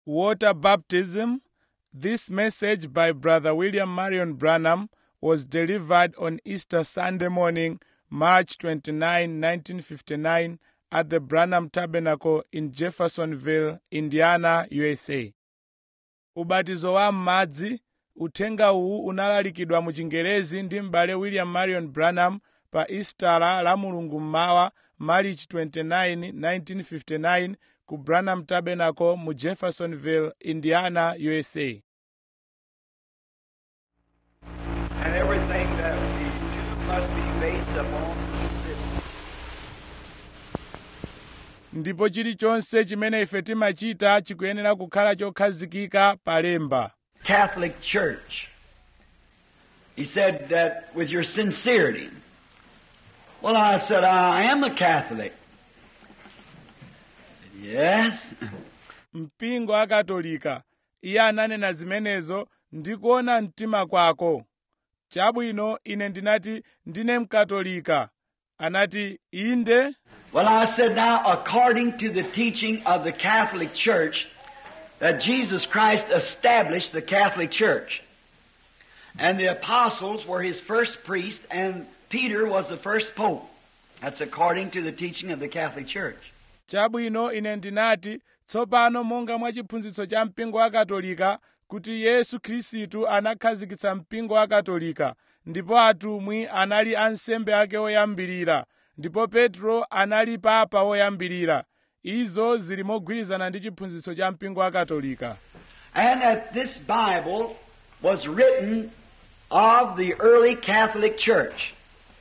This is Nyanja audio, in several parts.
water baptism. This message by Brother William Marion Branham was delivered on Easter Sunday morning, March 29, 1959, at the Branham Tabernacle in Jeffersonville, Indiana, USA. Ubatizo wa m'madzi uthenga uwu unalalikidwa mu chingerezi ndi m'bale william marion branham pa istala la mulungu mmawa march 29 1959 ku branham tabernacle mu jeffersonville indiana usa And everything that we do must be based upon this. ndipo chilichonse chimene ife timachita chikuyenera kukhala chokhazikika pa lemba Catholic Church. He said that with your sincerity. Well, I said, I am a Catholic. Yes. mpingo akatolika iye ananena zimenezo ndikuona mtima kwako chabwino ine ndinati ndine mkatolika anati inde Well, I said now, according to the teaching of the Catholic Church, that Jesus Christ established the Catholic Church. And the apostles were his first priest, and Peter was the first pope. That's according to the teaching of the Catholic Church. chabwino ine ndinati tsopano monga mwa chiphunzitso cha mpingo wa katolika kuti yesu khristu anakhazikitsa mpingo wa katolika ndipo atumwi anali ansembe ake oyambirira ndipo petro anali papa woyambirira izo zili mogwirizana ndi chiphunzitso cha mpingo wa katolika And that this Bible was written of the early Catholic Church.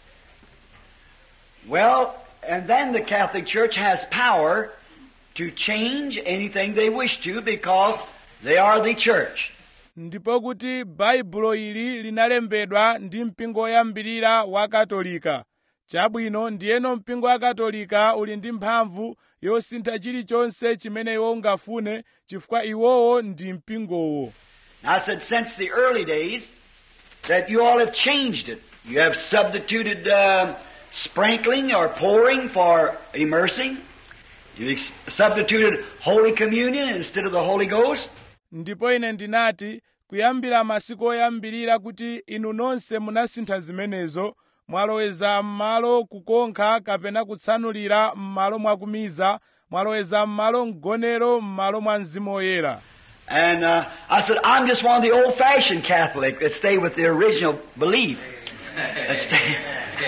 Well, and then the Catholic Church has power to change anything they wish to because they are the church. ndipo kuti baibulo ili linalembedwa ndi mpingo woyambirira wa katolika chabwino ndiyeno mpingo wa katolika uli ndi mphamvu yosintha chilichonse chimene iwo ungafune chifukwa iwowo ndi mpingowo I said, since the early days, that you all have changed it. You have substituted uh, sprinkling or pouring for immersing. You've ex- substituted Holy Communion instead of the Holy Ghost. ndipo ine ndinati kuyambira masiku oyambirira kuti inu nonse munasintha zimenezo mwaloweza m'malo kukonkha kapena kutsanulira m'malo mwakumiza mwaloweza m'malo mgonero m'malo mwa mzimu woyera And uh, I said, I'm just one of the old-fashioned Catholic that stay with the original belief. That stay.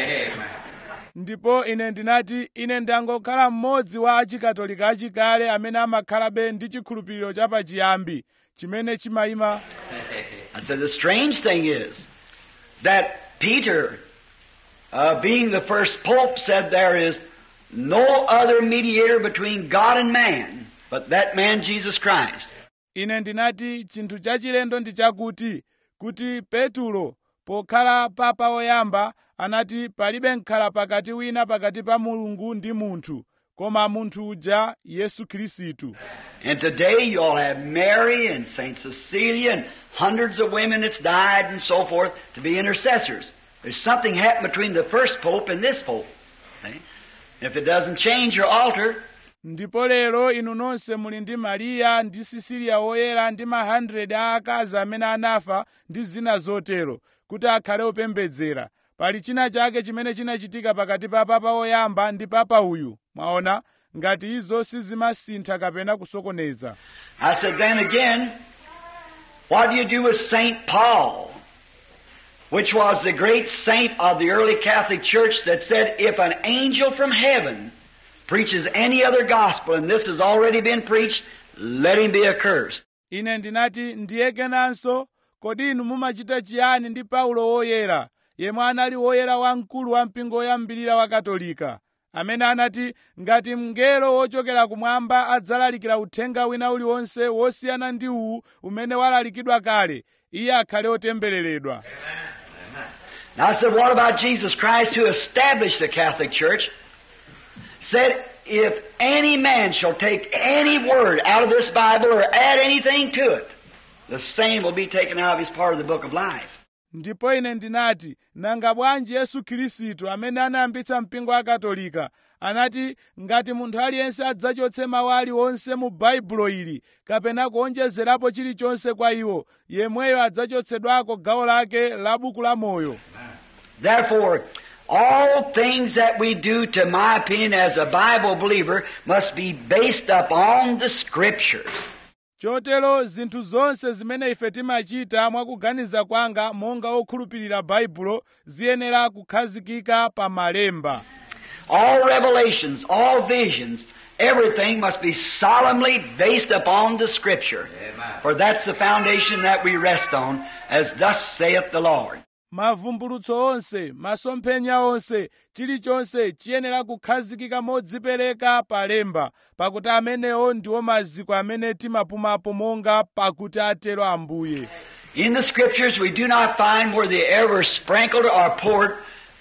ndipo ine ndinati ine ndangokhala mmodzi wa achikatolika achikale amene amakhalabe ndi chikhulupiriro chapachiyambi chimene chimayima I said, the strange thing is that Peter, uh, being the first pope, said there is no other mediator between God and man but that man Jesus Christ. ine ndinati chinthu chachilendo ndi chakuti kuti petulo pokhala papa woyamba anati palibe mkhala pakati wina pakati pa mulungu ndi munthu koma munthu uja yesu khristu And today you all have Mary and Saint Cecilia and hundreds of women that's died and so forth to be intercessors. There's something happened between the first pope and this pope. See? If it doesn't change your altar, ndipo lero inu nonse muli ndi mariya ndi sisiliya woyera ndi ma 100 a akazi amene anafa ndi zina zotero kuti akhale opembedzera pali china chake chimene chinachitika pakati pa papa woyamba ndi papa uyu mwaona ngati izo sizimasintha kapena kusokoneza I said, then again, what do you do with St. Paul? Which was the great saint of the early Catholic Church that said, if an angel from heaven preaches any other gospel and this has already been preached, let him be accursed. ine ndinati ndiye kenanso kodi inu mumachita chiyani ndi paulo woyera yemwe anali woyera wamkulu wa mpingo woyambirira wa katolika amene anati ngati mngelo wochokera kumwamba adzalalikira uthenga wina uliwonse wosiyana ndi uwu umene walalikidwa kale iye akhale otembereredwa Now I said, what about Jesus Christ who established the Catholic Church? Said, if any man shall take any word out of this Bible or add anything to it, the same will be taken out of his part of the book of life. ndipo ine ndinati nanga bwanji yesu khristu amene anayambitsa mpingo wa katolika anati ngati munthu aliyense adzachotse mawu aliwonse mu baibulo ili kapena kuonjezerapo chilichonse kwa iwo yemweyo adzachotsedwako gawo lake la buku la moyo Therefore, all things that we do, to my opinion, as a Bible believer, must be based upon the Scriptures. chotero zinthu zonse zimene ife timachita mwakuganiza kwanga monga okhulupirira baibulo ziyenera kukhazikika pa malemba All revelations, all visions, everything must be solemnly based upon the Scripture. For that's the foundation that we rest on, as thus saith the Lord. mavumbulutso onse masomphenya onse chilichonse chiyenera kukhazikika modzipereka pa lemba pakuti amenewo ndiwo maziko amene timapumapo monga pakuti atero ambuye In the Scriptures, we do not find where they ever sprinkled or poured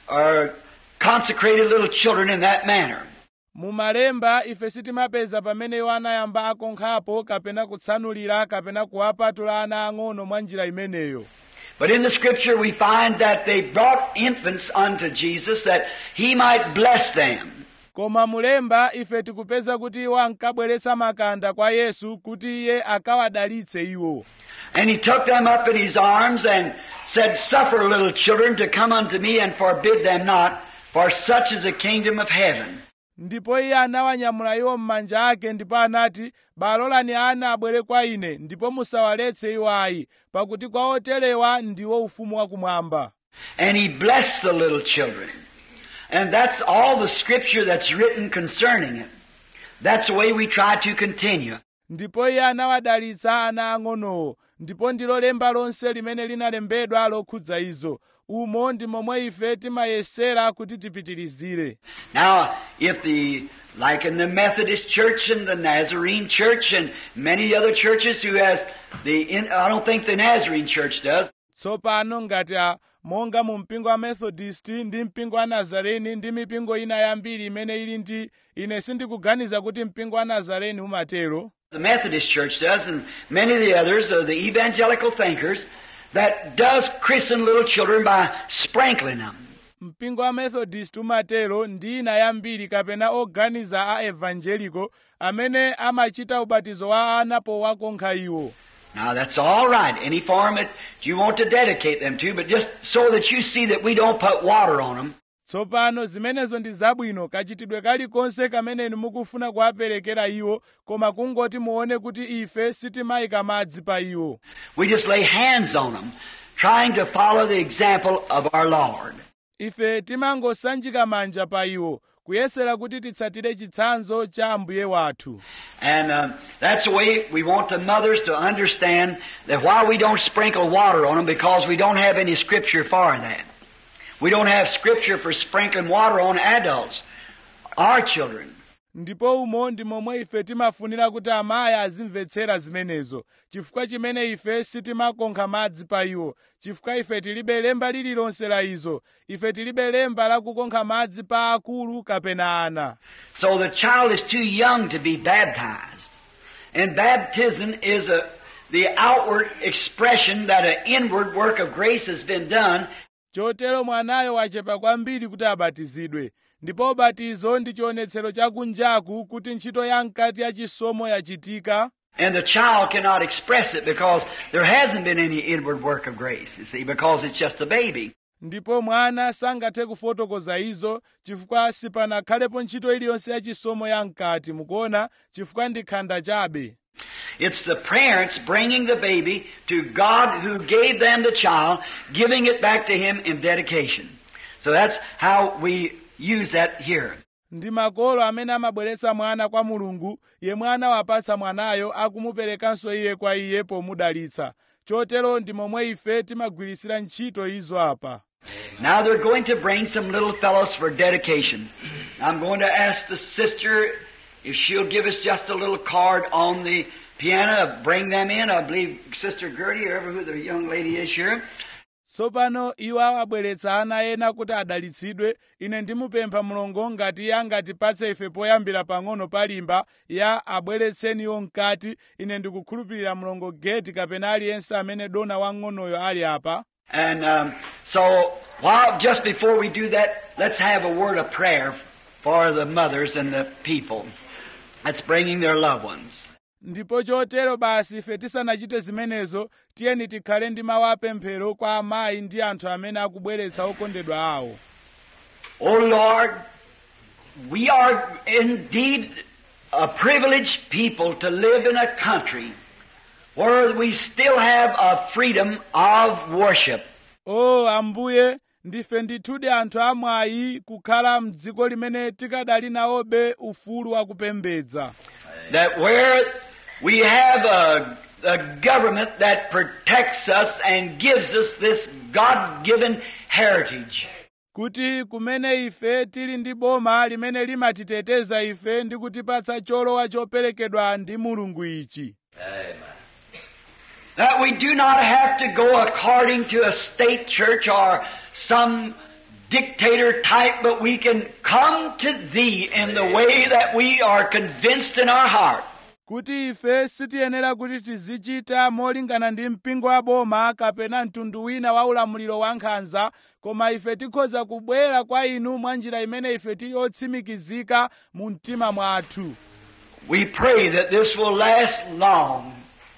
or consecrated little children in that manner. mu malemba ife sitimapeza pamene iwo anayamba akonkhapo kapena kutsanulira kapena kuwapatula ana ang'ono mwa njira imeneyo But in the Scripture, we find that they brought infants unto Jesus that He might bless them. koma mulemba ife tikupeza kuti iwo ankabweretsa makanda kwa yesu kuti iye akawadalitse iwo And He took them up in His arms and said, Suffer little children to come unto me and forbid them not, for such is the kingdom of heaven. ndipo iye anawanyamula iwo m'manja ake ndipo anati balolani ana abwere kwa ine ndipo musawaletse iwo ayi pakuti kwa oterewa ndiwo ufumu wakumwamba And He blessed the little children. And that's all the Scripture that's written concerning it. That's the way we try to continue. ndipo iye anawadalitsa ana ang'onowo ndipo ndilo lemba lonse limene linalembedwa lokhudza izo umo ndi momwe ife timayesera kuti tipitirizire Now, if the, like in the Methodist Church and the Nazarene Church and many other churches who has the, in, I don't think the Nazarene Church does, tsopano ngati a monga mu mpingo wa methodist ndi mpingo wa nazareni ndi mipingo ina yambiri imene ili ndi ine sindikuganiza kuti mpingo wa nazareni umatero the Methodist Church does, and many of the others are the evangelical thinkers that does christen little children by sprinkling them. mpingo wa methodist umatero ndi ina yambiri kapena oganiza a evangelico amene amachita ubatizo wa ana powakonkha iwo Now that's all right, any form that you want to dedicate them to, but just so that you see that we don't put water on them. tsopano zimenezo ndi zabwino kachitidwe kalikonse kamene inu mukufuna kuwaperekera iwo koma kungoti muone kuti ife sitimayika madzi pa iwo We just lay hands on them, trying to follow the example of our Lord. ife timangosanjika manja pa iwo kuyesera kuti titsatire chitsanzo cha ambuye wathu And um, that's the way we want the mothers to understand that why we don't sprinkle water on them because we don't have any scripture for that. We don't have scripture for sprinkling water on adults, our children. ndipo umo ndi momwe ife timafunira kuti amayi azimvetsera zimenezo chifukwa chimene ife sitimakonkha madzi pa iwo chifukwa ife tilibe lemba lililonse la izo ife tilibe lemba la kukonkha madzi pa akulu kapena ana So the child is too young to be baptized. And baptism is a, the outward expression that an inward work of grace has been done chotero mwanayo wachepa kwambiri kuti abatizidwe ndipo ubatizo ndi chionetsero chakunjaku kuti ntchito ya mkati ya chisomo yachitika And the child cannot express it because there hasn't been any inward work of grace, you see, because it's just a baby. ndipo mwana sangathe kufotokoza izo chifukwa sipanakhalepo ntchito iliyonse ya chisomo ya mkati mukuona chifukwa ndi khanda chabe It's the parents bringing the baby to God who gave them the child, giving it back to Him in dedication. So that's how we use that here. ndi makolo amene amabweretsa mwana kwa mulungu yemwe anawapatsa mwanayo akumuperekanso iye kwa iye pomudalitsa chotero ndi momwe ife timagwiritsira ntchito izo apa Now they're going to bring some little fellows for dedication. I'm going to ask the sister if she'll give us just a little card on the piano, bring them in. I believe Sister Gertie, or whoever who the young lady is here. tsopano iwo awabweretsa ana ena kuti adalitsidwe ine ndimupempha mulongo ngati iye angatipatse ife poyambira pang'ono palimba ya abweretseniwo mkati ine ndikukhulupirira mulongo geti kapena aliyense amene dona wang'onoyo ali apa And um, so, while just before we do that, let's have a word of prayer for the mothers and the people that's bringing their loved ones. ndipo chotero basi ife tisanachite zimenezo tiyeni tikhale ndi mawu apemphero kwa amayi ndi anthu amene akubweretsa okondedwa awo Oh Lord, we are indeed a privileged people to live in a country where we still have a freedom of worship. o ambuye ndife ndithudi anthu amwayi kukhala mdziko limene tikadali nawobe ufulu wakupembedza That where we have a, a government that protects us and gives us this God-given heritage. kuti kumene ife tili ndi boma limene limatiteteza ife ndi kutipatsa cholowa choperekedwa ndi mulungu ichi That we do not have to go according to a state church or some dictator type, but we can come to Thee in the way that we are convinced in our heart. kuti ife sitiyenera kuti tizichita molingana ndi mpingo wa boma kapena mtundu wina wa ulamuliro wa nkhanza koma ife tikhoza kubwera kwa inu mwa njira imene ife tili otsimikizika mu mtima mwathu We pray that this will last long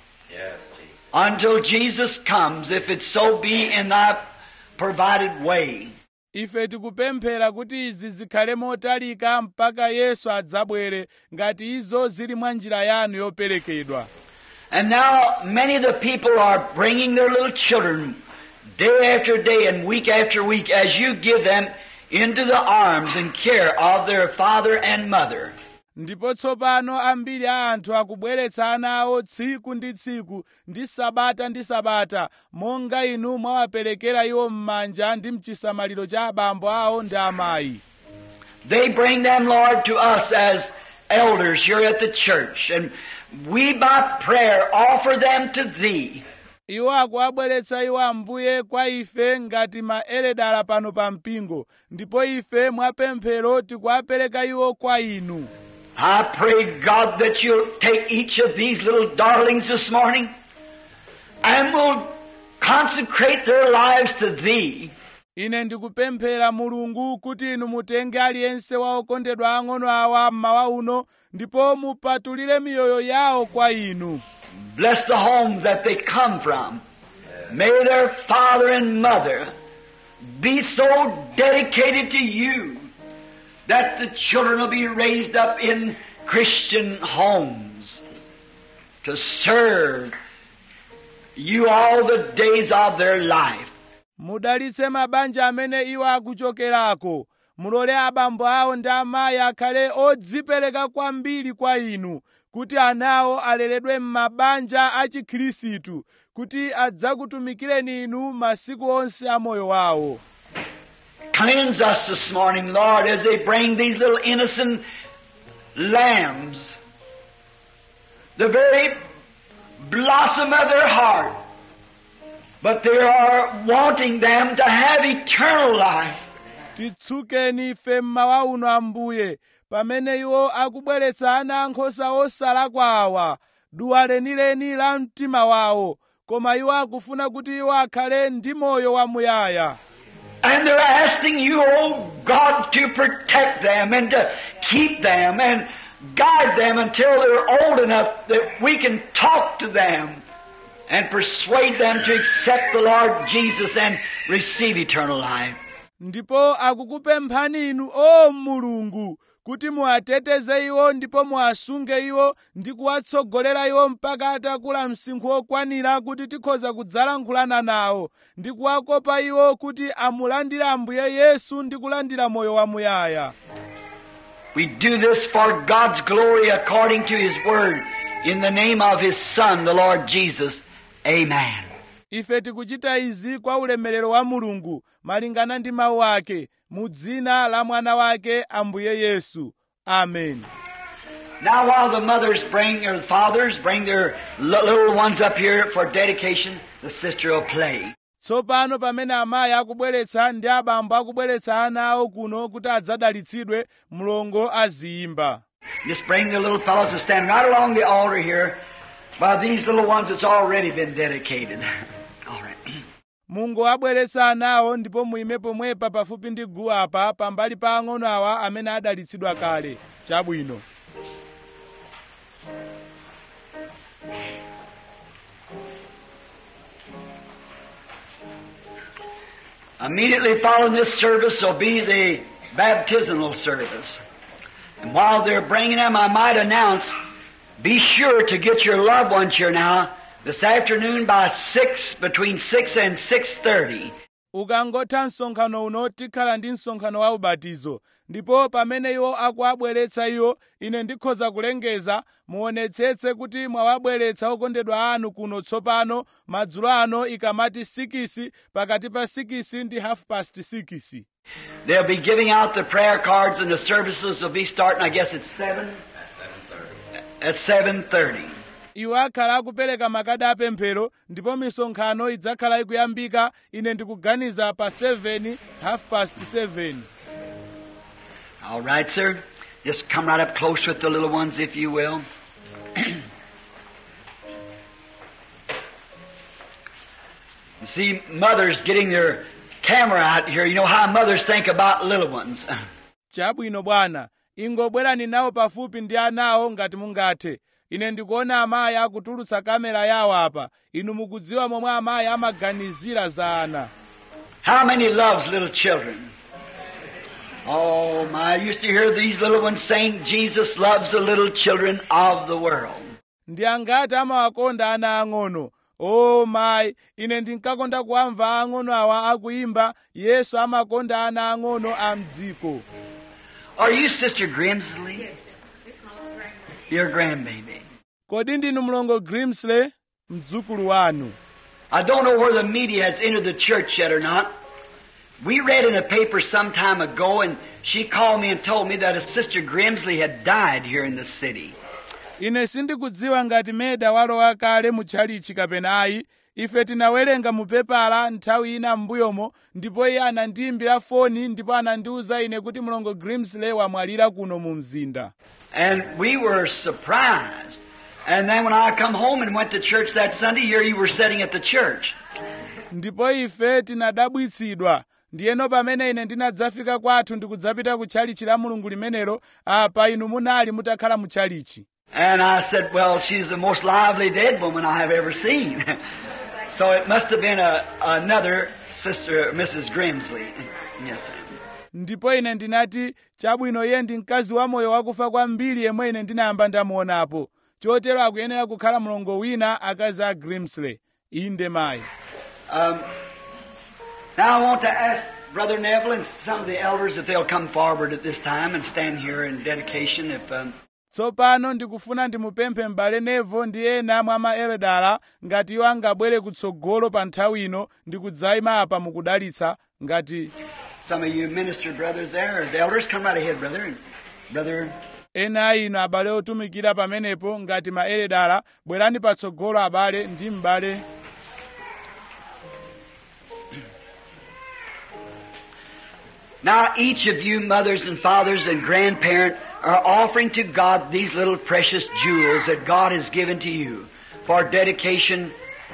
until Jesus comes, if it so be in Thy provided way. ife tikupemphera kuti izi zikhale motalika mpaka yesu adzabwere ngati izo zili mwa njira yanu yoperekedwa And now many of the people are bringing their little children day after day and week after week as you give them into the arms and care of their father and mother. ndipo tsopano ambiri a anthu akubweretsa ana awo tsiku ndi tsiku ndi sabata ndi sabata monga inu mwawaperekera iwo m'manja ndi mchisamaliro cha abambo awo ndi amayi They bring them, Lord, to us as elders here at the church and we by prayer offer them to Thee. iwo akuwabweretsa iwo ambuye kwa ife ngati maeredala pano pa mpingo ndipo ife mwapemphero tikuwapereka iwo kwa inu I pray, God, that you'll take each of these little darlings this morning and will consecrate their lives to Thee. ine ndikupemphera mulungu kuti inu mutenge aliyense wa okondedwa ang'ono awa mmawa uno ndipo mupatulire miyoyo yawo kwa inu Bless the homes that they come from. May their father and mother be so dedicated to you that the children will be raised up in Christian homes to serve you all the days of their life. mudalitse mabanja amene iwo akuchokerako mulole abambo awo ndi amayi akhale odzipereka kwambiri kwa inu kuti anawo aleredwe m'mabanja a chikhirisitu kuti adzakutumikireni inu masiku onse a moyo wawo Cleanse us this morning, Lord, as they bring these little innocent lambs. The very blossom of their heart. But they are wanting them to have eternal life. titsukeni ife mmawa uno ambuye pamene iwo akubweretsa ana ankhosa osalakwa awa duwa lenileni la mtima wawo koma iwo akufuna kuti iwo akhale ndi moyo wamuyaya And they're asking you, oh God, to protect them and to keep them and guide them until they're old enough that we can talk to them and persuade them to accept the Lord Jesus and receive eternal life. ndipo akukupemphani inu o mulungu kuti muwateteze iwo ndipo muwasunge iwo ndi kuwatsogolera iwo mpaka atakula msinkhu wokwanira kuti tikhoza kudzalankhulana nawo ndi kuwakopa iwo kuti amulandire ambuye yesu ndi kulandira moyo wamuyaya We do this for God's glory according to His Word. In the name of His Son, the Lord Jesus. Amen. ife tikuchita izi kwa ulemerero wa mulungu malingana ndi mawu ake mu dzina la mwana wake ambuye yesu amen Now while the mothers bring, or the fathers bring their li- little ones up here for dedication, the sister will play. tsopano pamene amayi akubweretsa ndi abambo akubweretsa ana awo kuno kuti adzadalitsidwe mlongo aziyimba Just bring the little fellows to stand right along the altar here by these little ones that's already been dedicated. All right. mungowabweretsa anawo ndipo muime pomwepa pafupi ndi guwapa pambali pa ang'ono awa amene adalitsidwa kale chabwino Immediately following this service will be the baptismal service. And while they're bringing them, I might announce, be sure to get your loved ones here now this afternoon by 6, between 6 and 6.30. ukangotha msonkhano uno tikhala ndi msonkhano wa ubatizo ndipo pamene iwo akuwabweretsa iwo ine ndikhoza kulengeza muonetsetse kuti mwawabweretsa okondedwa anu kuno tsopano madzulo ano ikamati 6 pakati pa 6 ndi half past 6 They'll be giving out the prayer cards and the services will be starting, I guess, at 7? At 7.30. iwo akhala akupereka makadi apemphero ndipo misonkhano idzakhala ikuyambika ine ndikuganiza pa 7 half past 7 All right, sir. Just come right up close with the little ones, if you will. you see, mothers getting their camera out here. You know how mothers think about little ones. chabwino bwana ingobwerani nawo pafupi ndi anawo ngati mungathe ine ndikuona amayi akutulutsa kamera yawo apa inu mukudziwa momwe amayi amaganizira za ana How many loves little children? Oh my, I used to hear these little ones saying, Jesus loves the little children of the world. ndi angati amawakonda ana ang'ono o mayi ine ndinkakonda kuwamva ang'ono awa akuyimba yesu amakonda ana ang'ono a mdziko Are you Sister Grimsley? Your grandbaby. kodi ndinu mlongo grimsley mdzukulu wanu I don't know where the media has entered the church yet or not. We read in a paper some time ago, and she called me and told me that a sister Grimsley had died here in the city. ine sindikudziwa ngati meda walowa kale mu tchalichi kapena ayi ife tinawerenga mu pepala nthawi ina m'mbuyomo ndipo iye anandiyimbira foni ndipo anandiwuza ine kuti mlongo grimsley wamwalira kuno mu mzinda And we were surprised. And then when I come home and went to church that Sunday, here you were sitting at the church. ndipo ife tinadabwitsidwa ndiyeno pamene ine ndinadzafika kwathu ndikudzapita ku tchalichi la mulungu limenelo apa inu munali mutakhala mu tchalichi And I said, well, she's the most lively dead woman I have ever seen. so it must have been a, another sister, Mrs. Grimsley. Yes, sir. ndipo ine ndinati chabwino iye ndi mkazi wamoyo wakufa kwambiri yemwe ine ndinayamba ndamuonapo chotero akuyenera kukhala mlongo wina akazi a grimsley inde mayi Um, now I want to ask Brother Neville and some of the elders if they'll come forward at this time and stand here in dedication. If um, tsopano ndikufuna ndimupemphe m'bale nevo ndi ena mwa maeledala ngati iwo angabwere kutsogolo pa nthawi ino ndi kudzayima apa mukudalitsa ngati some of you minister brothers there, or the elders, come right ahead, brother. And brother, ena a inu abale otumikira pamenepo ngati maeledala bwerani patsogolo abale ndi m'bale now each of you mothers and fathers and grandparents are offering to God these little precious jewels that God has given to you for dedication,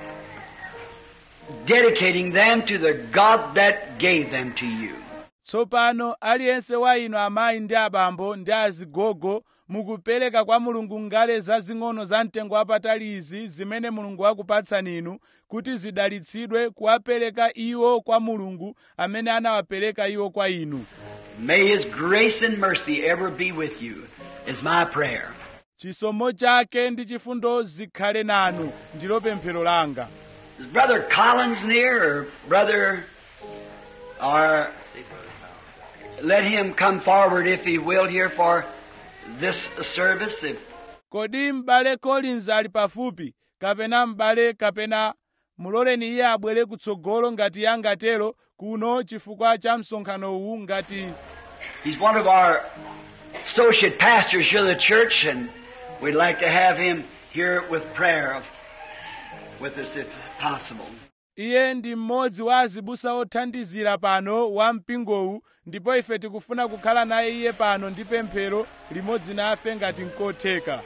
dedicating them to the God that gave them to you. tsopano aliyense wa inu amayi ndi abambo ndi azigogo mukupereka kwa mulungu ngale zazing'ono za mtengo wapatali izi zimene mulungu wakupatsani inu kuti zidalitsidwe kuwapereka iwo kwa mulungu amene anawapereka iwo kwa inu May His grace and mercy ever be with you, is my prayer. chisomo chake ndi chifundo zikhale nanu ndilo pemphero langa Is Brother Collins near, or Brother, or let him come forward if he will here for this service. If kodi m'bale collins ali pafupi kapena m'bale kapena muloleni iye abwere kutsogolo ngati iye angatero kuno chifukwa cha msonkhano uwu ngati he's one of our associate pastors here at the church, and we'd like to have him here with prayer with us if possible. iye ndi mmodzi wa azibusa othandizira pano wa mpingowu ndipo ife tikufuna kukhala naye iye pano ndi pemphero limodzi nafe ngati nkotheka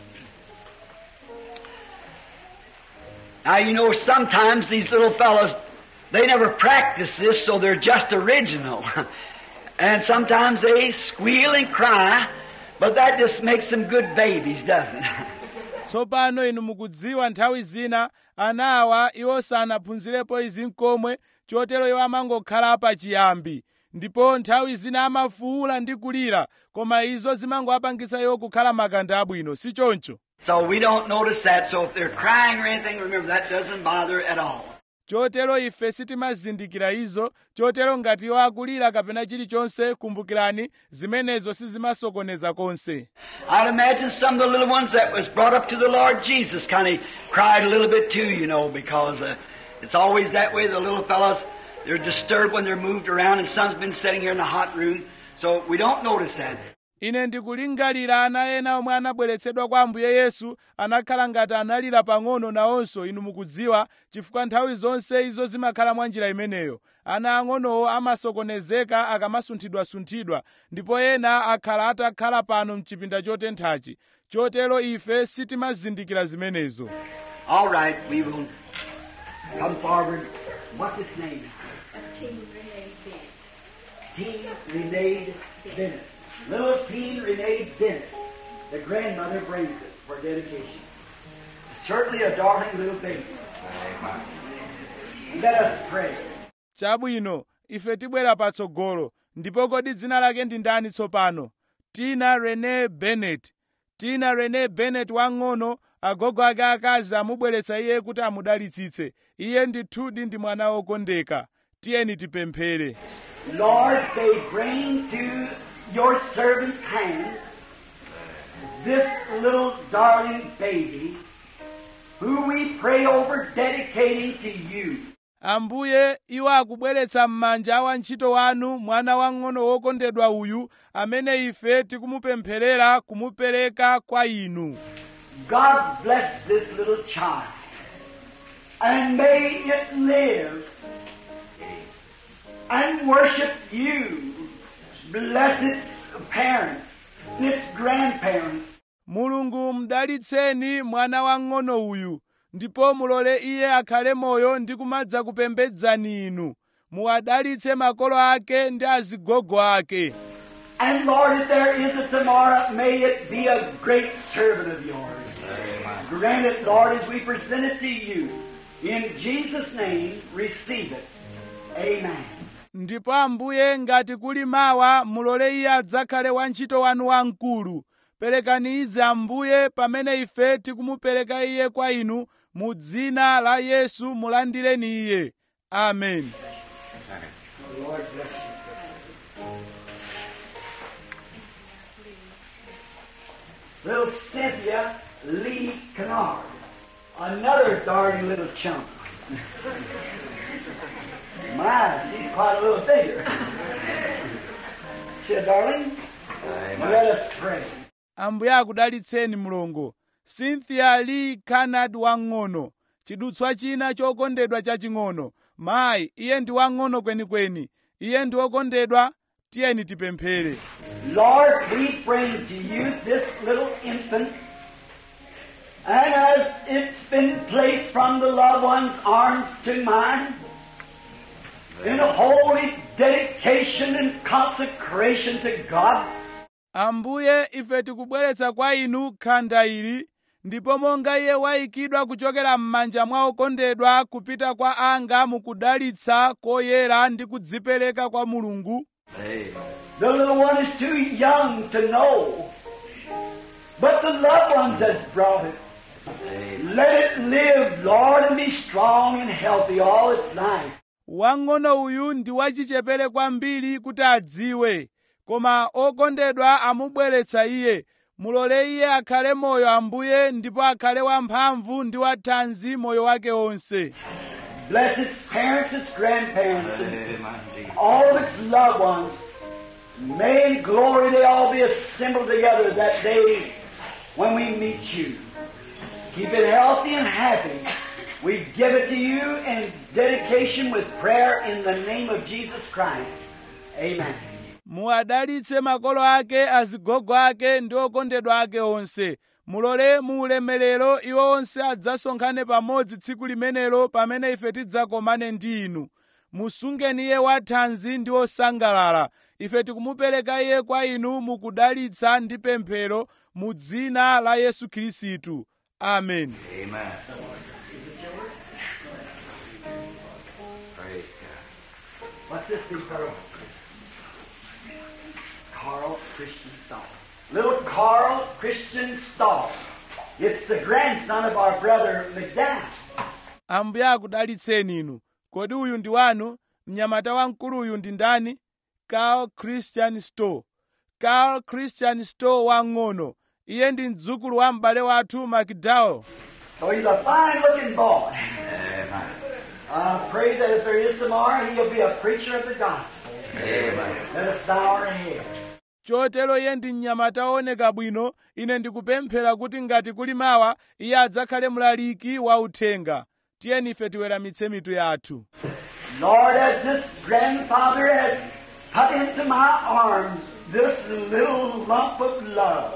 Now you know sometimes these little fellows they never practice this, so they're just original. and sometimes they squeal and cry, but that just makes them good babies, doesn't it? tsopano inu mukudziwa nthawi zina anawa iwo sanaphunzirepo izi nkomwe chotero iwo amangokhala pachiyambi ndipo nthawi zina amafuwula ndi kulira koma izo zimangowapangitsa iwo kukhala makanda abwino si choncho So we don't notice that. So if they're crying or anything, remember that doesn't bother at all. chotero ife sitimazindikira izo chotero ngati iwo akulira kapena chilichonse kumbukirani zimenezo sizimasokoneza konse I'd imagine some of the little ones that was brought up to the Lord Jesus kind of cried a little bit too, you know, because uh, it's always that way. The little fellows, they're disturbed when they're moved around, and some's been sitting here in the hot room, so we don't notice that. ine ndikulingalira ana ena omwe anabweretsedwa kwa ambuye yesu anakhala ngati analira pang'ono nawonso inu mukudziwa chifukwa nthawi zonse izo zimakhala mwa njira imeneyo ana ang'onowo amasokonezeka akamasunthidwasunthidwa ndipo ena akhala atakhala pano mchipinda chotenthachi chotero ife sitimazindikira zimenezo All right, we will come forward. What's his name? Teen Renee Bennett. Teen Renee Bennett. Little Teen Renee Bennett. The grandmother brings it for dedication. Certainly a darling little baby. Let us pray. chabwino ife tibwera patsogolo ndipo kodi dzina lake ndi ndani tsopano tina rene bennett tina rene bennett wang'ono agogo ake akazi amubweretsa iye kuti amudalitsitse iye ndithudi ndi mwana wokondeka tiyeni tipemphere Lord, they bring to your servant's hands this little darling baby who we pray over dedicating to you. ambuye iwo akubweretsa m'manja a wantchito wanu mwana wang'ono wokondedwa uyu amene ife tikumupempherera kumupereka kwa inu God bless this little child and may it live and worship you. Bless its parents, its grandparents, mulungu mdalitseni mwana wang'ono uyu ndipo mulole iye akhale moyo ndi kumadza kupembedzani inu muwadalitse makolo ake ndi azigogo ake And Lord, if there is a tomorrow, may it be a great servant of yours. Grant it, Lord, as we present it to you. In Jesus' name, receive it. Amen. ndipo ambuye ngati kuli mawa mulole iye adzakhale wantchito wanu wamkulu perekani izi ambuye pamene ife tikumupereka iye kwa inu mu dzina la yesu mulandireni iye amen The Lord bless you. Little Cynthia Lee Kennard. Another darling little chump. My, she's quite a little figure. She a darling? Let us pray. ambuye akudalitseni mlongo cynthia lee canard wang'ono chidutswa china chokondedwa chaching'ono mayi iye ndi wang'ono kwenikweni iye ndi wokondedwa tiyeni tipemphere Lord, we bring to you this little infant, and as it's been placed from the loved one's arms to mine, in a holy dedication and consecration to God, ambuye ife tikubweretsa kwa inu khanda ili ndipo monga iye wayikidwa kuchokera m'manja mwa okondedwa kupita kwa anga mukudalitsa koyera ndi kudzipereka kwa mulungu the little one is too young to know, but the loved ones has brought it. Let it live, Lord, and be strong and healthy all its life. wang'ono uyu ndi wachichepere kwambiri kuti adziwe koma okondedwa amubweretsa iye mulole iye akhale moyo ambuye ndipo akhale wamphamvu ndi wathanzi moyo wake onse Bless its parents, its grandparents, and all of its loved ones. May in glory they all be assembled together that day when we meet you. Keep it healthy and happy. We give it to you in dedication with prayer in the name of Jesus Christ. Amen. muwadalitse makolo ake azigogo ake ndi okondedwa ake onse mulole mu ulemerero iwo onse adzasonkhane pamodzi tsiku limenelo pamene ife tidzakomane ndi inu musungeni iye wathanzi ndi osangalala ife tikumupereka iye kwa inu mukudalitsa ndi pemphero mu dzina la yesu khristu amen Amen. Praise God. What's this big fellow? Carl Christian Stahl. Little Carl Christian Stahl. It's the grandson of our brother McDowell. ambuye akudalitseni inu kodi uyu ndi wanu mnyamata wamkulu uyu ndi ndani carl christian store carl christian store wang'ono iye ndi mdzukulu wa m'bale wathu mcdowell So he's a fine looking boy. Amen. I pray that if there is tomorrow, he'll be a preacher of the gospel. Amen. Let us bow our heads. chotero iye ndi mnyamata wooneka bwino ine ndikupemphera kuti ngati kuli mawa iye adzakhale mlaliki wa uthenga tiyeni ife tiweramitse mitu yathu Lord, as this grandfather has put into my arms this little lump of love,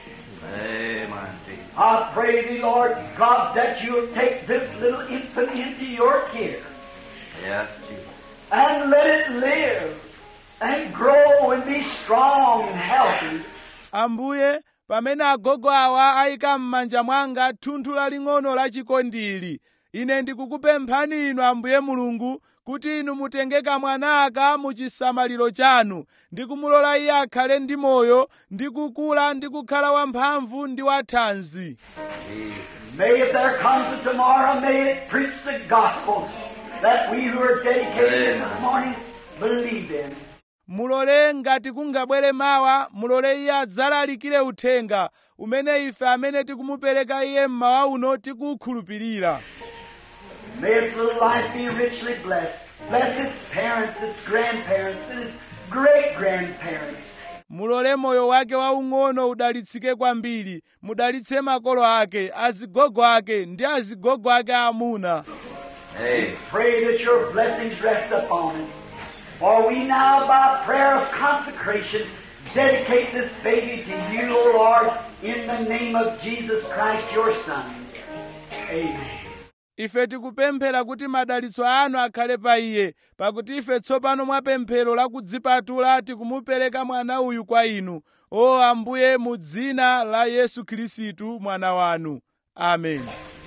Amen. Jesus. I pray thee, Lord God, that you'll take this little infant into your care Yes, Jesus. and let it live and grow and be strong and healthy. ambuye pamene agogo awa ayika m'manja mwanga thunthu laling'ono la chikondili ine ndikukupemphani inu ambuye mulungu kuti inu mutenge kamwana aka mu chisamaliro chanu ndi kumulola iye akhale ndi moyo ndi kukula ndi kukhala wamphamvu ndi wathanzi Jesus. May if there comes a tomorrow, may it preach the gospel that we who are dedicated Amen. this morning believe in. mulole ngati kungabwere mawa mulole iye adzalalikire uthenga umene ife amene tikumupereka iye mmawa uno tikuwukhulupirira May its little life be richly blessed. Bless its parents, its grandparents, and its great grandparents. mulole moyo wake waung'ono udalitsike kwambiri mudalitse makolo ake azigogo ake ndi azigogo ake aamuna Amen. Pray that your blessings rest upon it. For we now, by prayer of consecration, dedicate this baby to you, O Lord, in the name of Jesus Christ, your Son. Amen. ife tikupemphera kuti madalitso anu akhale pa iye pakuti ife tsopano mwa pemphero la kudzipatula tikumupereka mwana uyu kwa inu o ambuye mu dzina la yesu khristu mwana wanu amen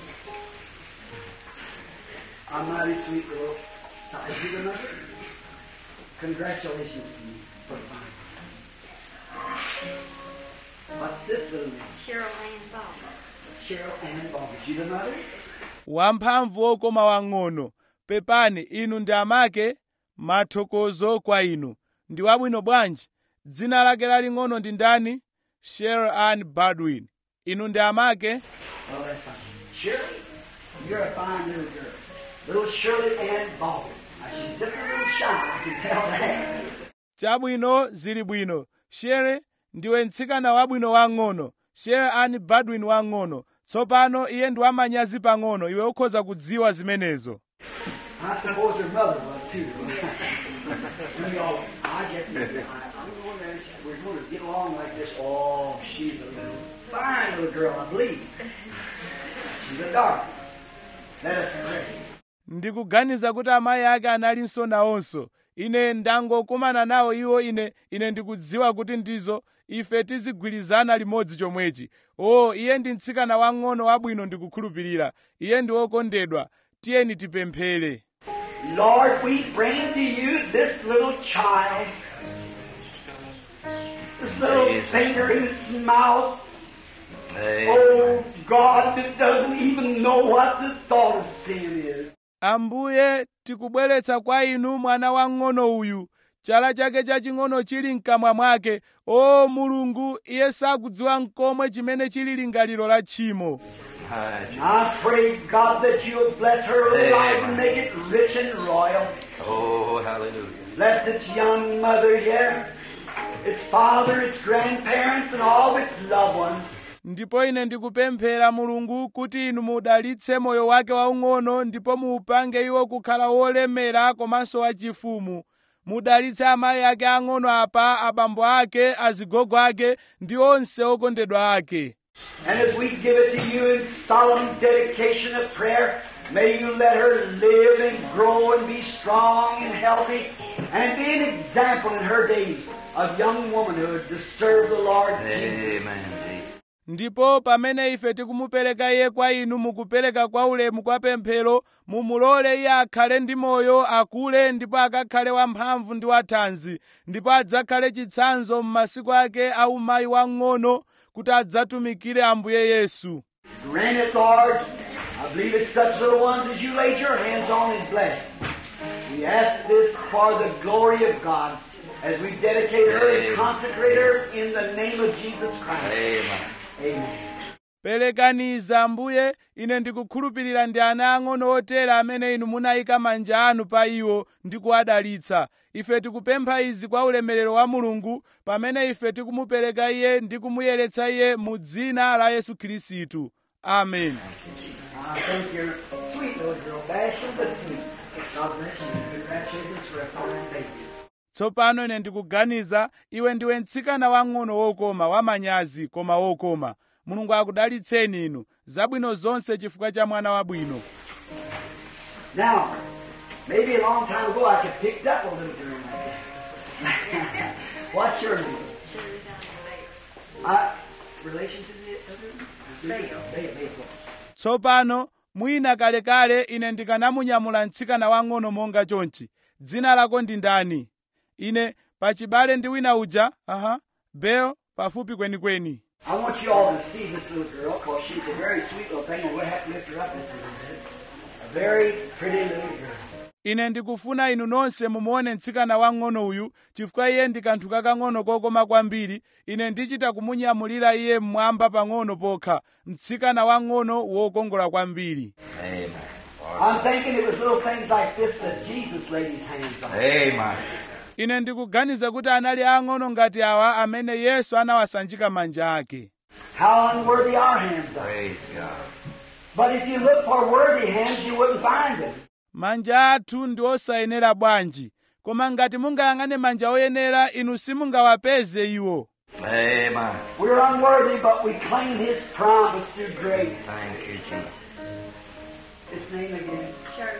A mighty sweet girl. Is you another? Congratulations to you for finding. What's this little name? Cheryl Ann Baldwin. Cheryl Ann Ball. Is you the mother? wamphamvu wokoma wang'ono pepani inu ndi amake mathokozo kwa inu ndi wabwino bwanji dzina lake laling'ono ndi ndani sher ann baldwin inu ndi amake Oh, that's fine. Shirley, you're a fine little girl. Little Shirley Ann Baldwin. Now, she's just a little shy, I can tell that. chabwino zili bwino shere ndiwe mtsikana wabwino wang'ono sher ann baldwin wang'ono tsopano iye ndi wamanyazi pang'ono iwe ukhoza kudziwa zimenezo I suppose her mother was too. we all, I guess, I, I'm going there, and we're going to get along like this. Oh, she's a little, fine little girl, I believe. She's a dark. Let us pray. ndikuganiza kuti amayi ake analinso nawonso ine ndangokumana nawo iwo ine ine ndikudziwa kuti ndizo ife tizigwirizana limodzi chomwechi o iye ndi mtsikana wang'ono wabwino ndikukhulupirira iye ndi wokondedwa tiyeni tipemphere Lord, we bring to you this little child, this little Praise finger in its mouth. Amen. Oh God, that doesn't even know what the thought of sin is. ambuye tikubweretsa kwa inu mwana wang'ono uyu chala chake chaching'ono chili mkamwa mwake o mulungu iye sakudziwa mkomwe chimene chili lingaliro la tchimo Hi, Jesus. I pray, God, that you will bless her little life and Amen. make it rich and royal. Oh, hallelujah. Bless its young mother here, its father, its grandparents, and all its loved ones. ndipo ine ndikupemphera mulungu kuti inu mudalitse moyo wake waung'ono ndipo muupange iwo kukhala wolemera komanso wachifumu mudalitse amayi ake ang'ono apa abambo ake azigogo ake ndi onse okondedwa ake And as we give it to you in solemn dedication of prayer, may you let her live and grow and be strong and healthy and be an example in her days of young womanhood to serve the Lord Jesus. Amen. Jesus. ndipo pamene ife tikumupereka iye kwa inu mukupereka kwa ulemu kwa pemphero mumulole iye akhale ndi moyo akule ndipo akakhale wamphamvu ndi wathanzi ndipo adzakhale chitsanzo m'masiku ake a umayi wang'ono kuti adzatumikire ambuye yesu Grant it, Lord. I believe it's such little ones as you laid your hands on and blessed. We ask this for the glory of God as we dedicate her and Amen. consecrate her in the name of Jesus Christ. Amen. Amen. perekaniza ambuye ine ndikukhulupirira ndi ana ang'ono otere amene inu munayika manja anu pa iwo ndi kuwadalitsa ife tikupempha izi kwa ulemerero wa mulungu pamene ife tikumupereka iye ndi kumuyeretsa iye mu dzina la yesu khristu amen I think you're sweet little girl, bashful but sweet. God bless you. Congratulations for a fine baby. tsopano ine ndikuganiza iwe ndiwe mtsikana wang'ono wokoma wamanyazi koma wokoma mulungu akudalitseni inu zabwino zonse chifukwa cha mwana wabwino Now, maybe a long time ago I could picked up a little girl like that. What's your name? Uh, relation to the other? Bale. Bale. Bale. tsopano mwina kalekale ine ndikanamunyamula mtsikana wang'ono monga chonchi dzina lako ndi ndani ine pachibale ndi wina uja aha bel pafupi kwenikweni I want you all to see this little girl because she's a very sweet little thing and we'll have to lift her up just a little bit. A very pretty little girl. ine ndikufuna inu nonse mumuone mtsikana wang'ono uyu chifukwa iye ndi kanthu kakang'ono kokoma kwambiri ine ndichita kumunyamulira iye mmwamba pang'ono pokha mtsikana wang'ono wokongola kwambiri Amen. I'm thinking it was little things like this that Jesus laid his hands on. Amen. ine ndikuganiza kuti anali ang'ono ngati awa amene yesu anawasanjika manja ake How unworthy our hands are. Praise God. But if you look for worthy hands, you wouldn't find them. manja athu ndi osayenera bwanji koma ngati mungayang'ane manja oyenera inu simungawapeze iwo Amen. We're unworthy, but we claim his promise through grace. Thank you, Jesus. His name again?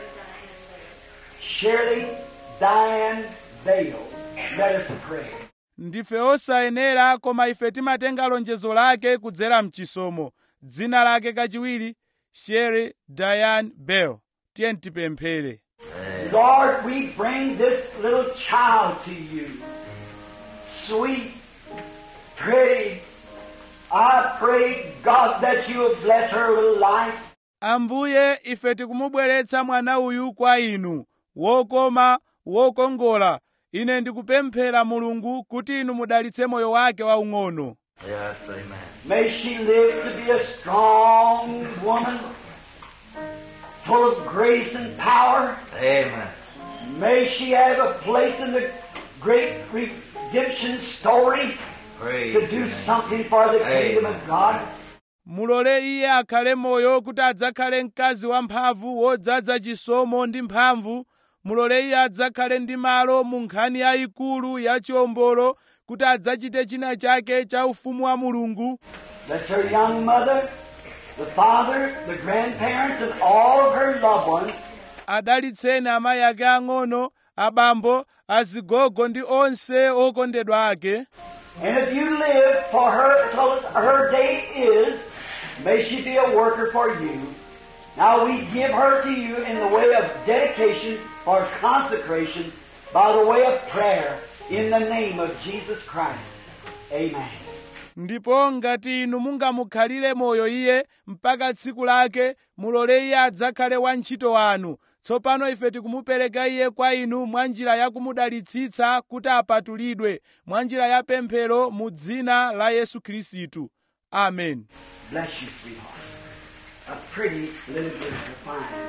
Shirley Diane Shirley Bale. Diane Bale. Let us pray. ndife osayenera koma ife timatenga lonjezo lake kudzera mchisomo dzina lake kachiwiri shere diane bell tiye tipemphere Lord, we bring this little child to you. Sweet, pretty. I pray, God, that you will bless her little life. ambuye ife tikumubweretsa mwana uyu kwa inu wokoma wokongola ine ndikupemphera mulungu kuti inu mudalitse moyo wake waung'ono Yes, amen. May she live to be a strong woman, full of grace and power. Amen. May she have a place in the great redemption story Praise to your do name. something for the kingdom Amen. of God. mulole iye akhale moyo kuti adzakhale mkazi wamphamvu wodzaza chisomo ndi mphamvu mulole iye adzakhale ndi malo mu nkhani yayikulu ya chiwombolo kuti adzachite china chake cha ufumu wa mulungu Let her young mother, the father, the grandparents, and all of her loved ones adalitseni amayi ake ang'ono abambo azigogo ndi onse okondedwa ake And if you live for her till her day is, may she be a worker for you. Now we give her to you in the way of dedication or consecration by the way of prayer in the name of Jesus Christ. Amen. ndipo ngati inu mungamukhalire moyo iye mpaka tsiku lake mulole iye adzakhale wantchito wanu tsopano ife tikumupereka iye kwa inu mwa njira ya kumudalitsitsa kuti apatulidwe mwa njira ya pemphero mu dzina la yesu khristu amen Bless you, sweetheart. A pretty little girl, fine.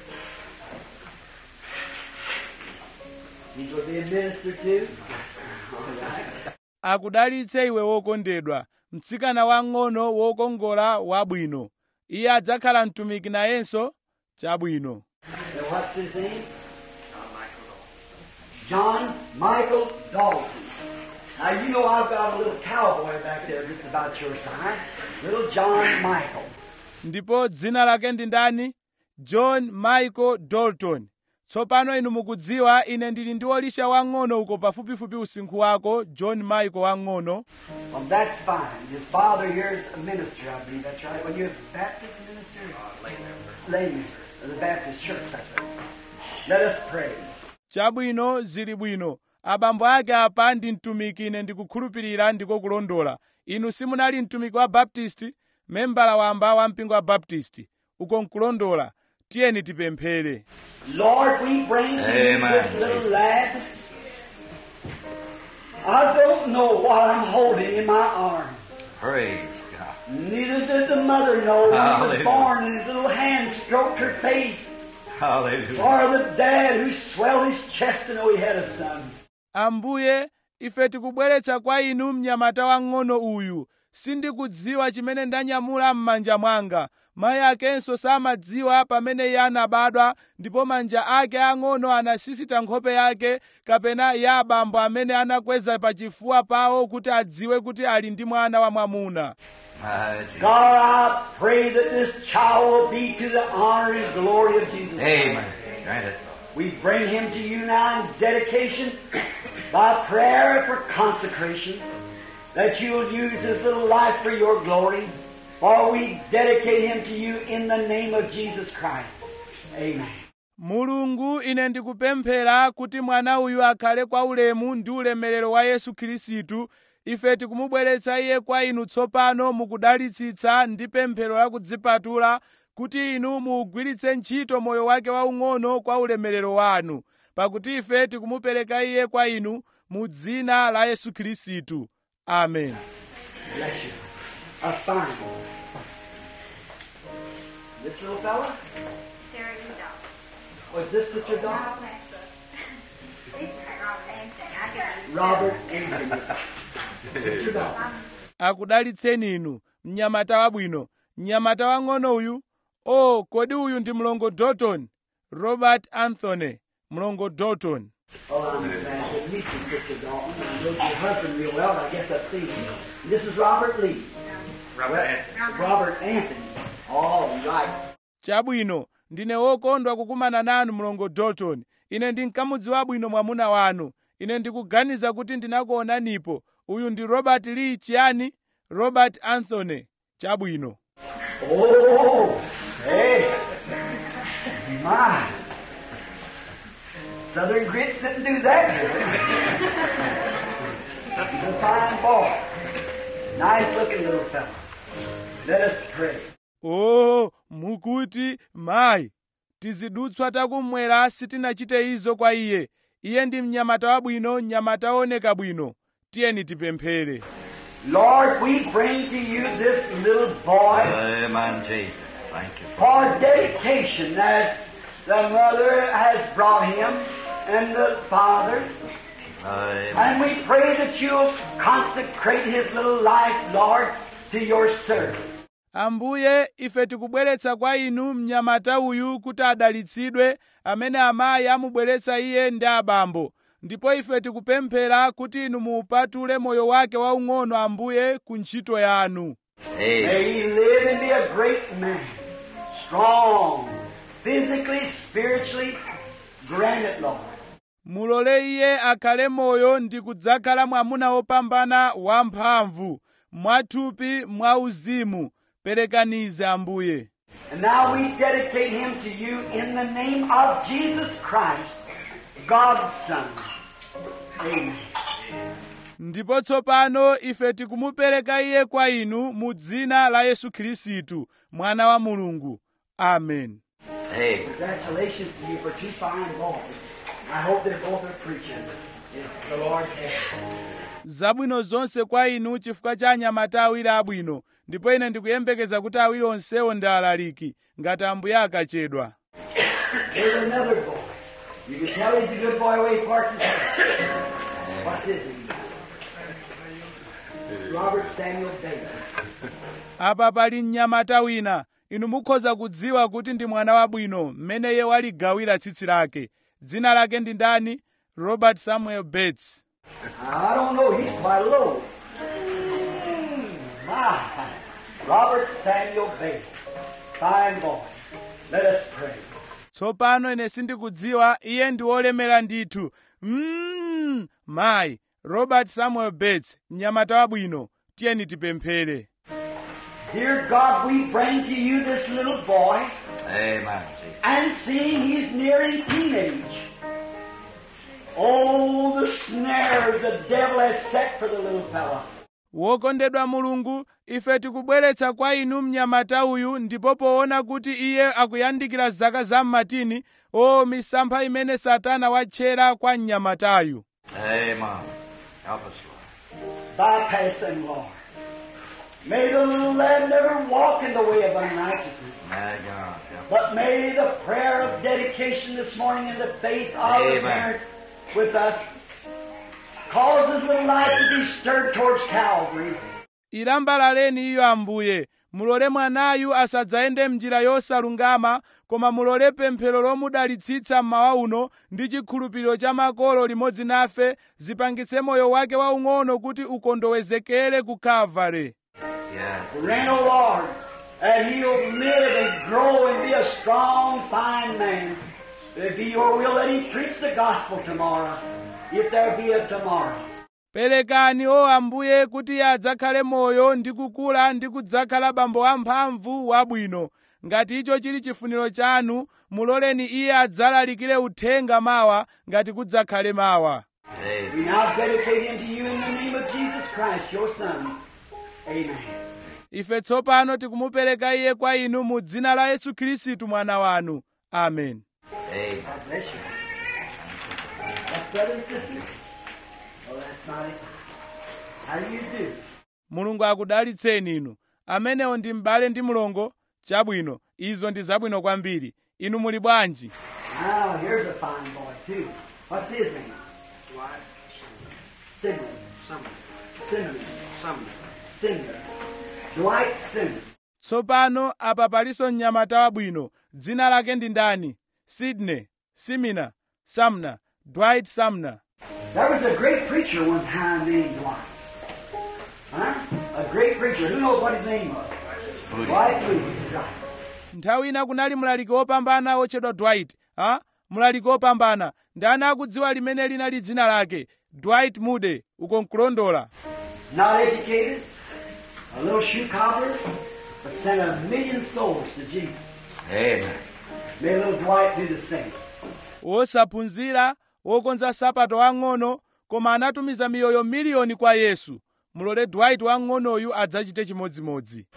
These will be administered to. All right. akudalitse iwe wokondedwa mtsikana wang'ono wokongola wabwino iye adzakhala mtumiki nayenso chabwino Now, what's his name? John Michael Dalton. Now you know I've got a little cowboy back there just about your size, little John Michael. ndipo dzina lake ndi ndani john michael dalton tsopano inu mukudziwa ine ndili ndi wolisha wang'ono uko pafupifupi usinkhu wako john michael wang'ono Well, that's fine. His father here is a minister, I believe. That's right. Well, you're a Baptist minister? lay member. Lay member of the Baptist church. That's right. Let us pray. chabwino zili bwino abambo ake apa ndi mtumiki ine ndikukhulupirira ndiko kulondola inu simunali mtumiki wa baptisti membala wamba wa mpingo wa baptisti uko nkulondola tiyeni tipemphere Lord, we bring to you Amen. this little lad. I don't know what I'm holding in my arms. Praise God. Neither did the mother know when he was Hallelujah. born and his little hand stroked her face. Hallelujah. Or the dad who swelled his chest to know he had a son. ambuye ife tikubweretsa kwa inu mnyamata wang'ono uyu sindikudziwa chimene ndanyamula m'manja mwanga mayi akenso samadziwa pamene iye anabadwa ndipo manja ake ang'ono anasisita nkhope yake kapena ya abambo amene anakweza pachifuwa pawo kuti adziwe kuti ali ndi mwana wa mwamuna My Jesus. God, I pray that this child will be to the honor and glory of Jesus. Amen. Grant it. We bring him to you now in dedication by prayer for consecration that you will use his little life for your glory. For we dedicate him to you in the name of Jesus Christ. Amen. mulungu ine ndikupemphera kuti mwana uyu akhale kwa ulemu ndi ulemerero wa yesu khristu ife tikumubweretsa iye kwa inu tsopano mukudalitsitsa ndi pemphero la kudzipatula kuti inu muugwiritse ntchito moyo wake waung'ono kwa ulemerero wanu pakuti ife tikumupereka iye kwa inu mu dzina la yesu khristu amen Bless you. A fine boy. This little fella? Terry Rudolph. Was this Sister Dawn? All that stuff. These are all the same thing. I can Robert Anthony. Sister Dawn. akudalitseni inu mnyamata wabwino mnyamata wang'ono uyu o kodi uyu ndi mlongo dalton robert anthony mlongo dalton Oh, I'm glad to meet you, Sister Dalton. I know your husband real well, but I guess I've seen him. This is Robert Lee. Robert Anthony. Robert Anthony. All right. chabwino ndine wokondwa kukumana nanu mlongo dalton ine ndinkamudziwa bwino mwamuna wanu ine ndikuganiza kuti ndinakuonanipo uyu ndi robert lee chiyani robert anthony chabwino Oh, hey. My. Southern grits didn't do that. He's a fine boy. Nice looking little fellow. Let us pray. o mukuti mayi tizidutswa takumwera sitinachite izo kwa iye iye ndi mnyamata wabwino mnyamata wooneka bwino tiyeni tipemphere Lord, we bring to you this little boy Amen, Jesus. Thank you. for dedication as the mother has brought him and the father. Amen. And we pray that you'll consecrate his little life, Lord, to your service. ambuye ife tikubweretsa kwa inu mnyamata uyu kuti adalitsidwe amene amayi amubweretsa iye ndi abambo ndipo ife tikupemphera kuti inu muupatule moyo wake waung'ono ambuye ku ntchito yanu Amen. May he live and be a great man, strong, physically, spiritually. Grant it, Lord. mulole iye akhale moyo ndi kudzakhala mwamuna wopambana wamphamvu mwathupi mwauzimu perekanize ambuye And now we dedicate him to you in the name of Jesus Christ, God's Son. Amen. ndipo tsopano ife tikumupereka iye kwa inu mu dzina la yesu khristu mwana wa mulungu amen Amen. Congratulations to you for two fine boys. I hope they both are preaching. If the Lord can. zabwino zonse kwa inu chifukwa cha anyamata awiri abwino ndipo ine ndikuyembekeza kuti awiri onsewo ndi alaliki ngati ambuye akachedwa Here's another boy. You can tell he's a good boy away he parks his car. What's his name? Robert Samuel Davis. apa pali mnyamata wina inu mukhoza kudziwa kuti ndi mwana wabwino mmene iye waligawira tsitsi lake dzina lake ndi ndani robert samuel bates I don't know, he's quite low. Mm, my. Robert Samuel Bailey. Fine boy. Let us pray. tsopano ine sindikudziwa iye ndi wolemera ndithu mm, mayi robert samuel bates mnyamata wabwino tiyeni tipemphere Dear God, we bring to you this little boy, Amen, Jesus. and seeing he's nearing teenage. Oh, the snares the devil has set for the little fella. wokondedwa mulungu ife tikubweretsa kwa inu mnyamata uyu ndipo poona kuti iye akuyandikira zaka za mmatini o misampha imene satana watchera kwa mnyamatayu Amen. Help us, Lord. Bypass them, Lord. May the little lad never walk in the way of unrighteousness. My God, help us. But may the prayer of dedication this morning and the faith of the Amen. parents with us cause his little life to be stirred towards Calvary. ilambalaleni iyo ambuye mulole mwanayu asadzayende mnjira yosalungama koma mulole pemphero lomudalitsitsa mmawa uno ndi chikhulupiriro cha makolo limodzi nafe zipangitse moyo wake waung'ono kuti ukondowezekere ku kalvare Yes. Grant, O Lord, that he'll live and grow and be a strong, fine man. If it be your will, let him preach the gospel tomorrow, if there be a tomorrow. perekani o ambuye kuti iye adzakhale moyo ndi kukula ndi kudzakhala bambo wamphamvu wabwino ngati icho chili chifuniro chanu muloleni iye adzalalikire uthenga mawa ngati kudzakhale mawa We Amen. now dedicate him to you in the name of Jesus Christ, your Son. Amen. ife tsopano tikumupereka iye kwa inu mu dzina la yesu khristu mwana wanu amen Amen. God bless you. That's brother and sister? Oh, that's mighty fine. How do you do? mulungu akudalitseni inu amenewo ndi m'bale ndi mlongo chabwino izo ndi zabwino kwambiri inu muli bwanji Now, here's a fine boy, too. What's his name? Dwight Simmons. Sumner. Simmons. Sumner. Singer. Dwight Simmons. tsopano apa palinso mnyamata wabwino dzina lake ndi ndani sidney simina sumner dwight sumner There was a great preacher one time named Dwight. Huh? A great preacher. Who knows what his name was? Moody. Dwight Moody. Right. nthawi ina kunali mlaliki wopambana wotchedwa dwight ha mlaliki wopambana ndani akudziwa limene linali dzina lake dwight moody uko nkulondola Not educated. A little shoe cobbler. But sent a million souls to Jesus. Amen. May little Dwight do the same. wosaphunzira wokonza sapato wang'ono koma anatumiza miyoyo miliyoni kwa yesu mulole dwight wang'onoyu adzachite chimodzimodzi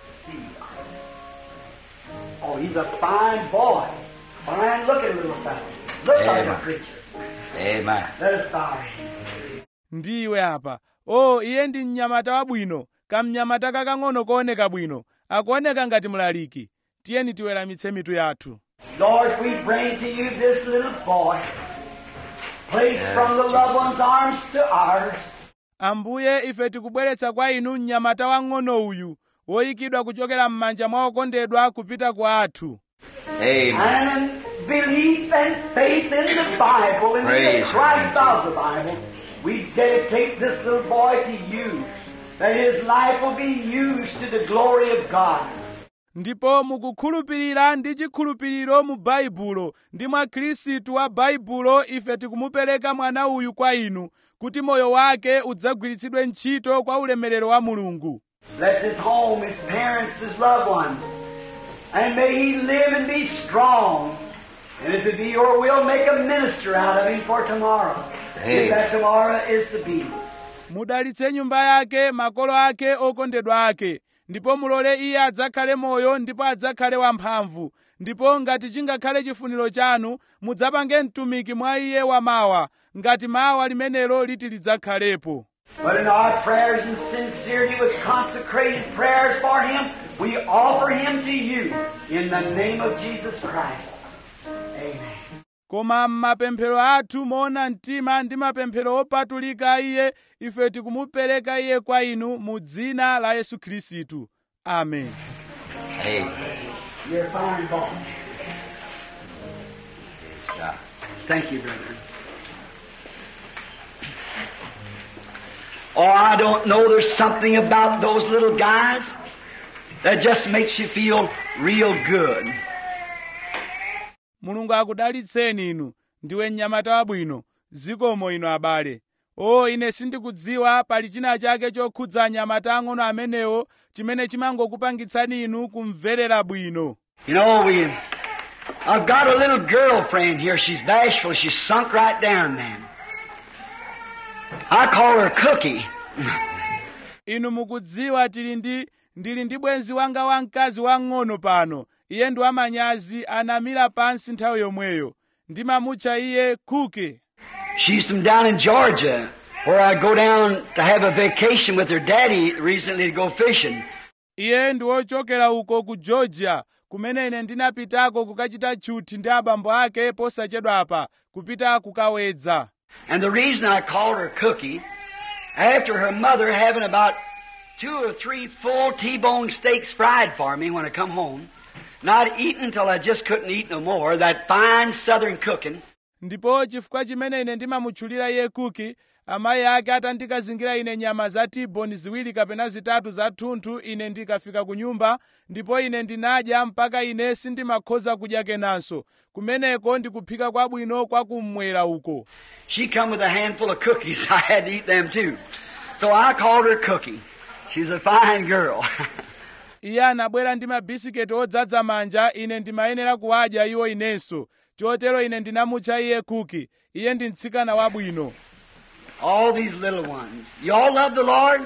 Oh, he's a fine boy. Fine looking little fellow. Look like a Amen. preacher. Amen. Let us bow our heads. ndiwe apa o iye ndi mnyamata wabwino kamnyamata kakang'ono kooneka bwino akuoneka ngati mlaliki tiyeni tiweramitse mitu yathu Lord, we bring to you this little boy, placed from the loved one's arms to ours. ambuye ife tikubweretsa kwa inu mnyamata wang'ono uyu woyikidwa kuchokera m'manja mwa okondedwa kupita kwa athu Amen. And belief and faith in the Bible, in Praise the Christ of the Bible, we dedicate this little boy to you, that his life will be used to the glory of God. ndipo mukukhulupirira ndi chikhulupiriro mu baibulo ndi mwa khristu wa baibulo ife tikumupereka mwana uyu kwa inu kuti moyo wake udzagwiritsidwe ntchito kwa ulemerero wa mulungu Bless his home, his parents, his loved ones. And may he live and be strong. And if it be your will, make a minister out of him for tomorrow. Amen. If that tomorrow is to be. mudalitse nyumba yake makolo ake okondedwa ake ndipo mulole iye adzakhale moyo ndipo adzakhale wamphamvu ndipo ngati chingakhale chifuniro chanu mudzapange mtumiki mwa iye wamawa ngati mawa limenelo liti lidzakhalepo But in our prayers and sincerity with consecrated prayers for him, we offer him to you in the name of Jesus Christ. Amen. koma m'mapemphero athu moona mtima ndi mapemphero opatulika iye ife tikumupereka iye kwa inu mu dzina la yesu khristu amen Amen. You're a fine boy. Praise God. Thank you, brother. Oh, I don't know, there's something about those little guys that just makes you feel real good. mulungu akudalitseni inu ndiwe mnyamata wabwino zikomo inu abale o ine sindikudziwa pali china chake chokhudza anyamata ang'ono amenewo chimene chimangokupangitsani inu kumverera bwino You know, we, I've got a little girlfriend here. She's bashful. She's sunk right down, man. I call her Cookie. inu mukudziwa tili ndi ndili ndi bwenzi wanga wamkazi wang'ono pano iye ndi wamanyazi anamira pansi nthawi yomweyo ndimamutcha iye kuke She's from down in Georgia, where I go down to have a vacation with her daddy recently to go fishing. iye ndi wochokera uko ku georgia kumene ine ndinapitako kukachita tchuthi ndi abambo ake posachedwa apa kupita kukawedza And the reason I called her Cookie, after her mother having about two or three full T-bone steaks fried for me when I come home, not eating until I just couldn't eat no more, that fine southern cooking, ndipo chifukwa chimene ine ndimamutchulira iye kuki amayi ake atandikazingira ine nyama za tiboni ziwiri kapena zitatu za thunthu ine ndikafika ku nyumba ndipo ine ndinadya mpaka ine sindimakhoza kudya kenanso kumeneko ndikuphika kwabwino kwa kummwera uko she come with a handful of cookies. I had to eat them too. So I called her Cookie. She's a fine girl. iye anabwera ndi mabisiketi odzaza manja ine ndimayenera kuwadya iwo inenso chotero ine ndinamutcha iye kuki iye ndi mtsikana wabwino all these little ones. You all love the Lord?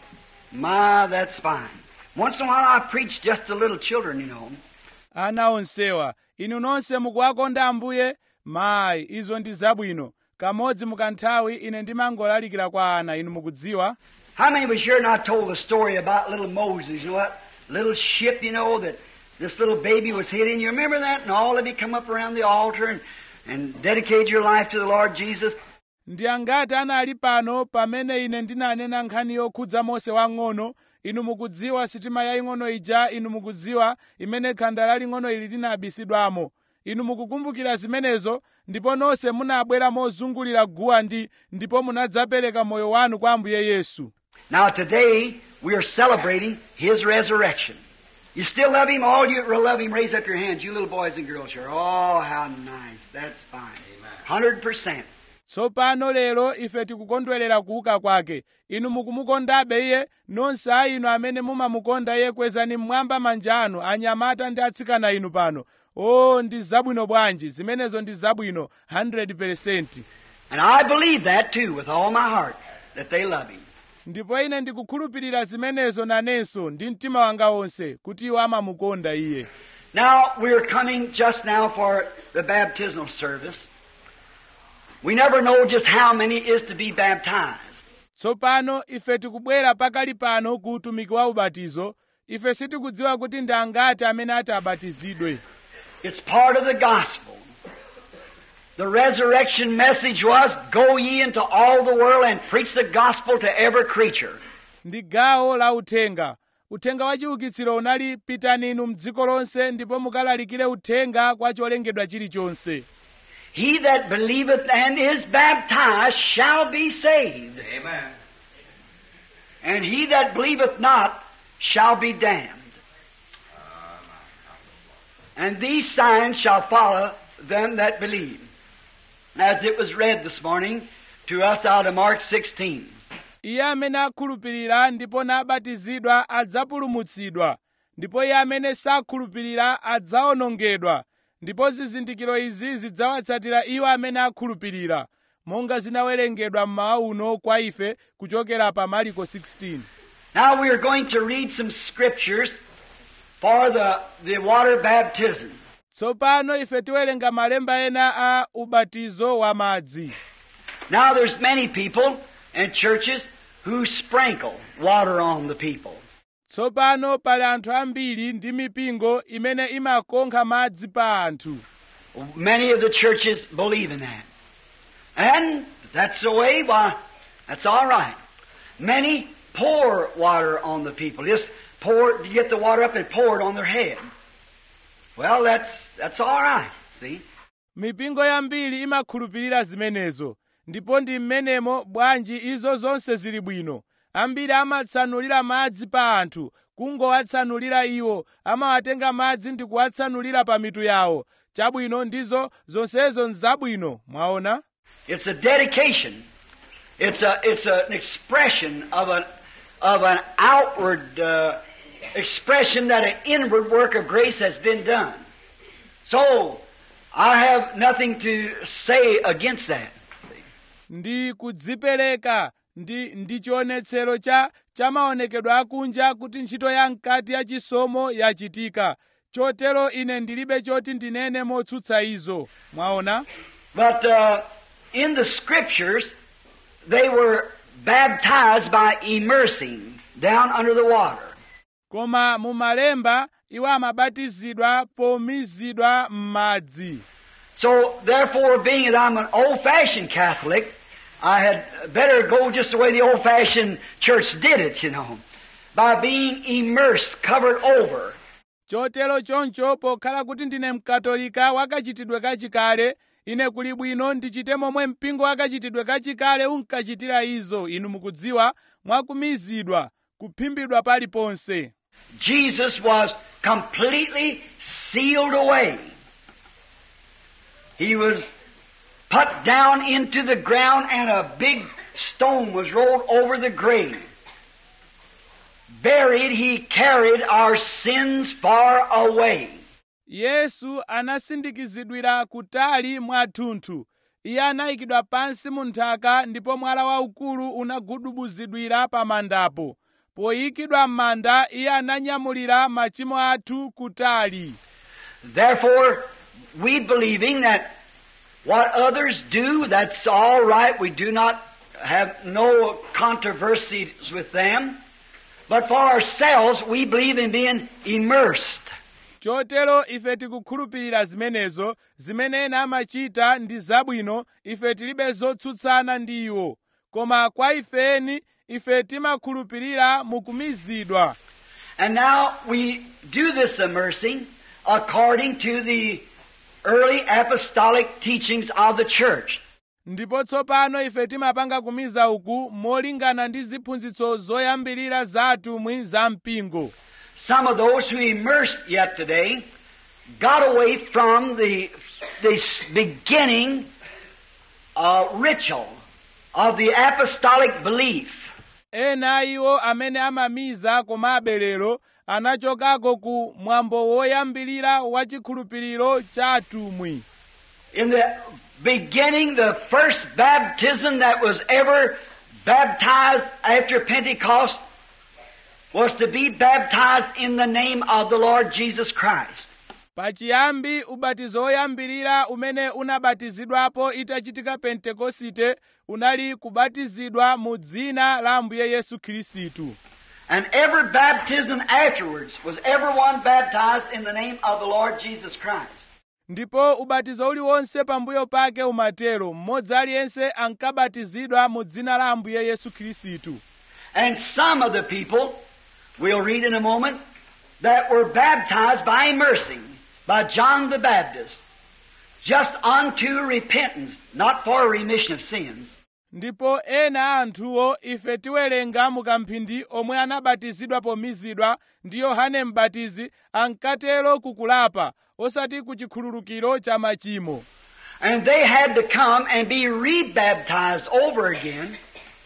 My, that's fine. Once in a while I preach just to little children, you know. ana onsewa inu nonse mukuwakonda ambuye mayi izo ndi zabwino kamodzi mukanthawi ine ndimangolalikira kwa ana inu mukudziwa How many was here and I told the story about little Moses, you know what? Little ship, you know, that this little baby was hid in. You remember that? And all of you come up around the altar and, and dedicate your life to the Lord Jesus. ndi angati anali pano pamene ine ndinanena nkhani yokhudza mose wang'ono inu mukudziwa sitima yaying'ono ija inu mukudziwa imene khanda laling'ono ili linabisidwamo inu mukukumbukira zimenezo ndipo nonse munabwera mozungulira guwa ndi ndipo munadzapereka moyo wanu kwa ambuye yesu Now today we are celebrating His resurrection. You still love Him? All you who love Him, raise up your hands, you little boys and girls here. Oh, how nice. That's fine. Hundred percent. tsopano lero ife tikukondwerera kuuka kwake inu mukumukondabe iye nonse a inu amene mumamukonda iye kwezani mmwamba manja anu anyamata ndi atsikana inu pano o ndi zabwino bwanji zimenezo ndi zabwino 100% And I believe that too with all my heart, that they love Him. ndipo ine ndikukhulupirira zimenezo nanenso ndi mtima wanga wonse kuti iwo amamukonda iye Now, we're coming just now for the baptismal service. We never know just how many is to be baptized. tsopano ife tikubwera pakali pano ku utumiki wa ubatizo ife sitikudziwa kuti ndi angati amene ati abatizidwe It's part of the gospel. The resurrection message was, Go ye into all the world and preach the gospel to every creature. ndi gawo la uthenga uthenga wa chiukitsiro unali pitani inu mdziko lonse ndipo mukalalikire uthenga kwa cholengedwa chilichonse He that believeth and is baptized shall be saved. Amen. And he that believeth not shall be damned. And these signs shall follow them that believe. As it was read this morning to us out of Mark 16. iye amene akhulupirira ndipo nabatizidwa adzapulumutsidwa ndipo iye amene sakhulupirira adzawonongedwa ndipo zizindikiro izi zidzawatsatira iwo amene akhulupirira monga zinawerengedwa mmawa uno kwa ife kuchokera pa mariko 16 Now we are going to read some scriptures for the, the water baptism. tsopano ife tiwerenga malemba ena a ubatizo wa madzi Now there's many people and churches who sprinkle water on the people. tsopano pali anthu ambiri ndi mipingo imene imakonkha madzi pa anthu Many of the churches believe in that. And if that's the way, why, that's all right. Many pour water on the people. Just pour, you get the water up and pour it on their head. Well, that's, that's all right, see? mipingo yambiri imakhulupirira zimenezo ndipo ndi mmenemo bwanji izo zonse zili bwino ambiri amatsanulira madzi pa anthu kungowatsanulira iwo amawatenga madzi ndi kuwatsanulira pa mitu yawo chabwino ndizo zonsezo nzabwino mwaona It's a dedication. It's a it's an expression of an of an outward uh, expression that an inward work of grace has been done. So I have nothing to say against that. ndi kudzipereka ndi ndi chionetsero cha cha maonekedwe akunja kuti ntchito ya mkati ya chisomo yachitika chotero ine ndilibe choti ndinene motsutsa izo mwaona But uh, in the scriptures, they were baptized by immersing down under the water. koma mu malemba iwo amabatizidwa pomizidwa m'madzi So therefore, being that I'm an old-fashioned Catholic, I had better go just the way the old-fashioned church did it, you know, by being immersed, covered over. chotero choncho pokhala kuti ndine mkatolika wakachitidwe kachikale ine kuli bwino ndichite momwe mpingo wakachitidwe kachikale unkachitira izo inu mukudziwa mwakumizidwa kuphimbidwa paliponse Jesus was completely sealed away. He was put down into the ground and a big stone was rolled over the grave. Buried, he carried our sins far away. yesu anasindikizidwira kutali mwathunthu iye anayikidwa pansi mu nthaka ndipo mwala waukulu unagudubuzidwira pa mandapo poyikidwa m'manda iye ananyamulira machimo athu kutali Therefore, we believing that what others do, that's all right. We do not have no controversies with them. But for ourselves, we believe in being immersed. chotero ife tikukhulupirira zimenezo zimene ena amachita ndi zabwino ife tilibe zotsutsana ndi iwo koma kwa ifeni ife timakhulupirira mukumizidwa And now we do this immersing according to the early apostolic teachings of the church. ndipo tsopano ife timapanga kumiza uku molingana ndi ziphunzitso zoyambirira za atumwi za mpingo Some of those who immersed yet today got away from the, the beginning uh, ritual of the apostolic belief. ena iwo amene amamiza komabe lero anachokako ku mwambo woyambirira wa chikhulupiriro cha atumwi In the beginning, the first baptism that was ever baptized after Pentecost was to be baptized in the name of the Lord Jesus Christ. pachiyambi ubatizo woyambirira umene unabatizidwapo itachitika pentekosite unali kubatizidwa mu dzina la ambuye yesu khristu And every baptism afterwards was everyone baptized in the name of the Lord Jesus Christ. ndipo ubatizo uliwonse pambuyo pake umatero mmodzi aliyense ankabatizidwa mu dzina la ambuye yesu khristu And some of the people, we'll read in a moment, that were baptized by immersing by John the Baptist, just unto repentance, not for remission of sins. ndipo ena a anthuwo ife tiwerenga mu kamphindi omwe anabatizidwa pomizidwa ndi yohane m'batizi ankatero kukulapa osati ku chikhululukiro cha machimo And they had to come and be rebaptized over again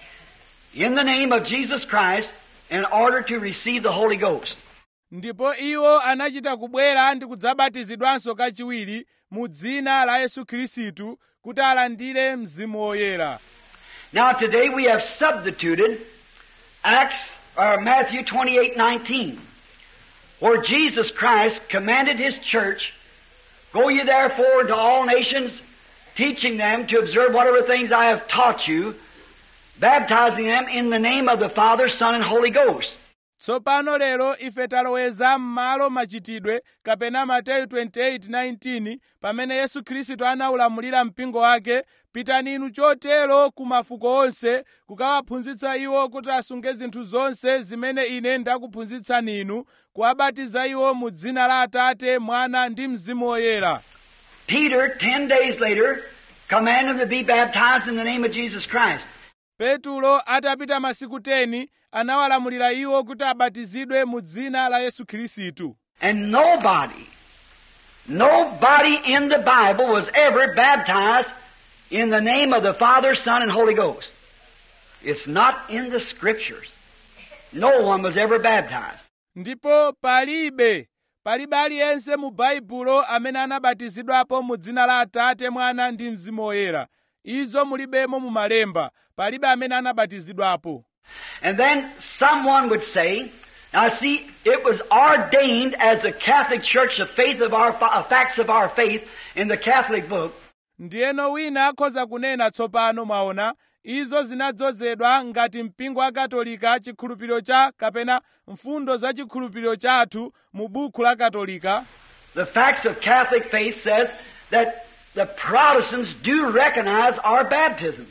in the name of Jesus Christ in order to receive the Holy Ghost. ndipo iwo anachita kubwera ndi kudzabatizidwanso kachiwiri mu dzina la yesu khristu kuti alandire mzimu woyera Now today we have substituted Acts or Matthew 28:19 where Jesus Christ commanded his church, go ye therefore to all nations, teaching them to observe whatever things I have taught you, baptizing them in the name of the Father, Son, and Holy Ghost. tsopano lero ife taloweza m'malo machitidwe kapena mateyu 28:19 pamene yesu khristu anaulamulira mpingo wake pitani inu chotero ku mafuko onse kukawaphunzitsa iwo kuti asunge zinthu zonse zimene ine ndakuphunzitsani inu kuwabatiza iwo mu dzina la atate mwana ndi mzimu woyera Peter, ten days later, command them to be baptized in the name of Jesus Christ. petulo atapita masiku 10 anawalamulira iwo kuti abatizidwe mu dzina la yesu khristu And nobody, nobody in the Bible was ever baptized in the name of the Father, Son, and Holy Ghost. It's not in the Scriptures. No one was ever baptized. ndipo palibe palibe aliyense mu baibulo amene anabatizidwapo mu dzina la atate mwana ndi mzimu woyera izo mulibemo mu malemba palibe amene anabatizidwapo And then someone would say, now see, it was ordained as the Catholic Church, the faith of our, uh, facts of our faith in the Catholic book, ndiyeno wina akhoza kunena tsopano mwaona izo zinadzozedwa ngati mpingo wa katolika chikhulupiriro cha kapena mfundo za chikhulupiriro chathu mu buku la katolika The facts of Catholic faith says that the Protestants do recognize our baptism.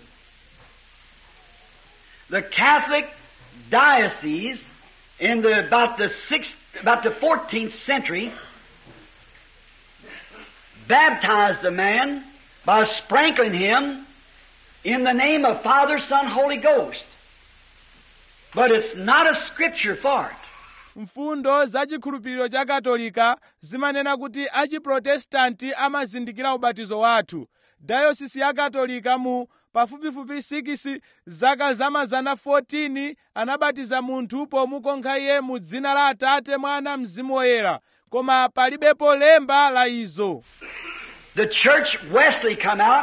The Catholic diocese in the about the sixth about the fourteenth century baptized the man by sprinkling him in the name of Father, Son, Holy Ghost. But it's not a scripture for it. mfundo za chikhulupiriro cha katolika zimanena kuti achiprotestanti amazindikira ubatizo wathu dayosisi ya katolika mu pafupifupi 6 zaka za mazana 14 anabatiza munthu pomukonkha iye mu dzina la atate mwana mzimu woyera koma palibepo lemba la izo The church Wesley come out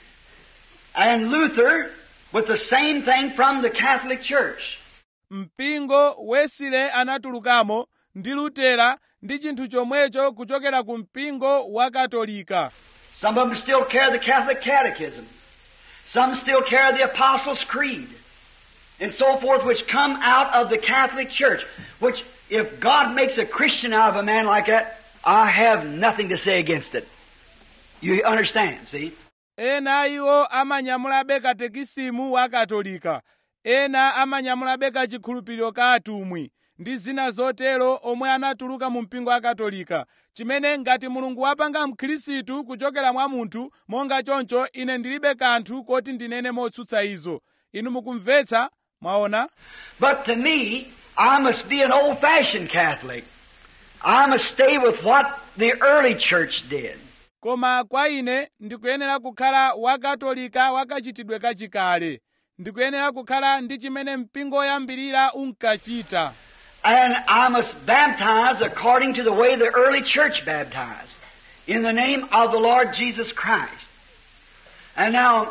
and Luther with the same thing from the Catholic Church. mpingo wesile anatulukamo ndi lutera ndi chinthu chomwecho kuchokera ku mpingo wa katolika Some of them still carry the Catholic Catechism. Some still carry the Apostles' Creed. And so forth, which come out of the Catholic Church. Which, if God makes a Christian out of a man like that, I have nothing to say against it. You understand, see? ena iwo amanyamulabe katekisimu wa katolika ena amanyamulabe kachikhulupiriro ka atumwi ndi zina zotero omwe anatuluka mu mpingo wa katolika chimene ngati mulungu wapanga mkhristu kuchokera mwa munthu monga choncho ine ndilibe kanthu koti ndinene motsutsa izo inu mukumvetsa mwaona But to me, I must be an old-fashioned Catholic. I must stay with what the early church did. koma kwa ine ndikuyenera kukhala wakatolika wakachitidwe kachikale ndikuyenera kukhala ndi chimene mpingo woyambirira unkachita And I must baptize according to the way the early church baptized, in the name of the Lord Jesus Christ. And now,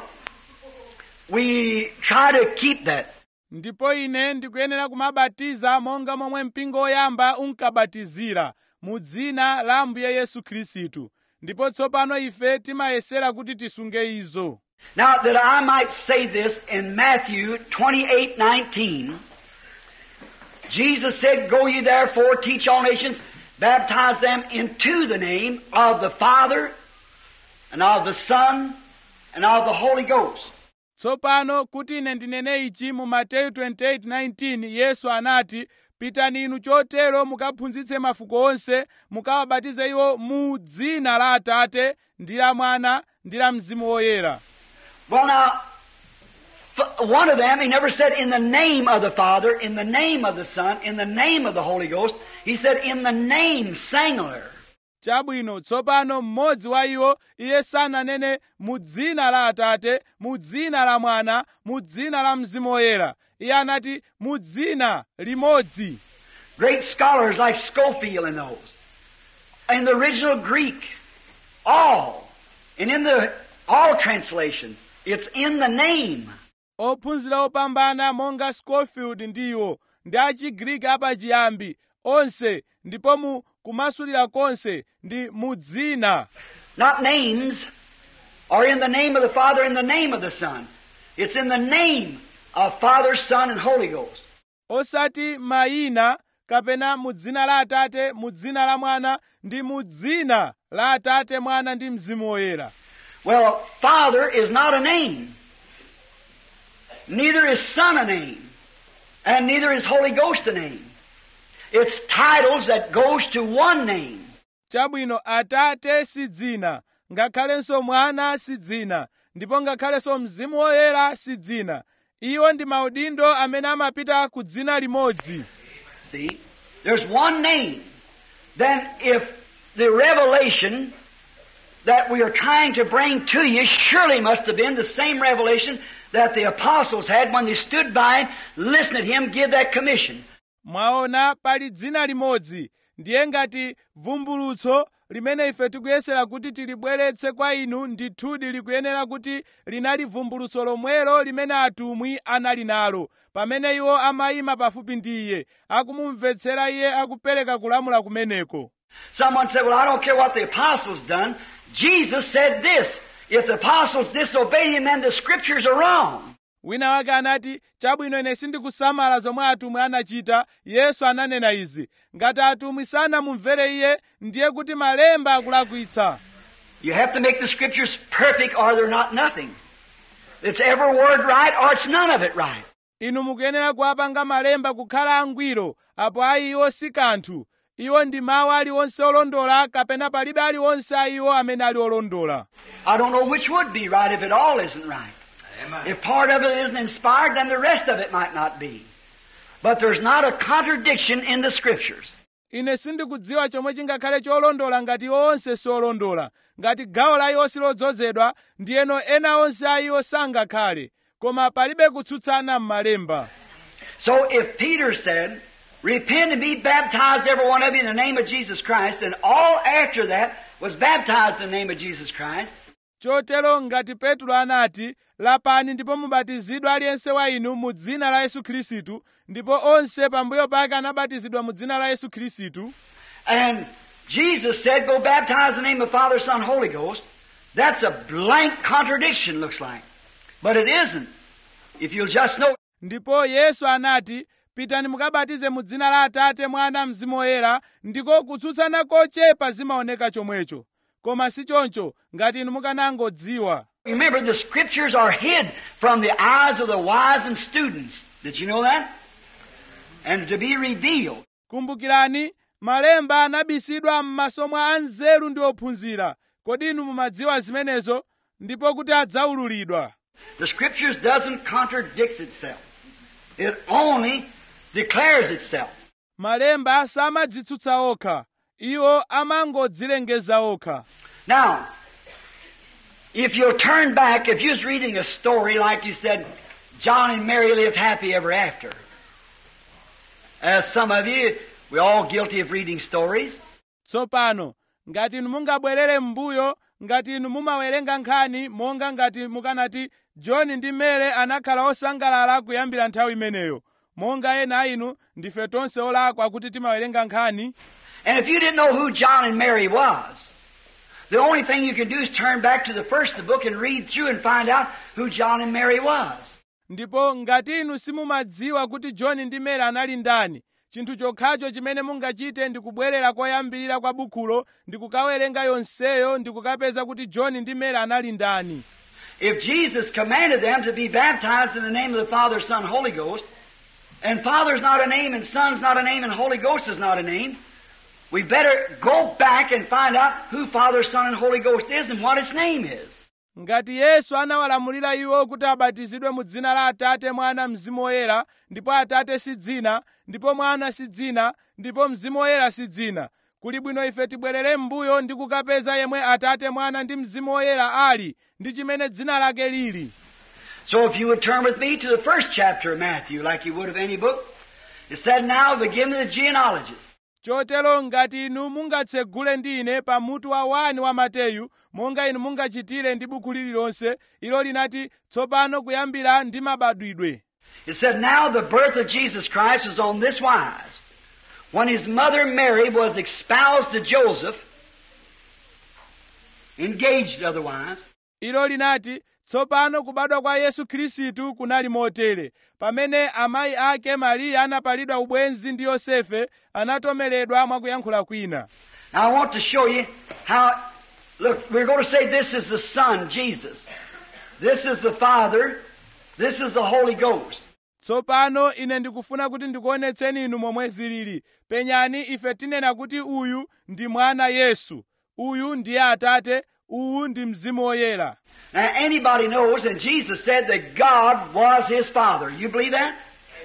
we try to keep that. ndipo ine ndikuyenera kumabatiza monga momwe mpingo woyamba unkabatizira mu dzina la ambuye yesu khristu ndipo tsopano ife timayesera kuti tisunge izo Now, that I might say this in Matthew 28 19, Jesus said, Go ye therefore, teach all nations, baptize them into the name of the Father, and of the Son, and of the Holy Ghost. tsopano kuti ine ndinene ichi mu mateyu 28:19 yesu anati pitani inu chotero mukaphunzitse mafuko onse mukawabatize iwo mu dzina la atate ndi la mwana ndi la mzimu woyera Well, now, f- one of them, he never said in the name of the Father, in the name of the Son, in the name of the Holy Ghost. He said in the name singular. chabwino tsopano mmodzi wa iwo iye sananene mu dzina la atate mu dzina la mwana mu dzina la mzimu woyera iye anati mu dzina limodzi Great scholars like Schofield in those. In the original Greek, all. And in the all translations, it's in the name. ophunzira opambana monga scofield ndiwo ndi achigriki apachiyambi onse ndipo mu kumasulira konse ndi mu dzina Not names, or in the name of the Father, in the name of the Son. It's in the name of Father, Son, and Holy Ghost. osati mayina kapena mu dzina la atate mu dzina la mwana ndi mu dzina la atate mwana ndi mzimu woyera Well, Father is not a name. Neither is Son a name. And neither is Holy Ghost a name. It's titles that goes to one name. chabwino atate si dzina ngakhalenso mwana si dzina ndipo ngakhalenso mzimu woyera si dzina iwo ndi maudindo amene amapita ku dzina limodzi See? There's one name. Then if the revelation that we are trying to bring to you surely must have been the same revelation that the apostles had when they stood by him, listened to him give that commission. mwaona pali dzina limodzi ndiye ngati vumbulutso limene ife tikuyesera kuti tilibweretse kwa inu ndithudi likuyenera kuti linali vumbulutso lomwelo limene atumwi anali nalo pamene iwo amayima pafupi ndi iye akumumvetsera iye akupereka kulamula kumeneko Someone said, well, I don't care what the apostles done. Jesus said this. If the apostles disobeyed him, then the scriptures are wrong. wina wake anati chabwino ine sindikusamala zomwe atumwi anachita yesu ananena izi ngati atumwi sanamumvere iye ndiye kuti malemba akulakwitsa You have to make the scriptures perfect or they're not nothing. It's every word right or it's none of it right. inu mukuyenera kuwapanga malemba kukhala angwiro apo ayi iwo si kanthu iwo ndi mawu aliwonse olondola kapena palibe aliwonse a iwo amene ali olondola I don't know which would be right if it all isn't right. If part of it isn't inspired, then the rest of it might not be. But there's not a contradiction in the scriptures. ine sindikudziwa chomwe chingakhale cholondola ngati iwo onse siolondola ngati gawo la iwo silodzozedwa ndiyeno ena onse a iwo sangakhale koma palibe kutsutsana m'malemba So if Peter said, Repent and be baptized, every one of you, in the name of Jesus Christ, and all after that was baptized in the name of Jesus Christ, chotero ngati petro anati lapani ndipo mubatizidwe aliyense wa inu mu dzina la yesu khristu ndipo onse pambuyo pake anabatizidwa mu dzina la yesu khristu and Jesus said, Go baptize in the name of Father, Son, Holy Ghost, that's a blank contradiction, looks like. But it isn't. If you'll just know ndipo yesu anati pitani mukabatize mu dzina la atate mwana mzimu woyera ndiko kutsutsana kochepa zimaoneka chomwecho koma si choncho ngati inu mukanangodziwa Remember, the scriptures are hid from the eyes of the wise and students. Did you know that? And to be revealed. kumbukirani malemba anabisidwa m'maso mwa anzeru ndi ophunzira kodi inu mumadziwa zimenezo ndipo kuti adzaululidwa The scriptures doesn't contradict itself. It only declares itself. malemba samadzitsutsa okha iwo amangodzilengeza okha Now, if you'll turn back, if you was reading a story like you said, John and Mary lived happy ever after. As some of you, we're all guilty of reading stories. tsopano ngati inu mungabwerere m'mbuyo ngati inu mumawerenga nkhani monga ngati mukanati john ndi mary anakhala osangalala kuyambira nthawi imeneyo monga ena a inu ndife tonse olakwa kuti timawerenga nkhani And if you didn't know who John and Mary was, the only thing you can do is turn back to the first of the book and read through and find out who John and Mary was. ndipo ngati inu simumadziwa kuti john ndi mary anali ndani chinthu chokhacho chimene mungachite ndi kubwerera koyambirira kwa bukhulo ndi kukawerenga yonseyo ndi kukapeza kuti john ndi mary anali ndani If Jesus commanded them to be baptized in the name of the Father, Son, Holy Ghost, and Father's not a name, and Son's not a name, and Holy Ghost is not a name, we better go back and find out who Father, Son, and Holy Ghost is and what its name is. ngati yesu anawalamulira iwo kuti abatizidwe mu dzina la atate mwana mzimu woyera ndipo atate si dzina ndipo mwana si dzina ndipo mzimu woyera si dzina kuli bwino ife tibwerere m'mbuyo ndi kukapeza yemwe atate mwana ndi mzimu woyera ali ndi chimene dzina lake lili So if you would turn with me to the first chapter of Matthew, like you would of any book, it said now, beginning of the genealogies. chotero ngati inu mungatsegule ndi ine pa mutu wa wani wa mateyu monga inu mungachitire ndi buku lililonse ilo linati tsopano kuyambira ndi mabadwidwe It said, Now the birth of Jesus Christ was on this wise. When his mother Mary was espoused to Joseph, engaged otherwise, ilo linati tsopano kubadwa kwa yesu khristu kunali motere pamene amayi ake mariya anapalidwa ubwenzi ndi yosefe anatomeredwa mwakuyankhula kwina Now I want to show you how, look, we're going to say this is the Son, Jesus. This is the Father. This is the Holy Ghost. tsopano ine ndikufuna kuti ndikuonetseni inu momwe zilili penyani ife tinena kuti uyu ndi mwana yesu uyu ndiye atate uwu ndi mzimu woyera Now anybody knows, and Jesus said that God was His Father. You believe that?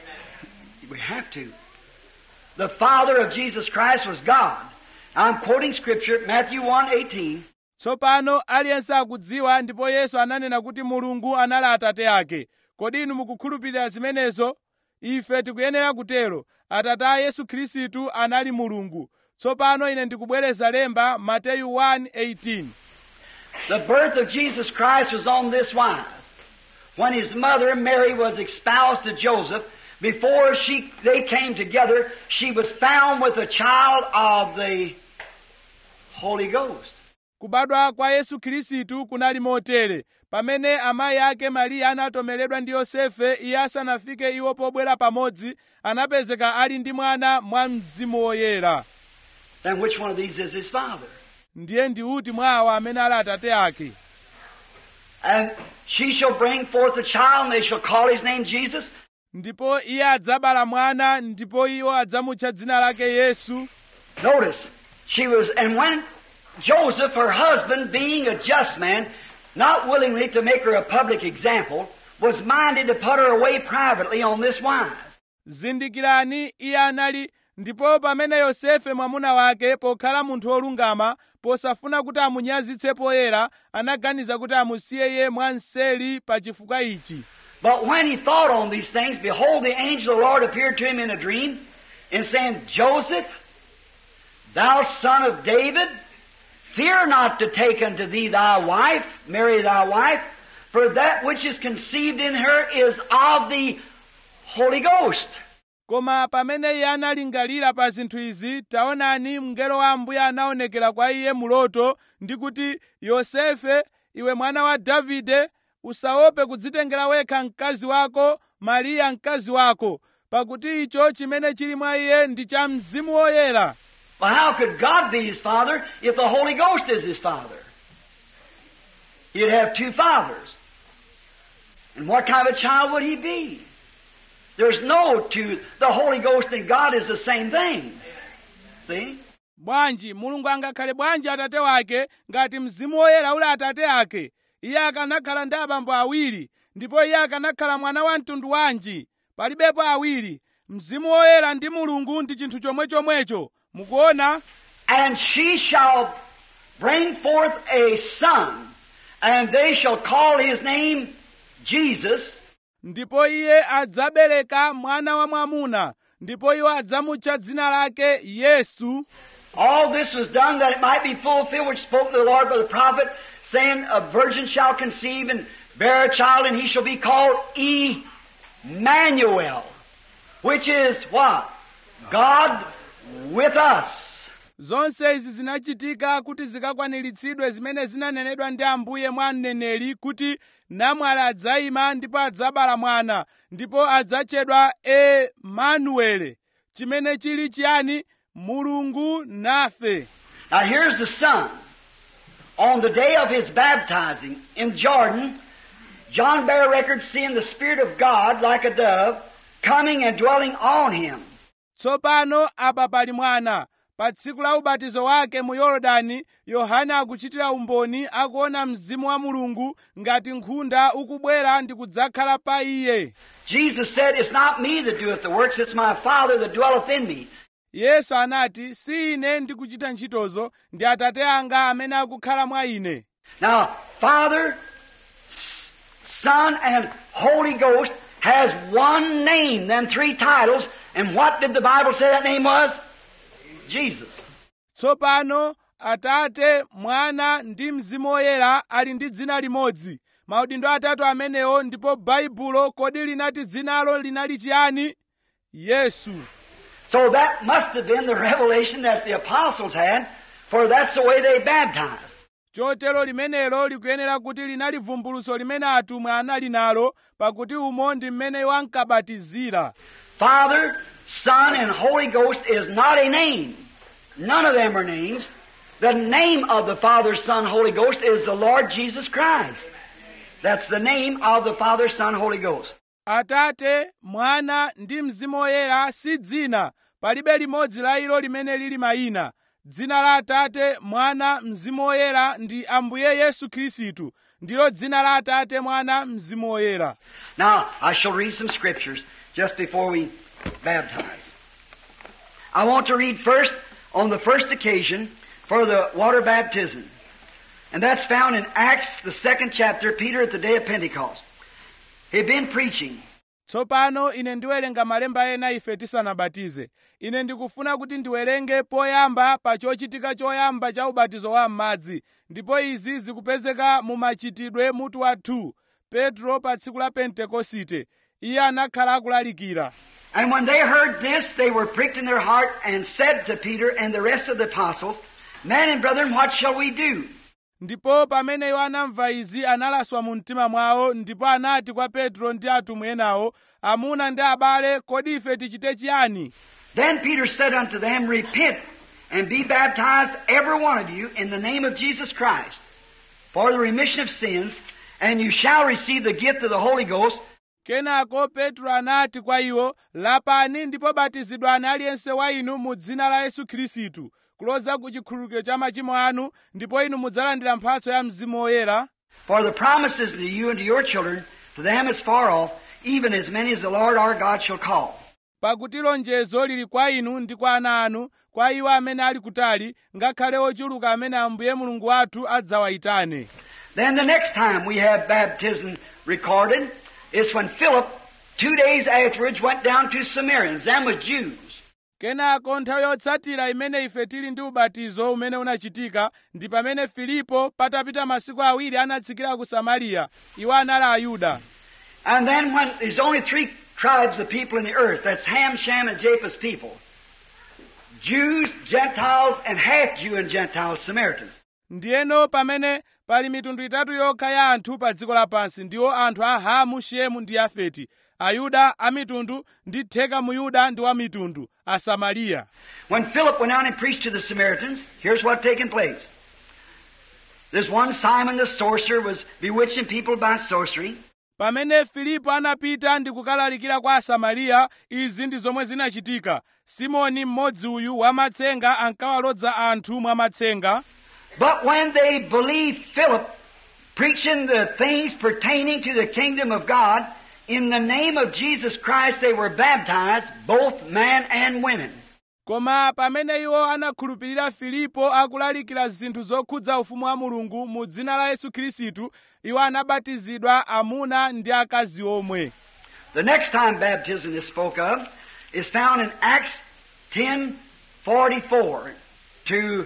We have to. The Father of Jesus Christ was God. I'm quoting Scripture, Matthew 1, 18. tsopano aliyense akudziwa ndipo yesu ananena kuti mulungu anali atate ake kodi inu mukukhulupirira zimenezo ife tikuyenera kutero atate a yesu khristu anali mulungu tsopano ine ndikubwereza lemba mateyu 1:18 The birth of Jesus Christ was on this wise. When his mother, Mary, was espoused to Joseph, before she, they came together, she was found with a child of the Holy Ghost. kubadwa kwa yesu khristu kunali motere pamene amayi ake mariya anatomeredwa ndi yosefe iye asanafike iwo pobwera pamodzi anapezeka ali ndi mwana mwa mzimu woyera Then which one of these is his father? ndiye ndi uti mwa awa amene ali atate ake And she shall bring forth a child, and they shall call his name Jesus. ndipo iye adzabala mwana ndipo iwo adzamutcha dzina lake yesu Notice, she was, and when Joseph, her husband, being a just man, not willingly to make her a public example, was minded to put her away privately on this wise. zindikirani iye anali ndipo pamene yosefe mwamuna wake pokhala munthu wolungama posafuna kuti amunyazitse poyera anaganiza kuti amusiye iye mwanseli pa chifukwa ichi But when he thought on these things, behold, the angel of the Lord appeared to him in a dream, and saying, Joseph, thou son of David, fear not to take unto thee thy wife, Mary thy wife, for that which is conceived in her is of the Holy Ghost. koma pamene iye analingalira pa zinthu izi taonani mngelo wa ambuye anaonekera kwa iye muloto ndi kuti yosefe iwe mwana wa davide usaope kudzitengera wekha mkazi wako mariya mkazi wako pakuti icho chimene chili mwa iye ndi cha mzimu woyera Well, how could God be his father if the Holy Ghost is his father? He'd have two fathers. And what kind of a child would he be? There's no two. The Holy Ghost and God is the same thing. See? bwanji mulungu angakhale bwanji atate wake ngati mzimu woyera uli atate ake iye akanakhala ndi abambo awiri ndipo iye akanakhala mwana wa mtundu wanji palibepo awiri mzimu woyera ndi mulungu ndi chinthu chomwechomwecho mukuona And she shall bring forth a son, and they shall call his name Jesus, ndipo iye adzabereka mwana wa mwamuna ndipo iwo adzamutcha dzina lake yesu All this was done that it might be fulfilled which spoke the Lord by the prophet, saying, A virgin shall conceive and bear a child, and he shall be called Emmanuel, which is what? God with us. zonse izi zinachitika kuti zikakwaniritsidwe zimene zinanenedwa ndi ambuye mwa mneneri kuti namwali adzayima ndipo adzabala mwana ndipo adzatchedwa emanuele chimene chili chiyani mulungu nafe Now here's the son. On the day of his baptizing in Jordan, John bare record seeing the Spirit of God like a dove coming and dwelling on him. tsopano apa pali mwana pa tsiku la ubatizo wake mu yorodani yohane akuchitira umboni akuona mzimu wa mulungu ngati nkhunda ukubwera ndi kudzakhala pa iye Jesus said, It's not me that doeth the works, it's my Father that dwelleth in me. yesu anati si ine ndikuchita ntchitozo ndi atate anga amene akukhala mwa ine Now, Father, S- Son, and Holy Ghost has one name, them three titles, and what did the Bible say that name was? Jesus. tsopano atate mwana ndi mzimu woyera ali ndi dzina limodzi maudindo atatu amenewo ndipo baibulo kodi linati dzinalo linali chiyani yesu So that must have been the revelation that the apostles had, for that's the way they baptized. chotero limenelo likuyenera kuti linali vumbuluso limene atumwi anali nalo pakuti umo ndi mmene iwo ankabatizira Father, Son, and Holy Ghost is not a name. None of them are names. The name of the Father, Son, Holy Ghost is the Lord Jesus Christ. That's the name of the Father, Son, Holy Ghost. atate mwana ndi mzimu woyera si dzina palibe limodzi la ilo limene lili mayina dzina la atate mwana mzimu woyera ndi ambuye yesu khristu ndilo dzina la atate mwana mzimu woyera Now, I shall read some scriptures just before we baptize. I want to read first on the first occasion for the water baptism. And that's found in Acts, the second chapter, Peter at the day of Pentecost. He'd been preaching. tsopano ine ndiwerenga malemba ena ife tisanabatize ine ndikufuna kuti ndiwerenge poyamba pa chochitika choyamba cha ubatizo wa m'madzi ndipo izi zikupezeka mu machitidwe mutu wa 2 petro pa tsiku la pentekosite iye anakhala akulalikira And when they heard this, they were pricked in their heart and said to Peter and the rest of the apostles, Men and brethren, what shall we do? ndipo pamene iwo anamva izi analaswa mu mtima mwawo ndipo anati kwa petro ndi atumwi enawo amuna ndi abale kodi ife tichite chiyani Then Peter said unto them, Repent and be baptized, every one of you, in the name of Jesus Christ, for the remission of sins, and you shall receive the gift of the Holy Ghost. kenako petro anati kwa iwo lapani ndipo batizidwani aliyense wa inu mu dzina la yesu khristu kuloza ku chikhululukiro cha machimo anu ndipo inu mudzalandira mphatso ya mzimu woyera For the promises to you and to your children, to them as far off, even as many as the Lord our God shall call. pakuti lonjezo lili kwa inu ndi kwa ana anu kwa iwo amene ali kutali ngakhale ochuluka amene ambuye mulungu wathu adzawayitane Then the next time we have baptism recorded is when Philip, two days afterwards, went down to Samaritans. Them was Jews. kenako nthawi yotsatira imene ife tili ndi ubatizo umene unachitika ndi pamene filipo patapita masiku awiri anatsikira ku samariya iwo anali ayuda And then when there's only three tribes of people in the earth, that's Ham, Shem, and Japheth's people. Jews, Gentiles, and half Jew and Gentile Samaritans. ndiyeno pamene pali mitundu itatu yokha ya anthu pa dziko lapansi ndiwo anthu a hamu shemu ndi yafeti ayuda amitundu ndi theka muyuda ndi wa mitundu asamariya When Philip went out and preached to the Samaritans, here's what taken place. There's one Simon the sorcerer was bewitching people by sorcery. pamene filipo anapita ndi kukalalikira kwa asamariya izi ndi zomwe zinachitika simoni mmodzi uyu wamatsenga ankawalodza anthu mwamatsenga But when they believed Philip preaching the things pertaining to the kingdom of God, in the name of Jesus Christ they were baptized, both man and women. koma pamene iwo anakhulupirira filipo akulalikira zinthu zokhudza ufumu wa mulungu mu dzina la yesu khristu iwo anabatizidwa amuna ndi akazi omwe The next time baptism is spoke of is found in Acts 10:44 to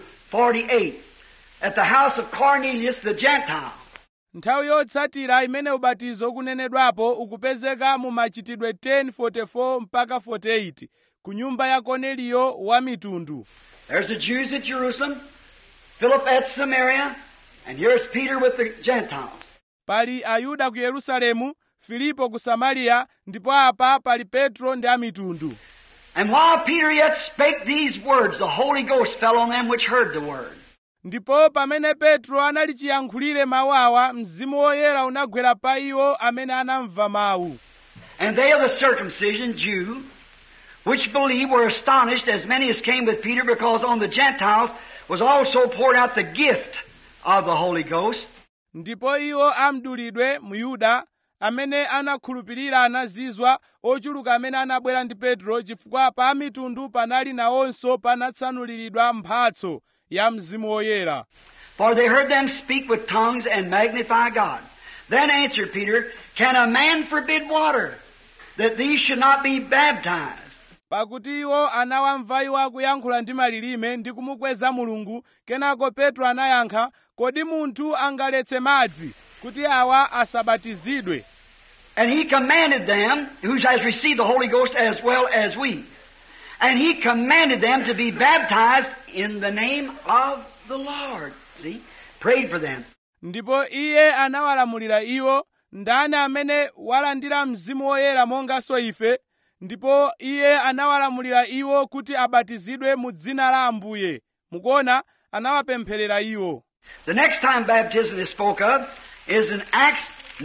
48 at the house of Cornelius the Gentile. nthawi yotsatira imene ubatizo ukunenedwapo ukupezeka mu machitidwe 10:44 mpaka 48 ku nyumba ya korneliyo wa mitundu There's the Jews at Jerusalem, Philip at Samaria, and here's Peter with the Gentiles. pali ayuda ku yerusalemu filipo ku samariya ndipo apa pali petro ndi amitundu And while Peter yet spake these words, the Holy Ghost fell on them which heard the word. ndipo pamene petro anali chiyankhulire mawu awa mzimu woyera unagwera pa iwo amene anamva mawu And they of the circumcision, Jew, which believed were astonished, as many as came with Peter, because on the Gentiles was also poured out the gift of the Holy Ghost. ndipo iwo amdulidwe mu yuda amene anakhulupirira anazizwa ochuluka amene anabwera ndi petro chifukwa pa mitundu panali nawonso panatsanuliridwa mphatso ya mzimu woyera For they heard them speak with tongues and magnify God. Then answered Peter, Can a man forbid water, that these should not be baptized? pakuti iwo anawamva iwo akuyankhula ndi malilime ndi kumukweza mulungu kenako petro anayankha kodi munthu angaletse madzi kuti awa asabatizidwe And he commanded them, who has received the Holy Ghost as well as we, and he commanded them to be baptized in the name of the Lord. See? Prayed for them. ndipo iye anawalamulira iwo ndani amene walandira mzimu woyera monganso ife ndipo iye anawalamulira iwo kuti abatizidwe mu dzina la ambuye mukuona anawapempherera iwo The next time baptism is spoke of is in Acts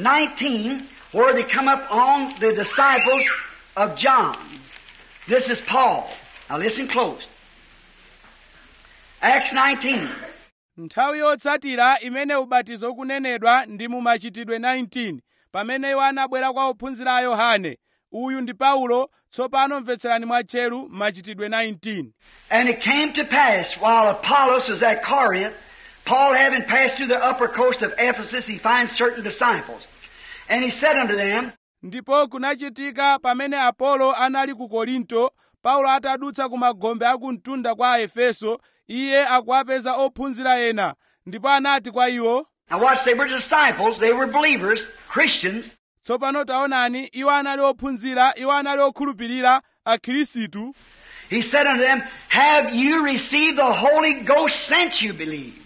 19, where they come up on the disciples of John. This is Paul. Now listen close. Acts 19. nthawi yotsatira imene ubatizo ukunenedwa ndi mu machitidwe 19 pamene iwo anabwera kwa ophunzira a yohane uyu ndi paulo tsopano mvetserani mwatcheru machitidwe 19 And it came to pass, while Apollos was at Corinth, Paul having passed through the upper coast of Ephesus, he finds certain disciples. And he said unto them, ndipo kunachitika pamene apolo anali ku korinto paulo atadutsa ku magombe a kumtunda kwa aefeso iye akuwapeza ophunzira ena ndipo anati kwa iwo Now watch, they were disciples, they were believers, Christians, tsopano taonani iwo anali ophunzira iwo anali okhulupirira akhirisitu He said unto them, Have you received the Holy Ghost since you believed?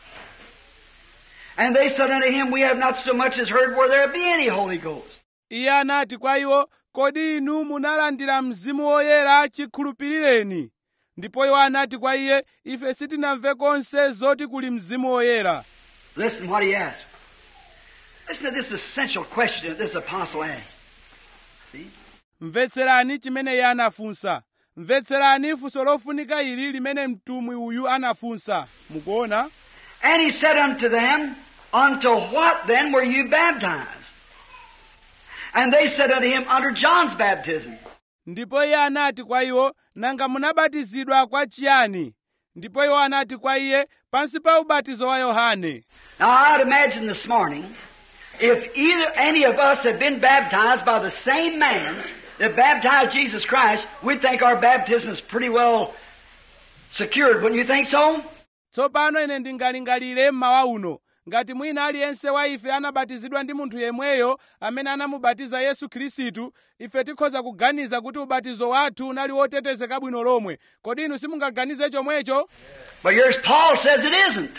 And they said unto him, We have not so much as heard where there be any Holy Ghost. iye anati kwa iwo kodi inu munalandira mzimu woyera chikhulupirireni ndipo iwo anati kwa iye ife sitinamve konse zoti kuli mzimu woyera Listen what he asked. Listen to this essential question that this apostle asked. See? mvetserani chimene iye anafunsa mvetserani funso lofunika ili limene mtumwi uyu anafunsa mukuona And he said unto them, Unto what then were you baptized? And they said unto him, Under John's baptism. ndipo iye anati kwa iwo nanga munabatizidwa kwa chiyani ndipo iwo anati kwa iye pansi pa ubatizo wa yohane Now I'd imagine this morning, if either any of us had been baptized by the same man that baptized Jesus Christ, we'd think our baptism is pretty well secured, wouldn't you think so? tsopano ine ndingalingalire mmawa uno ngati mwina aliyense wa ife anabatizidwa ndi munthu yemweyo amene anamubatiza yesu khristu ife tikhoza kuganiza kuti ubatizo wathu unali wotetezeka bwino lomwe kodi inu simungaganize chomwecho But here's Paul says it isn't.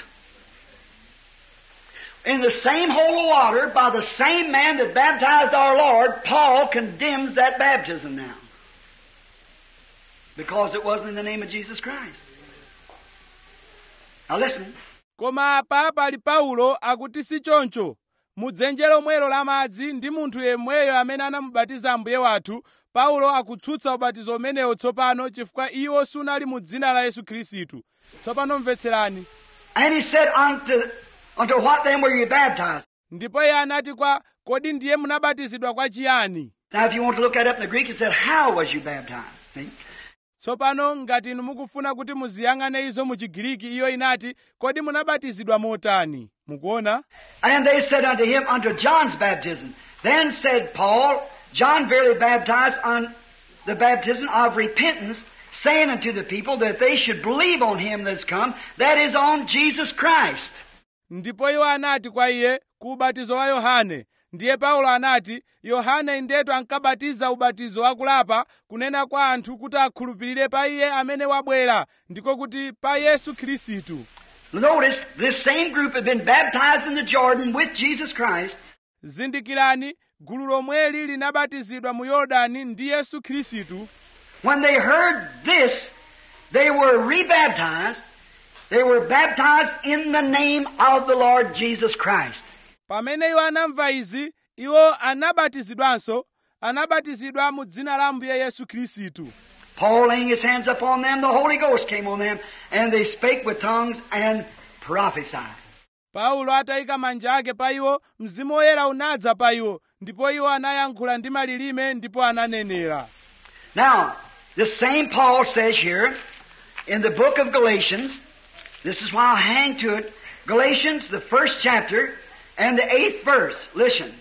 In the same hole of water, by the same man that baptized our Lord, Paul condemns that baptism now. Because it wasn't in the name of Jesus Christ. Now listen. koma apa pali paulo akuti si choncho mudzenje lomwelo la madzi ndi munthu yemweyo amene anamubatiza ambuye wathu paulo akutsutsa ubatizo umenewo tsopano chifukwa iwo sunali mu dzina la yesu khristu tsopano mvetserani And he said, unto, unto what then were you baptized? ndipo iye anati kwa kodi ndiye munabatizidwa kwa chiyani Now if you want to look that up in the Greek, it said, how was you baptized? See? tsopano ngati inu mukufuna kuti muziyang'ane izo mu chigiriki iyo inati kodi munabatizidwa motani mukuona And they said unto him, Unto John's baptism. Then said Paul, John verily baptized on the baptism of repentance, saying unto the people that they should believe on him that's come, that is on Jesus Christ. ndipo iwo anati kwa iye ku ubatizo wa yohane ndiye paulo anati yohane indetu ankabatiza ubatizo wakulapa kunena kwa anthu kuti akhulupirire pa iye amene wabwera ndiko kuti pa yesu khristu Notice, this same group had been baptized in the Jordan with Jesus Christ, zindikirani gulu lomweli linabatizidwa mu yorodani ndi yesu khristu When they heard this, they were rebaptized. They were baptized in the name of the Lord Jesus Christ. pamene iwo anamva izi iwo anabatizidwanso anabatizidwa mu dzina la ambuye yesu khristu Paul laying his hands upon them, the Holy Ghost came on them, and they spake with tongues and prophesied. paulo atayika manja ake pa iwo mzimu woyera unadza pa iwo ndipo iwo anayankhula ndi malilime ndipo ananenera Now, the same Paul says here in the book of Galatians, this is why I hang to it, Galatians, the first chapter, and the eighth verse. Listen.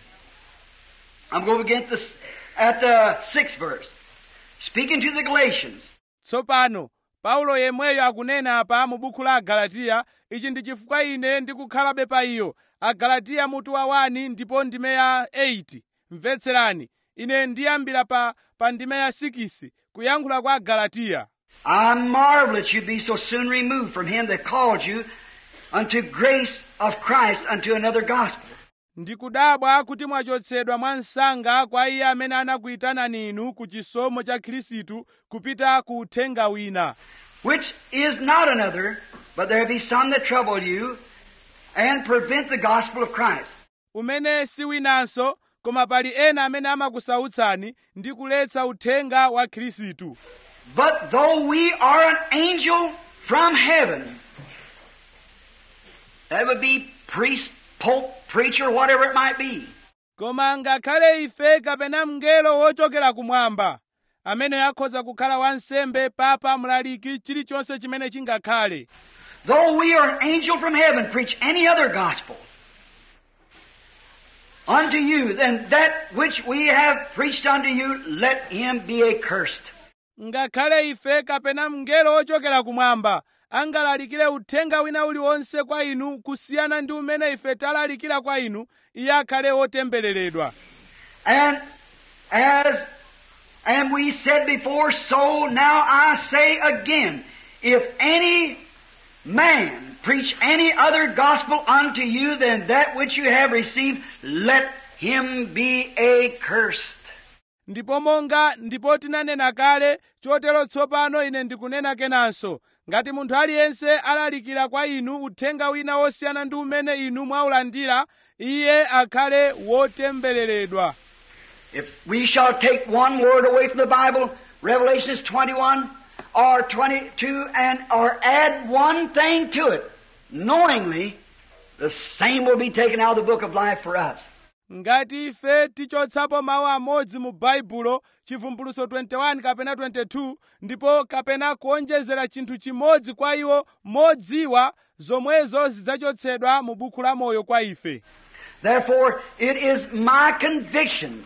I'm going to begin at the, at the sixth verse. Speaking to the Galatians. tsopano paulo yemweyo akunena apa mu buku la agalatiya ichi ndi chifukwa ine ndikukhalabe pa iyo agalatiya mutu wa 1 ndipo ndime ya 8 mvetserani ine ndiyambira pa, pa ndime ya 6 kuyankhula kwa agalatiya I marvel that you be so soon removed from him that called you unto grace of Christ unto another gospel. ndikudabwa kuti mwachotsedwa mwa msanga kwa iye amene anakuyitanani inu ku chisomo cha khristu kupita ku uthenga wina which is not another, but there be some that trouble you and prevent the gospel of Christ. umene si winanso koma pali ena amene amakusautsani ndi kuletsa uthenga wa khristu But though we are an angel from heaven, That would be priest, pope, preacher, whatever it might be. koma ngakhale ife kapena mngelo wochokera kumwamba amene akhoza kukhala wansembe papa mlaliki chilichonse chimene chingakhale Though we are an angel from heaven, preach any other gospel unto you, then that which we have preached unto you, let him be accursed. ngakhale ife kapena mngelo wochokera kumwamba angalalikire uthenga wina uliwonse kwa inu kusiyana ndi umene ife talalikira kwa inu iye akhale wotembereredwa And as and we said before, so now I say again, if any man preach any other gospel unto you than that which you have received, let him be accursed. ndipo monga ndipo tinanena kale chotero tsopano ine ndikunena kenanso ngati munthu aliyense alalikira kwa inu uthenga wina wosiyana ndi umene inu mwaulandira iye akhale wotembereredwa If we shall take one word away from the Bible, Revelations 21 or 22, and or add one thing to it, knowingly, the same will be taken out of the book of life for us. ngati ife tichotsapo mawu amodzi mu baibulo chivumbuluso 21 kapena 22 ndipo kapena kuonjezera chinthu chimodzi kwa iwo modziwa zomwezo zidzachotsedwa mu buku la moyo kwa ife Therefore, it is my convictions,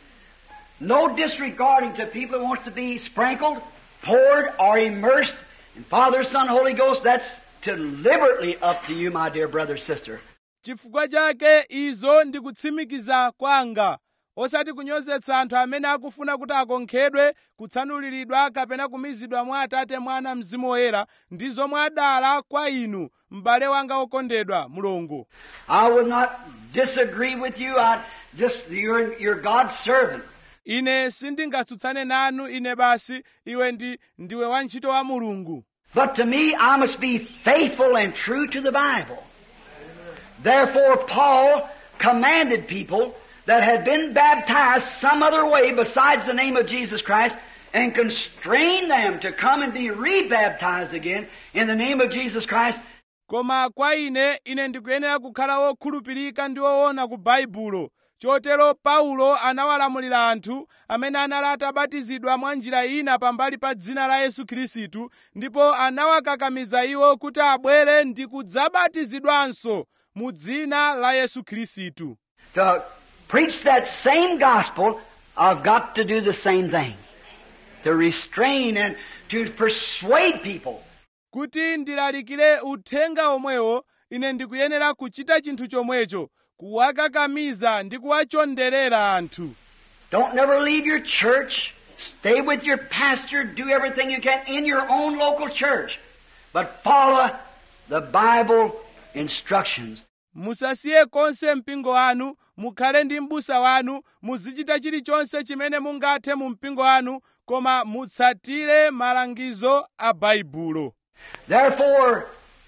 no disregarding to people who wants to be sprinkled, poured, or immersed in Father, Son, Holy Ghost, that's deliberately up to you, my dear brother, sister. chifukwa chake izo ndikutsimikiza kwanga osati kunyozetsa anthu amene akufuna kuti akonkhedwe kutsanuliridwa kapena kumizidwa mwa atate mwana mzimu woyera ndi zomwe adala kwa inu m'bale wanga wokondedwa mulungu I will not disagree with you. I just you're you're God's servant. ine sindingatsutsane nanu ine basi iwe ndi ndiwe wantchito wa mulungu But to me, I must be faithful and true to the Bible. Therefore, Paul commanded people that had been baptized some other way besides the name of Jesus Christ and constrained them to come and be rebaptized again in the name of Jesus Christ koma kwa ine ine ndikuyenera kukhala wokhulupirika ndi woona ku baibulo chotero paulo anawalamulira anthu amene anali atabatizidwa mwa njira ina pambali pa dzina la yesu khristu ndipo anawakakamiza iwo kuti abwere ndi kudzabatizidwanso mu dzina la yesu khristu to preach that same gospel. I've got to do the same thing. To restrain and to persuade people kuti ndilalikire uthenga omwewo ine ndikuyenera kuchita chinthu chomwecho kuwakakamiza ndi kuwachonderera anthu Don't never leave your church. Stay with your pastor. Do everything you can in your own local church. But follow the Bible instructions. musasiye konse mpingo wanu mukhale ndi m'busa wanu muzichita chilichonse chimene mungathe mu mpingo wanu koma mutsatire malangizo a baibulo Therefore,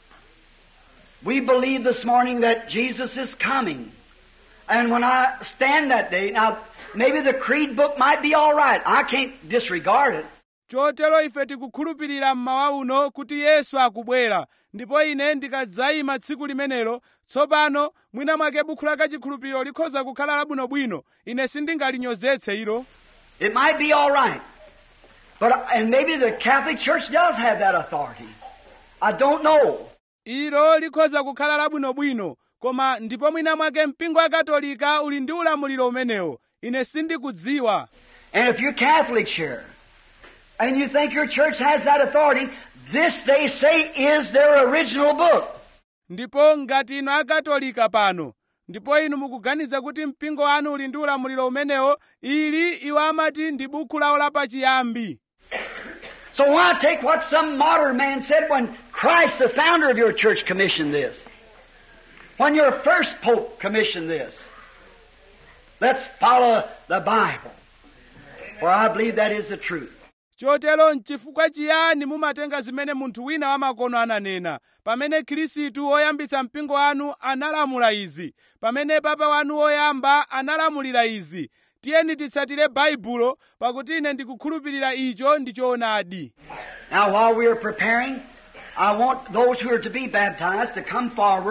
we believe this morning that Jesus is coming. And when I stand that day, now maybe the creed book might be all right. I can't disregard it. chotero ife tikukhulupirira mmawa uno kuti yesu akubwera ndipo ine ndikadzayima tsiku limenelo tsopano mwina mwake bukhu la kachikhulupiriro likhoza kukhala labwinobwino ine sindingalinyozetse ilo It might be all right. But, and maybe the Catholic Church does have that authority. I don't know. ilo likhoza kukhala labwinobwino koma ndipo mwina mwake mpingo wa katolika uli ndi ulamuliro umenewo ine sindikudziwa And if you're Catholic here, and you think your church has that authority, this they say is their original book. ndipo ngati inu akatolika pano ndipo inu mukuganiza kuti mpingo wanu uli ndi ulamuliro umenewo ili iwo amati ndi bukhu lawo lapachiyambi So why take what some modern man said when Christ, the founder of your church, commissioned this? When your first pope commissioned this? Let's follow the Bible. For I believe that is the truth. chotero nchifukwa chiyani mumatenga zimene munthu wina wamakono ananena pamene khristu woyambitsa mpingo wanu analamula izi pamene papa wanu woyamba analamulira izi tiyeni titsatire baibulo pakuti ine ndikukhulupirira icho ndi choonadi Now while we are preparing, I want those who are to be baptized to come forward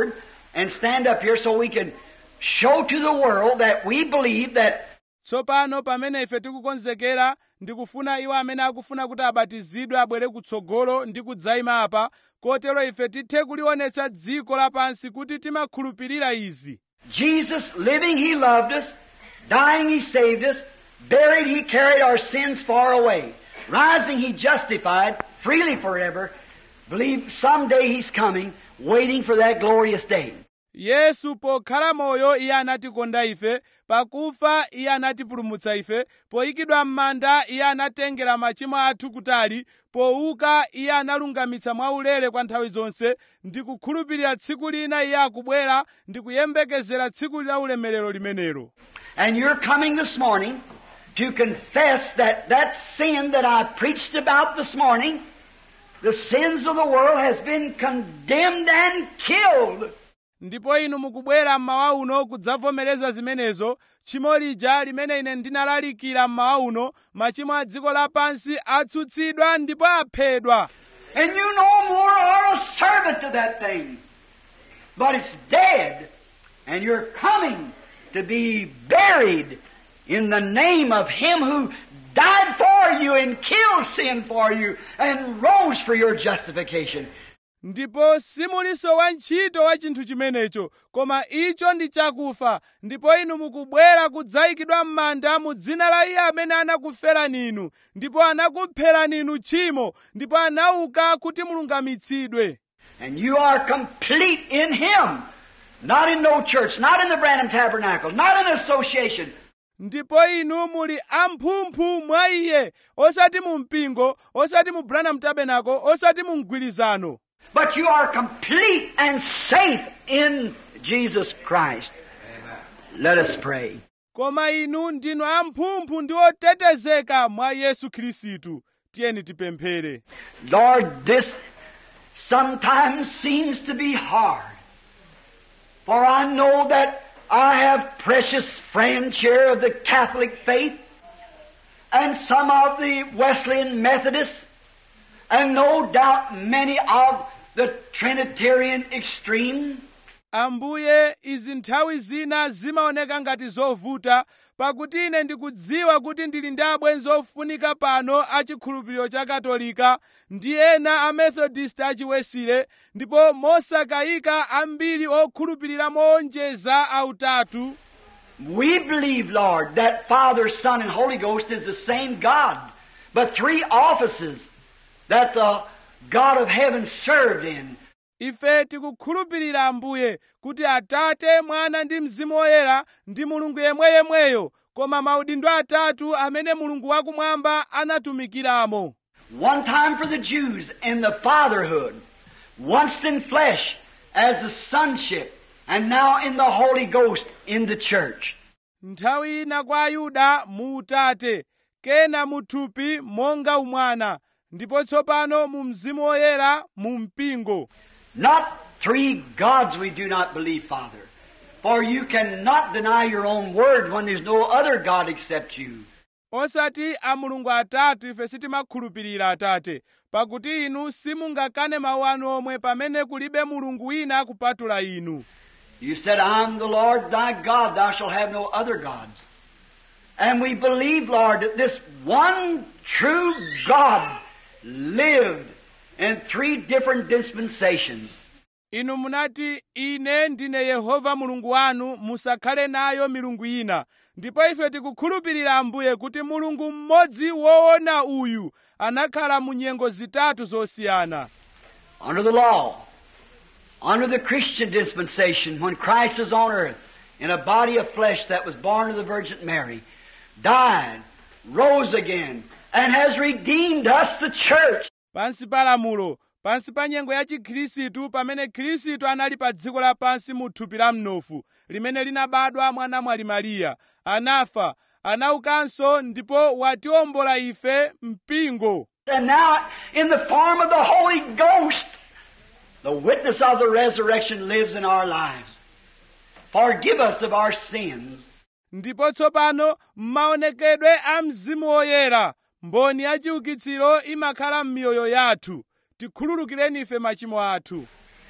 and stand up here so we can show to the world that we believe that tsopano pamene ife tikukonzekera ndikufuna iwo amene akufuna kuti abatizidwe abwere kutsogolo ndi kudzayima apa kotero ife tithe kulionetsa dziko lapansi kuti timakhulupirira izi Jesus, living, He loved us. Dying, He saved us. Buried, He carried our sins far away. Rising, He justified freely forever. Believe someday He's coming, waiting for that glorious day. yesu pokhala moyo iye anatikonda ife pakufa iye anatipulumutsa ife poyikidwa m'manda iye anatengera machimo athu kutali pouka iye analungamitsa mwaulere kwa nthawi zonse ndi kukhulupirira tsiku lina iye akubwera ndi kuyembekezera tsiku la ulemerero limenelo And you're coming this morning to confess that that sin that I preached about this morning, the sins of the world has been condemned and killed. ndipo inu mukubwera mmawa uno kudzavomereza zimenezo tchimo lija limene ine ndinalalikira mmawa uno machimo a dziko lapansi atsutsidwa ndipo aphedwa And you no more are a servant to that thing. But it's dead. And you're coming to be buried in the name of Him who died for you and killed sin for you and rose for your justification. ndipo simuliso wantchito wa chinthu chimenecho koma icho ndi chakufa ndipo inu mukubwera kudzayikidwa m'manda mu dzina la iye amene anakuferani inu ndipo anakupherani inu tchimo ndipo anauka kuti mulungamitsidwe And you are complete in Him. Not in no church, not in the Branham Tabernacle, not in association, ndipo inu muli amphumphu mwa iye osati mu mpingo osati mu branham tabernacle osati mu mgwirizano but you are complete and safe in Jesus Christ. Let us pray. koma inu ndinu amphumphu ndi otetezeka mwa yesu khristu tiyeni tipemphere Lord, this sometimes seems to be hard. For I know that I have precious friends here of the Catholic faith and some of the Wesleyan Methodists and no doubt many of the Trinitarian extreme. ambuye izi nthawi zina zimaoneka ngati zovuta pakuti ine ndikudziwa kuti ndili ndi abwenzi ofunika pano a chikhulupiriro cha katolika ndi ena a methodist achiwesile ndipo mosakayika ambiri okhulupirira moonjeza autatu We believe, Lord, that Father, Son, and Holy Ghost is the same God, but three offices that the God of heaven served in. ife tikukhulupirira ambuye kuti atate mwana ndi mzimu woyera ndi mulungu yemweyemweyo koma maudindo atatu amene mulungu wakumwamba anatumikiramo One time for the Jews in the fatherhood, once in flesh as the sonship, and now in the Holy Ghost in the church. nthawi ina kwa ayuda mu utate kena mu thupi monga umwana ndipo tsopano mu mzimu woyera mu mpingo Not three gods we do not believe, Father. For you cannot deny your own word when there's no other God except you. osati a mulungu atatu ife sitimakhulupirira atate pakuti inu simungakane mawu anu omwe pamene kulibe mulungu wina kupatula inu You said, I'm the Lord thy God, thou shalt have no other gods. And we believe, Lord, that this one true God lived in three different dispensations. inu munati ine ndine yehova mulungu wanu musakhale nayo milungu ina ndipo ife tikukhulupirira ambuye kuti mulungu mmodzi woona uyu anakhala mu nyengo zitatu zosiyana Under the law, under the Christian dispensation, when Christ was on earth in a body of flesh that was born of the Virgin Mary, died, rose again, and has redeemed us, the church. pansi pa lamulo pansi pa nyengo ya chikhristu pamene khristu anali pa dziko lapansi mu thupi la mnofu limene linabadwa mwa namwali mariya anafa anaukanso ndipo watiwombola ife mpingo And now, in the form of the Holy Ghost, the witness of the resurrection lives in our lives. Forgive us of our sins. ndipo tsopano m'maonekedwe a mzimu woyera mboni ya chiukitsiro imakhala m'miyoyo yathu tikhululukireni ife machimo athu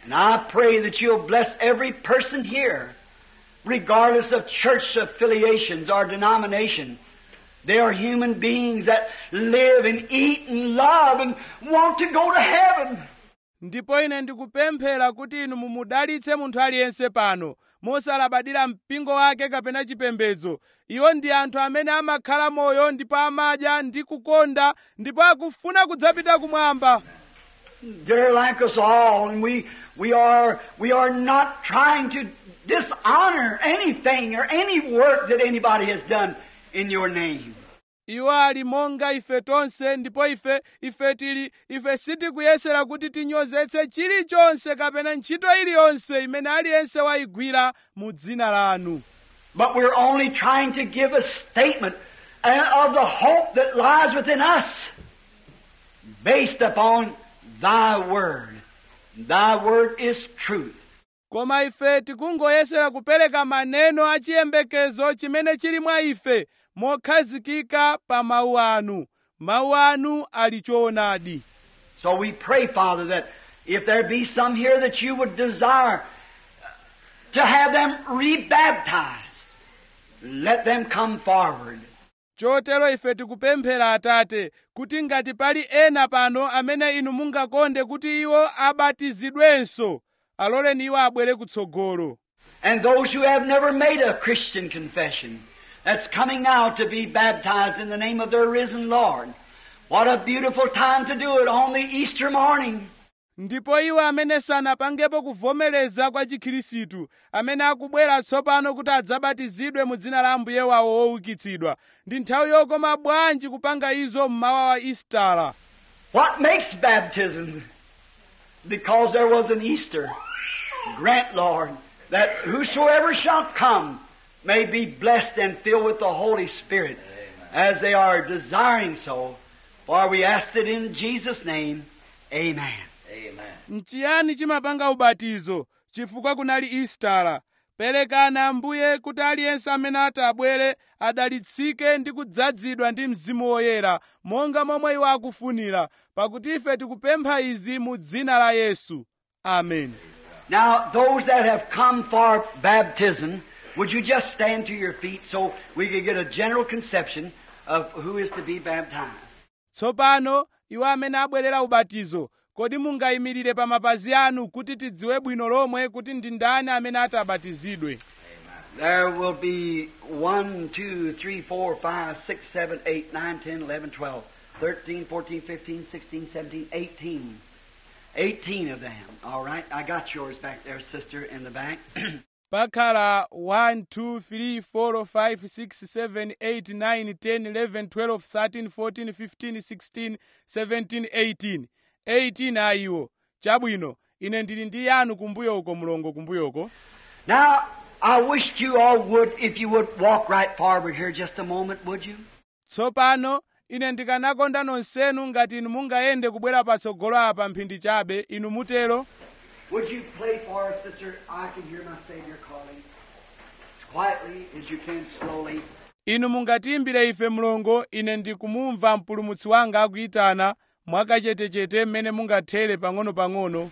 And I pray that you'll bless every person here, regardless of church affiliations or denomination. They are human beings that live and eat and love and want to go to heaven. ndipo ine ndikupemphera kuti inu mumudalitse munthu aliyense pano mosalabadira mpingo wake kapena chipembedzo iwo ndi anthu amene amakhala moyo ndipo amadya ndi kukonda ndipo akufuna kudzapita kumwamba They're like us all, and we, we are, we are not trying to dishonor anything or any work that anybody has done in your name. iwo ali monga ife tonse ndipo ife ife tili ife sitikuyesera kuti tinyozetse chilichonse kapena ntchito iliyonse imene aliyense wayigwira mu dzina lanu But we're only trying to give a statement uh, of the hope that lies within us based upon Thy Word. Thy Word is truth. koma ife tikungoyesera kupereka maneno achiyembekezo chimene chili mwa ife mokhazikika pa mawu anu mawu anu ali choonadi So we pray, Father, that if there be some here that you would desire to have them rebaptized, let them come forward. chotero ife tikupemphera atate kuti ngati pali ena pano amene inu mungakonde kuti iwo abatizidwenso aloleni iwo abwere kutsogolo And those who have never made a Christian confession, that's coming now to be baptized in the name of their risen Lord. What a beautiful time to do it on the Easter morning. ndipo iwo amene sanapangepo kuvomereza kwa chikhirisitu amene akubwera tsopano kuti adzabatizidwe mu dzina la ambuye wawo woukitsidwa ndi nthawi yokoma bwanji kupanga izo mmawa wa istara What makes baptism? Because there was an Easter. Grant, Lord, that whosoever shall come may be blessed and filled with the Holy Spirit as they are desiring so. For we asked it in Jesus' name. Amen. Amen. nchiyani chimapanga ubatizo chifukwa kunali istara perekana ambuye kuti aliyense amene ati abwere adalitsike ndi kudzazidwa ndi mzimu woyera monga momwe iwo akufunira pakuti ife tikupempha izi mu dzina la yesu amen Now, those that have come for baptism, would you just stand to your feet so we could get a general conception of who is to be baptized? tsopano iwo amene abwerera ubatizo kodi mungayimirire pa mapazi anu kuti tidziwe bwino lomwe kuti ndi ndani amene ati abatizidwe There will be 1, 2, 3, 4, 5, 6, 7, 8, 9, 10, 11, 12, 13, 14, 15, 16, 17, 18. 18 of them. All right. I got yours back there, sister, in the back. pakhala 1 2 3 4 5 6 7 8 9 10 11 12 13 14 15 16 17 18 18 ayiwo chabwino ine ndili ndi yanu kumbuyoko mulongo kumbuyoko now, I wished you all would, if you would walk right forward here just a moment, would you? tsopano ine ndikanakonda nonsenu ngati inu mungayende kubwera patsogolo apa mphindi chabe inu mutero Would you play for us, sister? I can hear my Savior calling. As quietly as you can, slowly. inu mungatiimbire ife mlongo ine ndikumumva mpulumutsi wanga akuyitana mwakachetechete mmene mungathere pang'ono-pang'ono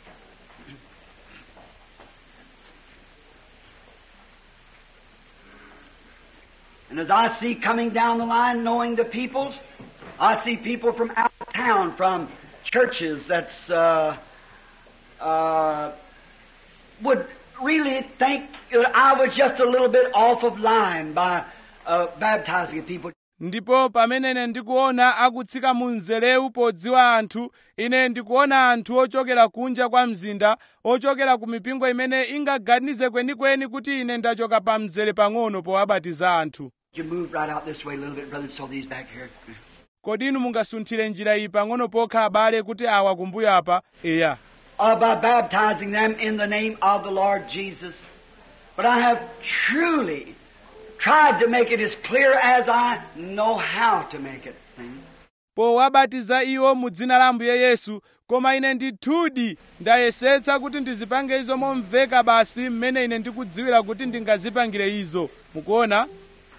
And as I see coming down the line, knowing the peoples, I see people from out of town, from churches that's uh, uh, would really think that I was just a little bit off of line by uh, baptizing people. ndipo pamene ine ndikuona akutsika mu mzelewu podziwa anthu ine ndikuona anthu ochokera kunja kwa mzinda ochokera ku mipingo imene ingaganize kwenikweni kuti ine ndachoka pa mzere pang'ono powabatiza anthu You move right out this way a little bit, brother. So these back here. kodi inu mungasunthire njira iyi pang'ono pokha abale kuti awa kumbuyo apa eya uh, by baptizing them in the name of the Lord Jesus. But I have truly tried to make it as clear as I know how to make it. See? powabatiza iwo mu dzina la ambuye yesu koma ine ndithudi ndayesetsa kuti ndizipange izo momveka basi mmene ine ndikudziwira kuti ndingazipangire izo mukuona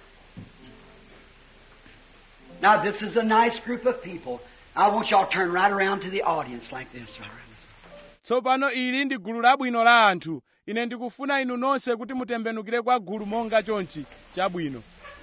Now this is a nice group of people. I want y'all to turn right around to the audience like this. Right around this. tsopano ili ndi gulu labwino la anthu ine ndikufuna inu nonse kuti mutembenukire kwa gulu monga chonchi chabwino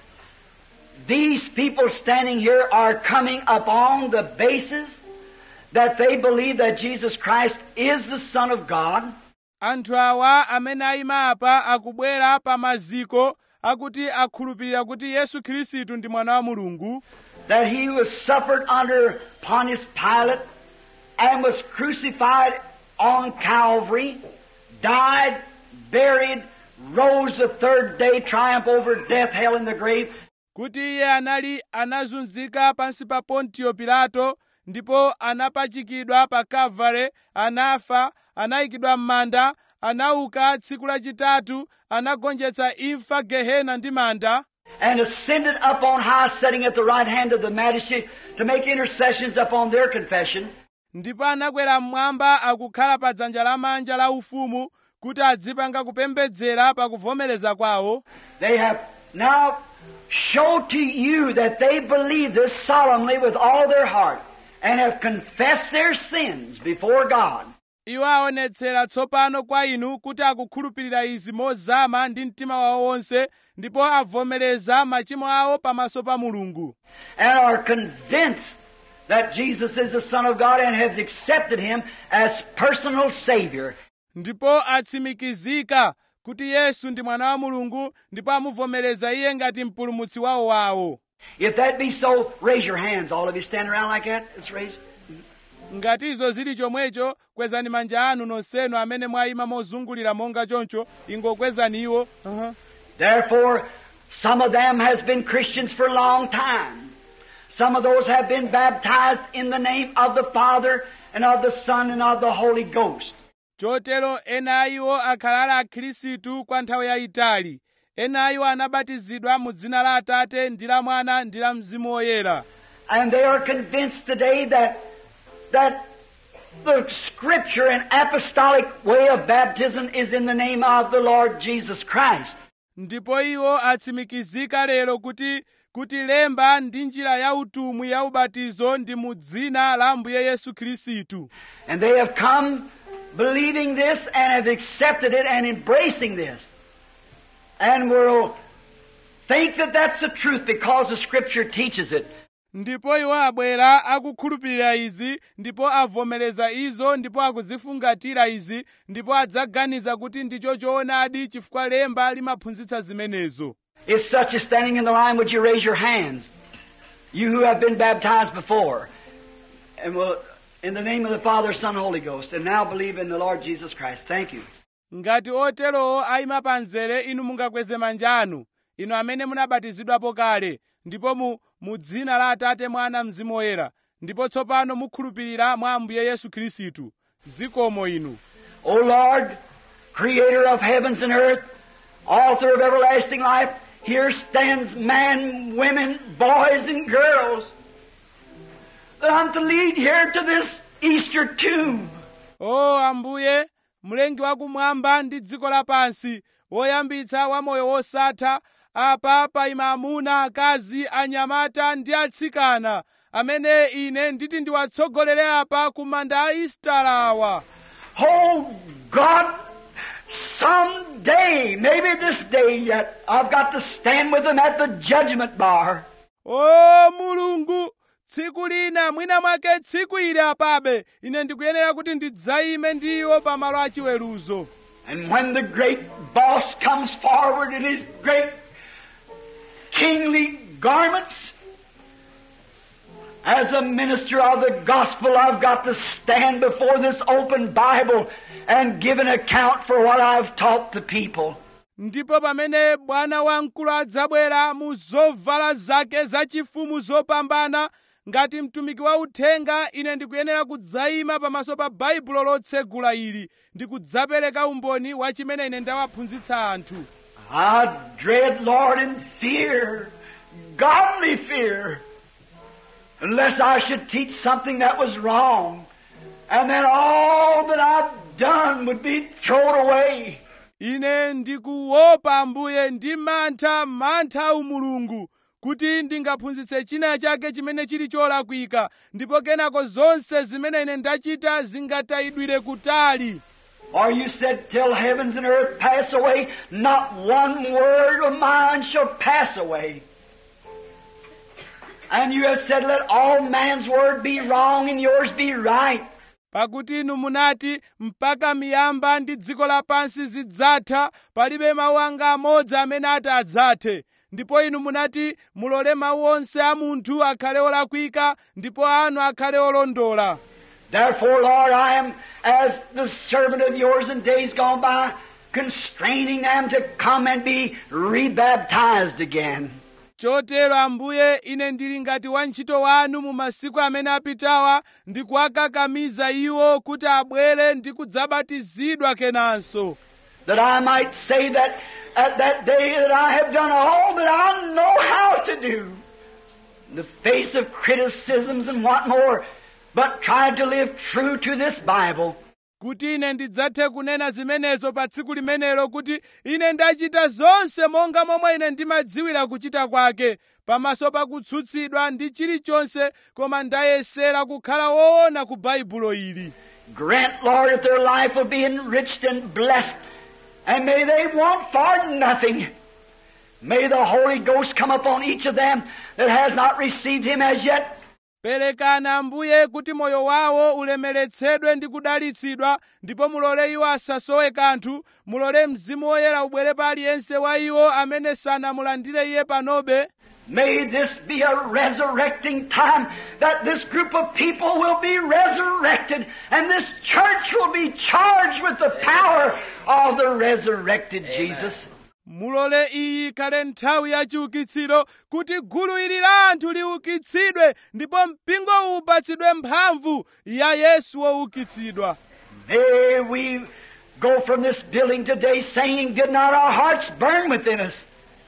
These people standing here are coming upon the basis that they believe that Jesus Christ is the Son of God, anthu awa amene ayima apa akubwera pa maziko akuti akhulupirira kuti yesu khristu ndi mwana wa mulungu that he was suffered under Pontius Pilate and was crucified on Calvary, died, buried, rose the third day, triumph over death, hell, and the grave, kuti iye anali anazunzika pansi pa pontiyo pilato ndipo anapachikidwa pa kavale anafa anayikidwa m'manda anauka tsiku lachitatu anagonjetsa imfa gehena ndi manda and ascended up on high, sitting at the right hand of the Majesty to make intercessions upon their confession. ndipo anakwera mmwamba akukhala pa dzanja lamanja la ufumu kuti adzipanga kupembedzera pa kuvomereza kwawo They have now showed to you that they believe this solemnly with all their heart and have confessed their sins before God. iwo aonetsera tsopano kwa inu kuti akukhulupirira izi mozama ndi mtima wawo wonse ndipo avomereza machimo awo pamaso pa mulungu and are convinced that Jesus is the Son of God and has accepted Him as personal Savior. ndipo atsimikizika kuti yesu ndi mwana wa mulungu ndipo amuvomereza iye ngati mpulumutsi wawo wawo If that be so, raise your hands. All of you stand around like that. Let's raise. ngati izo zili chomwecho kwezani manja anu nonsenu amene mwayima mozungulira monga choncho ingokwezani iwo uh-huh. Therefore, some of them has been Christians for a long time. Some of those have been baptized in the name of the Father and of the Son and of the Holy Ghost. chotero ena a iwo akhala ali akhristu kwa nthawi yayitali ena a iwo anabatizidwa mu dzina la atate ndi la mwana ndi la mzimu woyera And they are convinced today that, that the scripture and apostolic way of baptism is in the name of the Lord Jesus Christ. ndipo iwo atsimikizika lero kuti kuti lemba ndi njira ya utumwi ya ubatizo ndi mu dzina la ambuye yesu khristu And they have come believing this and have accepted it and embracing this. And will think that that's the truth because the scripture teaches it. ndipo iwo abwera akukhulupirira izi ndipo avomereza izo ndipo akuzifungatira izi ndipo adzaganiza kuti ndicho choonadi chifukwa lemba limaphunzitsa zimenezo If such is standing in the line, would you raise your hands? You who have been baptized before. And will, in the name of the Father, Son, Holy Ghost, and now believe in the Lord Jesus Christ. Thank you. ngati oterowo ayima pa mzere inu mungakweze manja anu inu amene munabatizidwapo kale ndipo mu, mu dzina la atate mwana mzimu woyera ndipo tsopano mukhulupirira mwa ambuye yesu khristu zikomo inu O Lord, creator of heavens and earth, author of everlasting life, here stands men, women, boys, and girls that I'm to lead here to this Easter tomb. o ambuye mlengi wakumwamba ndi dziko lapansi woyambitsa wamoyo wosatha apa paima amuna akazi anyamata ndi atsikana amene ine nditi ndiwatsogolere apa ku manda a istala awa Oh God, someday, maybe this day yet, I've got to stand with them at the judgment bar. o mulungu tsiku lina mwina mwake tsiku ili apabe ine ndikuyenera kuti ndidzayime ndi iwo pamalo achiweruzo And when the great boss comes forward in his great kingly garments, as a minister of the gospel, I've got to stand before this open Bible and give an account for what I've taught the people. ndipo pamene bwana wamkulu adzabwera mu zovala zake zachifumu zopambana ngati mtumiki wa uthenga ine ndikuyenera kudzayima pamaso pa baibulo lotsegula ili ndi kudzapereka umboni wa chimene ine ndawaphunzitsa anthu I dread, Lord, and fear, godly fear, unless I should teach something that was wrong, and then all that I've done would be thrown away. ine ndikuopa ambuye ndi mantha mantha a umulungu kuti ndingaphunzitse china chake chimene chili cholakwika ndipo kenako zonse zimene ine ndachita zingatayidwire kutali Or you said, Till heavens and earth pass away, not one word of mine shall pass away. And you have said, Let all man's word be wrong and yours be right. pakuti inu munati mpaka miyamba ndi dziko lapansi zidzatha palibe mawu anga amodzi amene ati adzathe ndipo inu munati mulole mawu onse a munthu akhale olakwika ndipo anu akhale olondola Therefore, Lord, I am as the servant of yours in days gone by, constraining them to come and be rebaptized again. chotero ambuye ine ndili ngati wantchito wanu mu masiku amene apitawa ndi kuwakakamiza iwo kuti abwere ndi kudzabatizidwa kenanso that I might say that at that day that I have done all that I know how to do, in the face of criticisms and what more, but tried to live true to this Bible. kuti ine ndidzathe kunena zimenezo pa tsiku limenelo kuti ine ndachita zonse monga momwe ine ndimadziwira kuchita kwake pamaso pa kutsutsidwa ndi chilichonse koma ndayesera kukhala woona ku baibulo ili Grant, Lord, that their life will be enriched and blessed, and may they want for nothing. May the Holy Ghost come upon each of them that has not received Him as yet, perekana ambuye kuti moyo wawo ulemeretsedwe ndi kudalitsidwa ndipo mulole iwo asasowe kanthu mulole mzimu woyera ubwere pa aliyense wa iwo amene sanamulandire iye panobe May this be a resurrecting time that this group of people will be resurrected and this church will be charged with the power of the resurrected Jesus. mulole iyi ikhale nthawi ya chiukitsiro kuti gulu ili la anthu liukitsidwe ndipo mpingo uwu upatsidwe mphamvu ya yesu woukitsidwa May we go from this building today saying, Did not our hearts burn within us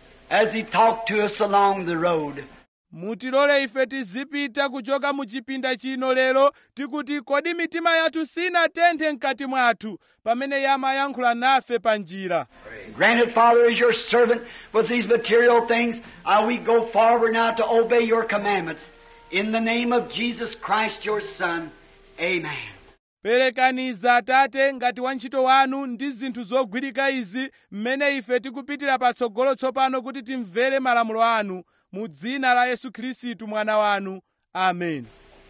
as He talked to us along the road? mutilole ife tizipita kuchoka mu chipinda chino lero tikuti kodi mitima yathu sinatenthe mkati mwathu pamene iye amayankhula nafe pa njira Granted, Father, as your servant with these material things, uh, we go forward now to obey your commandments. In the name of Jesus Christ, your Son, Amen. perekaniza atate ngati wantchito wanu ndi zinthu zogwirika izi mmene ife tikupitira patsogolo tsopano kuti timvere malamulo anu mu dzina la yesu khristu mwana wanu amen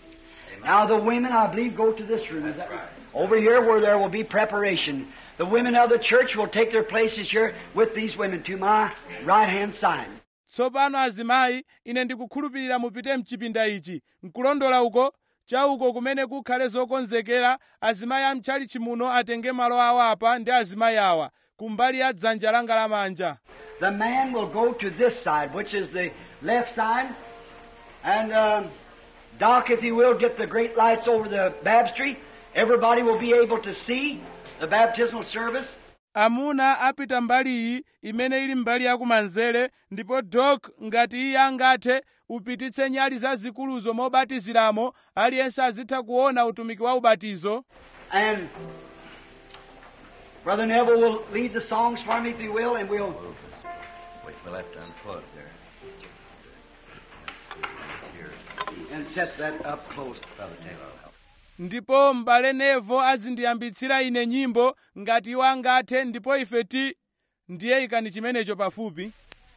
Now the women, I believe, go to this room. Is that right? Over here where there will be preparation. The women of the church will take their places here with these women to my right hand side. tsopano azimayi ine ndikukhulupirira mupite mchipinda ichi nkulondola uko chauko kumene kukhale zokonzekera azimayi amtchalichi muno atenge malo awo apa ndi azimayi awa kumbali ya dzanja langa lamanja The man will go to this side, which is the left side. And um, Doc, if you will, get the great lights over the baptistry. Everybody will be able to see the baptismal service. amuna apita mbali iyi imene ili mbali yakumanzere ndipo dok ngati iye angathe upititse nyali zazikuluzo mobatiziramo aliyense azitha kuona utumiki wa ubatizo And Brother Neville will lead the songs for me, if he will, and we'll. Wait, we'll have to unplug there. Here, and set that up close. Brother Taylor will help. ndipo m'bale nevo azindiyambitsira ine nyimbo ngati iwo angathe ndipo ife ti ndiye ikani chimenecho pafupi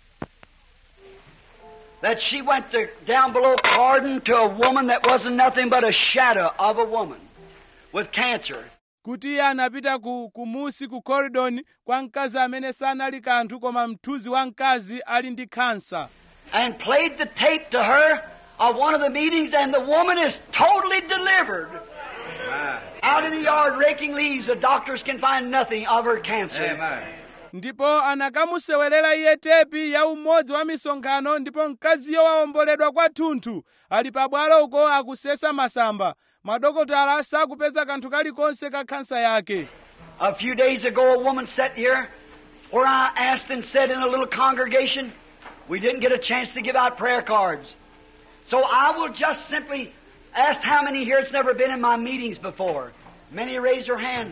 That she went to, down below pardon to a woman that wasn't nothing but a shadow of a woman with cancer. kuti iye anapita ku, kumusi ku koridoni kwa mkazi amene sanali kanthu koma mthunzi wa mkazi ali ndi khansa and played the tape to her of one of the meetings, and the woman is totally delivered. Out in the yard raking leaves, the doctors can find nothing of her cancer. Amen. ndipo anakamusewerera iye tepi ya umodzi wa misonkhano ndipo mkaziyo wawomboledwa kwathunthu ali pabwalo uko akusesa masamba madokotala sakupeza kanthu kalikonse ka khansa yake A few days ago, a woman sat here where I asked and said in a little congregation, we didn't get a chance to give out prayer cards. So I will just simply ask how many here it's never been in my meetings before. Many raise their hands.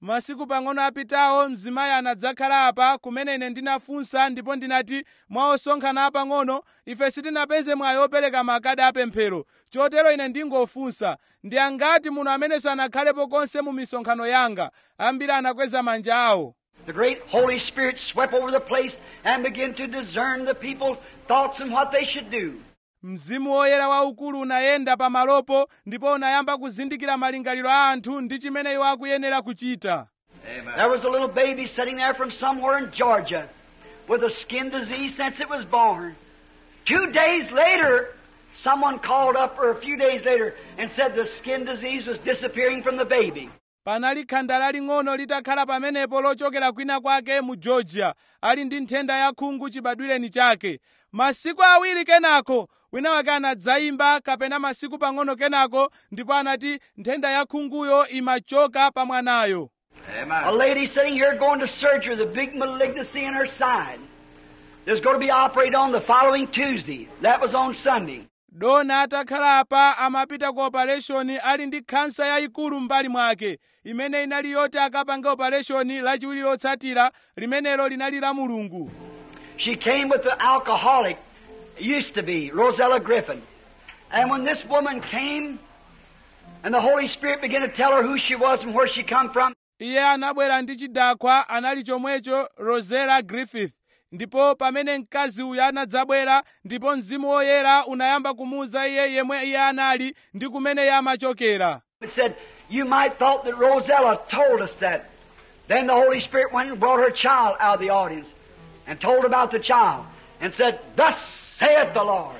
masiku pang'ono apitawo mzimayi anadzakhala apa kumene ine ndinafunsa ndipo ndinati mwa osonkhana apang'ono ife sitinapeze mwayi opereka makadi apemphero chotero ine ndingofunsa ndi angati muno amene sanakhalepo konse mu misonkhano yanga ambiri anakweza manja awo The great Holy Spirit swept over the place and began to discern the people's thoughts and what they should do. mzimu woyera waukulu unayenda pamalopo ndipo unayamba kuzindikira malingaliro a anthu ndi chimene iwo akuyenera kuchita Amen. There was a little baby sitting there from somewhere in Georgia with a skin disease since it was born. Two days later, someone called up, or a few days later, and said the skin disease was disappearing from the baby. panali khanda laling'ono litakhala pamenepo lochokera kwina kwake mu georgia ali ndi nthenda ya khungu chibadwireni chake masiku awiri kenako wina wake anadzayimba kapena masiku pang'ono kenako ndipo anati nthenda ya khunguyo imachoka pa mwanayo A Amen. lady sitting here going to surgery, the big malignancy in her side. There's going to be operated on the following Tuesday. That was on Sunday. dona atakhala apa amapita ku opereshoni ali ndi khansa yayikulu m'mbali mwake imene inali yoti akapange opereshoni lachiwiri lotsatira limenelo linali la mulungu She came with the alcoholic, used to be, Rosella Griffin. And when this woman came, and the Holy Spirit began to tell her who she was and where she come from, iye anabwera ndi chidakwa anali chomwecho rosella griffith ndipo pamene mkazi uyu anadzabwera ndipo mzimu woyera unayamba kumuwuza iye yemwe iye anali ndi kumene iye amachokera it said, you might thought that Rosella told us that. Then the Holy Spirit went and brought her child out of the audience and told about the child and said, Thus saith the Lord.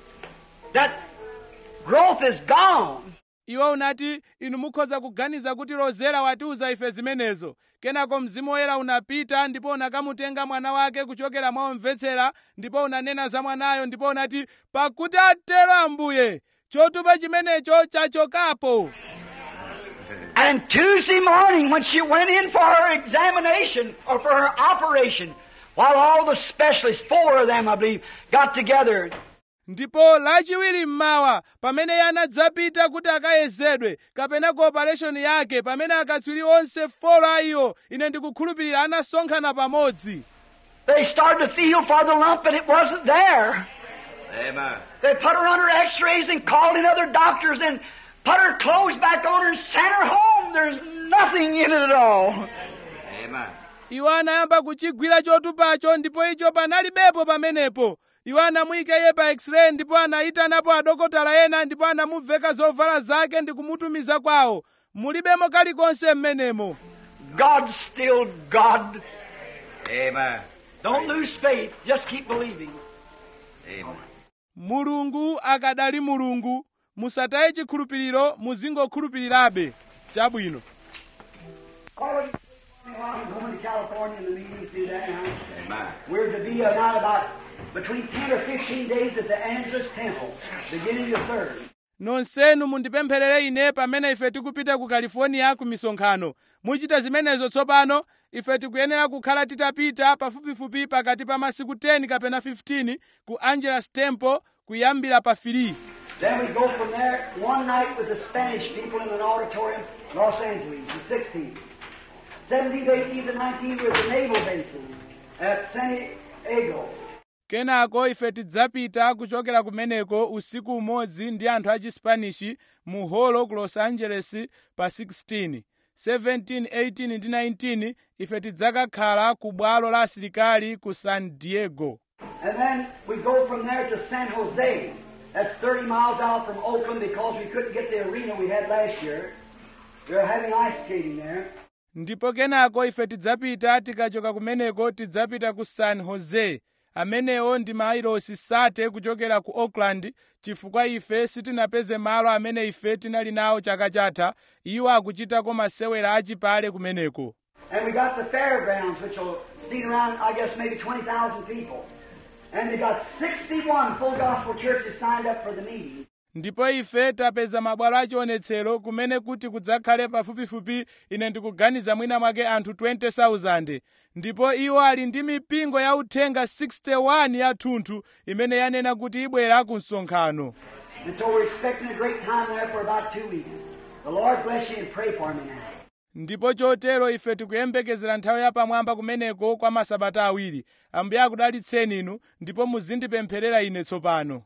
That growth is gone. iwo unati inu mukhoza kuganiza kuti rozera watiuza ife zimenezo kenako mzimu woyera unapita ndipo unakamutenga mwana wake kuchokera mwa omvetsera ndipo unanena za mwanayo ndipo unati pakuti atero ambuye chotupa chimenecho chachokapo And Tuesday morning, when she went in for her examination or for her operation, while all the specialists, four of them, I believe, got together, ndipo lachiwiri mmawa pamene iye anadzapita kuti akayezedwe kapena ku opereshoni yake pamene akatswiri onse folo a iwo ine ndikukhulupirira anasonkhana pamodzi they started to feel for the lump, and it wasn't there. Amen. They put her under x-rays and called in other doctors and put her clothes back on her and sent her home. There's nothing in it at all. Amen. iwo anayamba kuchigwira chotupacho ndipo icho panalibepo pamenepo iwo anamuyika iye pa x-ray ndipo anayitanapo adokotala ena ndipo anamuveka zovala zake ndi kumutumiza kwawo mulibemo kalikonse mmenemo God's still God. Amen. Don't lose faith. Just keep believing. Amen. mulungu akadali mulungu musataye chikhulupiriro muzingokhulupirirabe chabwino Call it I'm going to California in the meeting through there now. Amen. We're to be uh, not about between 10 or 15 days at the Angelus Temple, beginning the 3rd. nonsenu mundipempherere ine pamene ife tikupita ku california ku misonkhano muchita zimenezo tsopano ife tikuyenera kukhala titapita pafupifupi pakati pa masiku 10 kapena 15 ku angelus temple kuyambira pa 3 Then we go from there one night with the Spanish people in an auditorium, Los Angeles, the 16th. 17th, 18th, and 19th with the naval bases at San Diego. kenako ife tidzapita kuchokera kumeneko usiku umodzi ndi anthu a chispanishi mu holo ku los angeles pa 16 17 18 ndi 19 ife tidzakakhala ku bwalo la asilikali ku san diego And then we go from there to San Jose. That's 30 miles out from Oakland because we couldn't get the arena we had last year. We were having ice skating there. ndipo kenako ife tidzapita tikachoka kumeneko tidzapita ku san jose amenewo ndi mailosi sate kuchokera ku oakland chifukwa ife sitinapeze malo amene ife tinali nawo chaka chatha iwo akuchitako masewera achipale kumeneko And we got the fairgrounds, which will seat around, I guess, maybe 20,000 people. And they got 61 full gospel churches signed up for the meeting. ndipo ife tapeza mabwalo achionetsero kumene kuti kudzakhale pafupifupi ine ndikuganiza mwina mwake anthu 20,000 ndipo iwo ali ndi mipingo ya uthenga 61 yathunthu imene yanena kuti ibwera ku msonkhano And so we're expecting a great time there for about two weeks. The Lord bless you and pray for me now. ndipo chotero ife tikuyembekezera nthawi yapamwamba kumeneko kwa masabata awiri ambuye akudalitseni inu ndipo muzindipempherera ine tsopano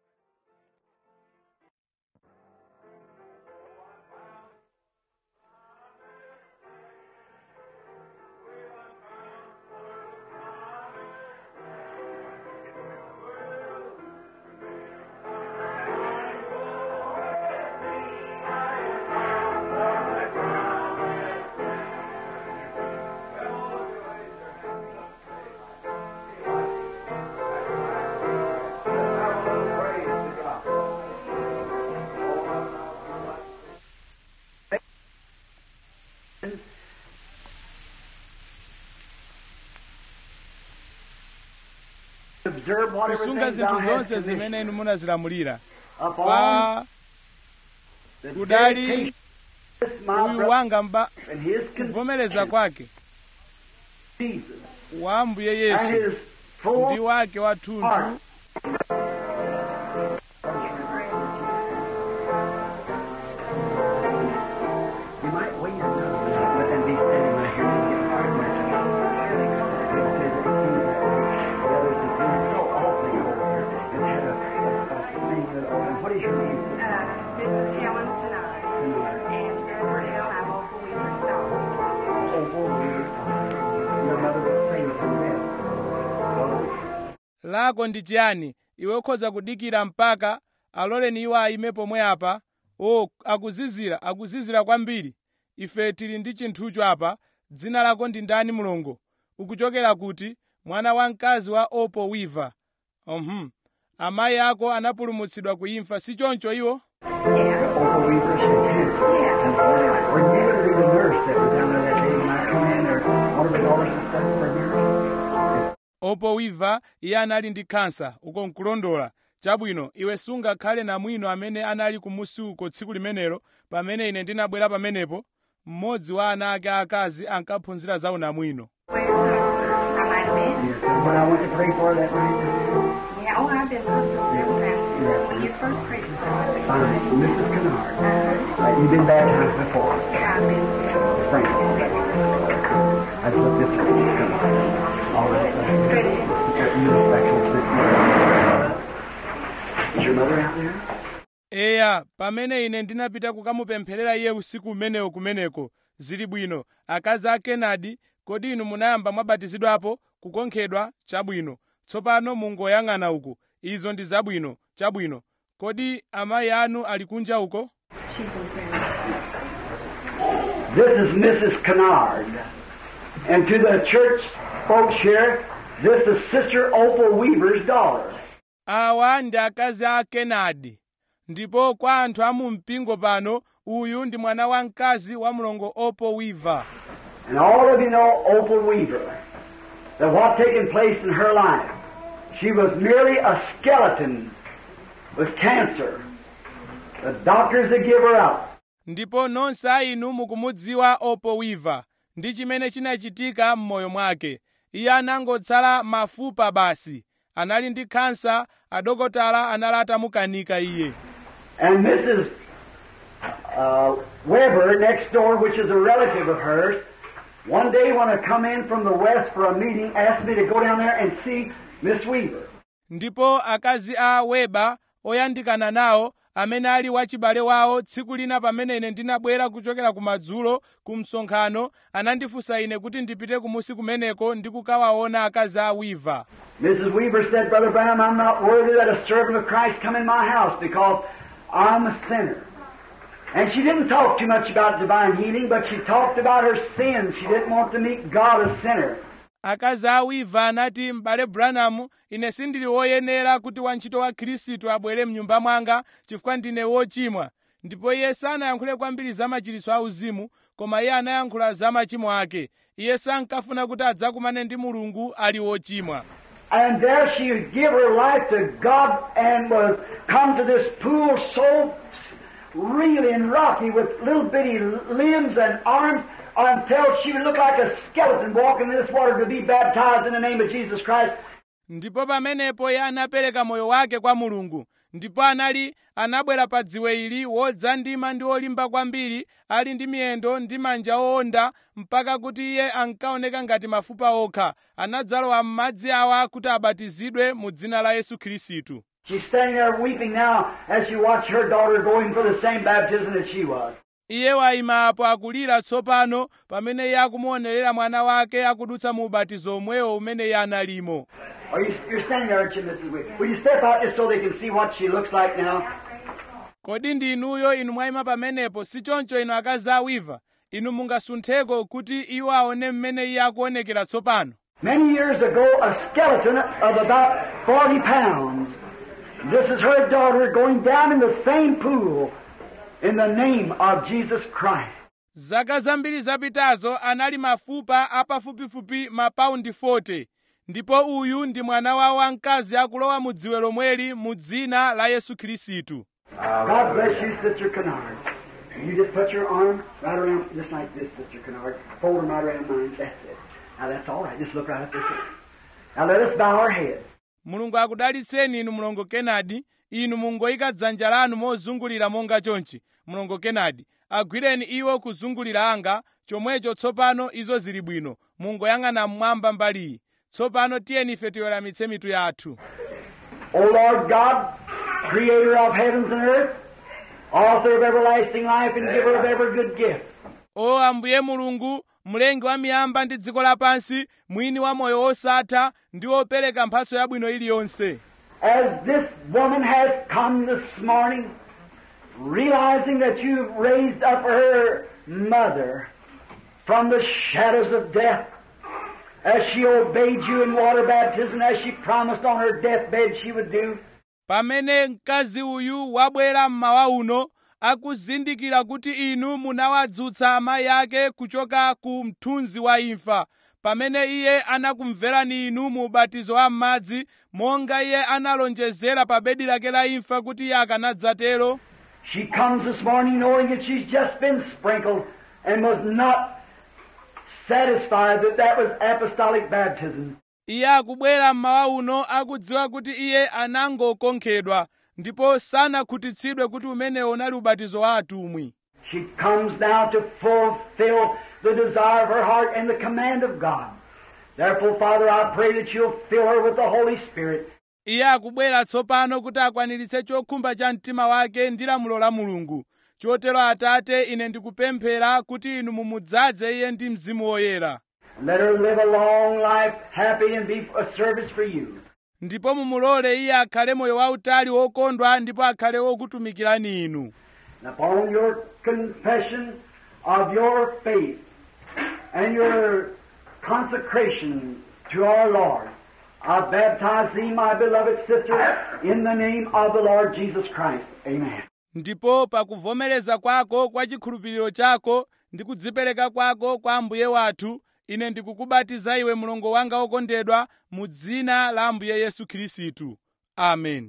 Observe whatever kusunga things thou zinthu hast zonse commissioned zimene inu munazilamulira upon pa the kudali dedication of this my uyu brother wanga mba and his kuvomereza kwake Jesus wa ambuye and yesu his full ndi wake wathunthu You might wait a minute and be standing right here and get five minutes. The others have been so awfully over here and had a, a, a thing that, oh, what is your name? Uh, this is Helen tonight. And Edward L. I'm Opal Weaver's daughter. Oh, oh, your mother was saved from death. Oh, lako ndi chiyani iwe ukhoza kudikira mpaka aloleni iwo ayime pomwe apa o akuzizira akuzizira kwambiri ife tili ndi chinthucho apa dzina lako ndi ndani mlongo ukuchokera kuti mwana wamkazi wa opo wiva uhum. amayi ako anapulumutsidwa ku imfa si choncho iwo Yeah. Opal Weaver, she cancer. Yeah. Or you could be the nurse that was down there that day when I come in, or one of the daughters that stuck for a nurse. opo wiva iye anali ndi khansa uko nkulondola chabwino iwe sungakhale namwino amene anali kumusi uko tsiku limenelo pamene ine ndinabwera pamenepo mmodzi wa ana ake akazi ankaphunzira za unamwino Well, I might have been. Yes, and when I went to pray for her that night, Yeah, oh, I've been listening to Yeah. When you first prayed for me. fine, Mrs. Kennard. Uh, you've been baptized before. Yeah, I've been. Thank you. I just looked this way. Come on. All right. Good. Uh, You look back over this way. Is your mother out there? eya pamene ine ndinapita kukamupempherera iye usiku umenewo kumeneko zili bwino akazi a kenadi kodi inu munayamba mwabatizidwapo kukonkhedwa chabwino tsopano mungoyang'ana uku izo ndi zabwino chabwino kodi amayi anu ali kunja uko She's in prison. This is Mrs. Kennard. And to the church folks here, this is Sister Opal Weaver's daughter. awa ndi akazi a kenadi ndipo kwa anthu a mu mpingo pano uyu ndi mwana wamkazi wa mlongo opo wiva And all of you know Opal Weaver. That what taken place in her life. She was merely a skeleton with cancer. The doctors had give her up. ndipo nonse a inu mukumudziwa opo wiva ndi chimene chinachitika m'moyo mwake iye anangotsala mafupa basi anali ndi khansa adokotala anali atamukanika iye And Mrs. Uh, Weber next door, which is a relative of hers, one day when I come in from the west for a meeting, asked me to go down there and see Miss Weaver. ndipo akazi a weba oyandikana nawo amene ali wachibale wawo tsiku lina pamene ine ndinabwera kuchokera kumadzulo ku msonkhano anandifunsa ine kuti ndipite kumusi kumeneko ndi kukawaona akazi a wiva Mrs. Weaver said, Brother Branham, I'm not worthy that a servant of Christ come in my house because I'm a sinner. And she didn't talk too much about divine healing, but she talked about her sins. She didn't want to meet God a sinner. akazi a wiva anati m'bale branham ine sindili woyenera kuti wantchito wa khristu abwere mnyumba mwanga chifukwa ndine wochimwa ndipo iye sanayankhule kwambiri za machiritso auzimu koma iye anayankhula za machimo ake iye sankafuna kuti adzakumane ndi mulungu ali wochimwa And there she would give her life to God and was come to this pool so real and rocky with little bitty limbs and arms until she would look like a skeleton walking in this water to be baptized in the name of Jesus Christ. ndipo pamenepo iye anapereka moyo wake kwa mulungu ndipo anali anabwera pa dziwe ili wodzandima ndi wolimba kwambiri ali ndi miyendo ndi manja owonda mpaka kuti iye ankaoneka ngati mafupa okha anadzalowa m'madzi awa kuti abatizidwe mu dzina la yesu khristu She's standing there weeping now as she watched her daughter going for the same baptism that she was. iye wayima apo akulira tsopano pamene iye akumuonerera mwana wake akudutsa mu ubatizo omwewo umene iye analimo Are you, you're standing there, aren't you, Mrs. Wick? Will you step out just so they can see what she looks like now? kodi ndi inuyo inu mwayima pamenepo si choncho inu akazi awiva inu mungasuntheko kuti iwo aone mmene iye akuonekera tsopano Many years ago, a skeleton of about 40 pounds. This is her daughter going down in the same pool in the name of Jesus Christ. zaka zambiri zapitazo anali mafupa apafupifupi mapaundi 40 ndipo uyu ndi mwana wawo wamkazi akulowa mu dziwe lomweli mu dzina la yesu khristu God bless you, Sister Kennard. You just put your arm right around, just like this, Sister Kennard. Fold them right around mine. That's it. Now that's all right. Just look right at this. way. Now let us bow our heads. mulungu akudalitseni inu mlongo kenadi inu mungoyika dzanja lanu mozungulira monga chonchi mlongo kenadi agwireni iwo kuzungulira anga chomwecho tsopano izo zili bwino mungoyang'ana mmwamba mbaliyi tsopano tiyeni ife tiweramitse mitu yathu O Lord God, creator of heavens and earth, author of everlasting life and giver of every good gift. o ambuye mulungu mlengi wa miyamba ndi dziko lapansi mwini wa moyo wosatha ndi wopereka mphatso yabwino iliyonse As this woman has come this morning, realizing that you raised up her mother from the shadows of death, as she obeyed you in water baptism, as she promised on her deathbed she would do, pamene mkazi uyu wabwera mmawa uno akuzindikira kuti inu munawadzutsa amayi ake kuchoka ku mthunzi wa imfa pamene iye anakumverani inu mu ubatizo wa m'madzi monga iye analonjezera pa bedi lake la imfa kuti iye akanadzatero she comes this morning knowing that she's just been sprinkled and was not satisfied that that was apostolic baptism. iye akubwera mmawa uno akudziwa kuti iye anangokonkhedwa ndipo sanakhutitsidwe kuti umenewo unali ubatizo wa atumwi She comes now to fulfill the desire of her heart and the command of God. Therefore, Father, I pray that you'll fill her with the Holy Spirit. iye akubwera tsopano kuti akwaniritse chokhumba cha mtima wake ndi lamulo la mulungu chotero atate ine ndikupemphera kuti inu mumudzaze iye ndi mzimu woyera Let her live a long life, happy, and be a service for you. ndipo mumulole iye akhale moyo wautali wokondwa ndipo akhale wokutumikirani inu And upon your confession of your faith and your consecration to our Lord, I baptize thee, my beloved sister, in the name of the Lord Jesus Christ. Amen. ndipo pakuvomereza kwako kwa chikhulupiriro chako ndi kudzipereka kwako kwa ambuye wathu ine ndikukubatiza iwe mlongo wanga wokondedwa mu dzina la ambuye yesu khristu amen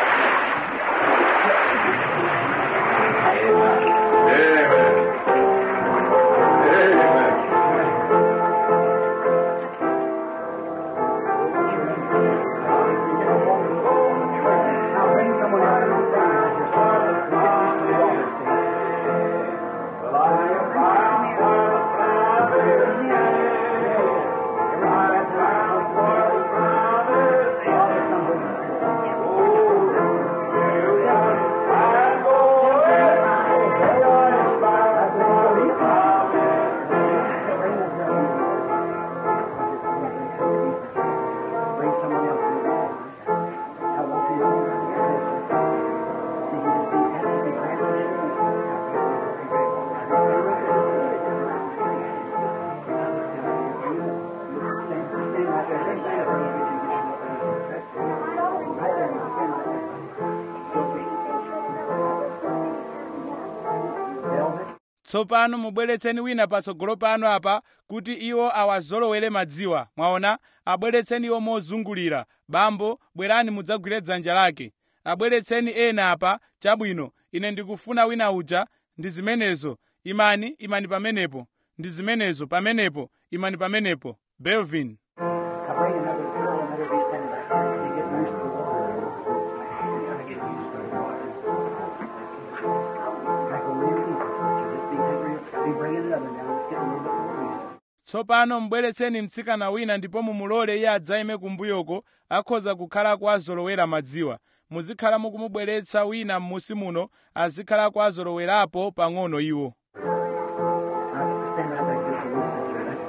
tsopano mubweretseni wina patsogolo pano apa kuti iwo awazolowere madziwa mwaona abweretseni iwo mozungulira bambo bwerani mudzagwire dzanja lake abweretseni ena apa chabwino ine ndikufuna wina uja ndi zimenezo imani imani pamenepo ndi zimenezo pamenepo imani pamenepo belvin I bring another girl and let her be standing back there to get used to the water. tsopano mbweretseni mtsikana wina ndipo mumulole iye adzayime kumbuyoko akhoza kukhalako azolowera madziwa muzikhala mukumubweretsa wina m'musi muno azikhalako azolowerapo pang'ono iwo Stand right back here for a little bit, sir.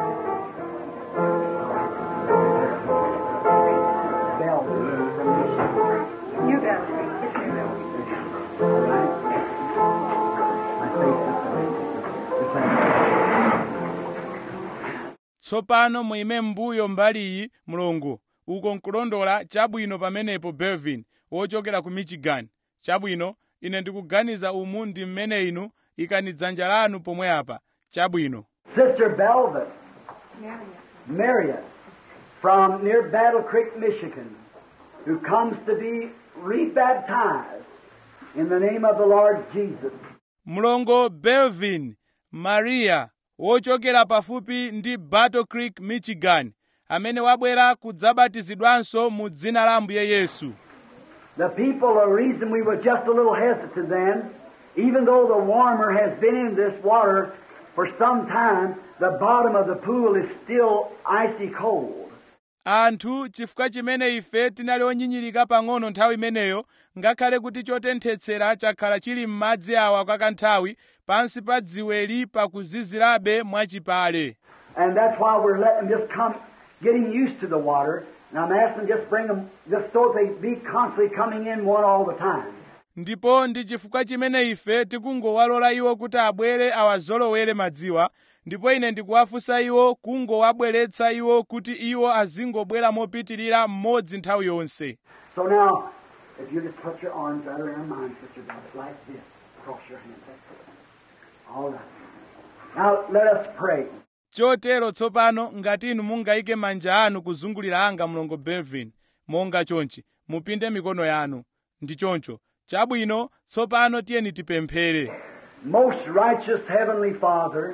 That's all right. Bell from Michigan. You got it. Yes, you will. All right. My face this way. This way. tsopano muime m'mbuyo mbali iyi mlongo uko nkulondola chabwino pamenepo belvin wochokera ku michigan chabwino ine ndikuganiza umu ndi mmene inu ikani dzanja lanu pomwe apa chabwino Sister Belvin, Marion. Marion, from near Battle Creek, Michigan, who comes to be rebaptized in the name of the Lord Jesus. mlongo belvin maria wochokera pafupi ndi battle creek michigan amene wabwera kudzabatizidwanso mu dzina la ambuye yesu The people, the reason we were just a little hesitant then, even though the warmer has been in this water for some time, the bottom of the pool is still icy cold. anthu chifukwa chimene ife tinali onyinyirika pang'ono nthawi imeneyo ngakhale kuti chotenthetsera chakhala chili m'madzi awa kwa kanthawi pansi pa dziweli pakuzizirabe mwachipale And that's why we're letting them just come, getting used to the water. And I'm asking them just bring them, just so they be constantly coming in one all the time. ndipo ndi chifukwa chimene ife tikungowalola iwo kuti abwere awazolowere madziwa ndipo ine ndikuwafunsa iwo kungowabweretsa iwo kuti iwo azingobwera mopitirira mmodzi nthawi yonse So now, if you just put your arms right around mine, Sister Beth, like this, cross your hands. That's it. All right. Now let us pray. chotero tsopano ngati inu mungayike manja anu kuzungulira anga mlongo belvin monga chonchi mupinde mikono yanu ndi choncho chabwino tsopano tiyeni tipemphere Most righteous Heavenly Father,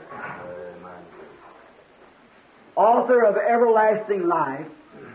author of everlasting life,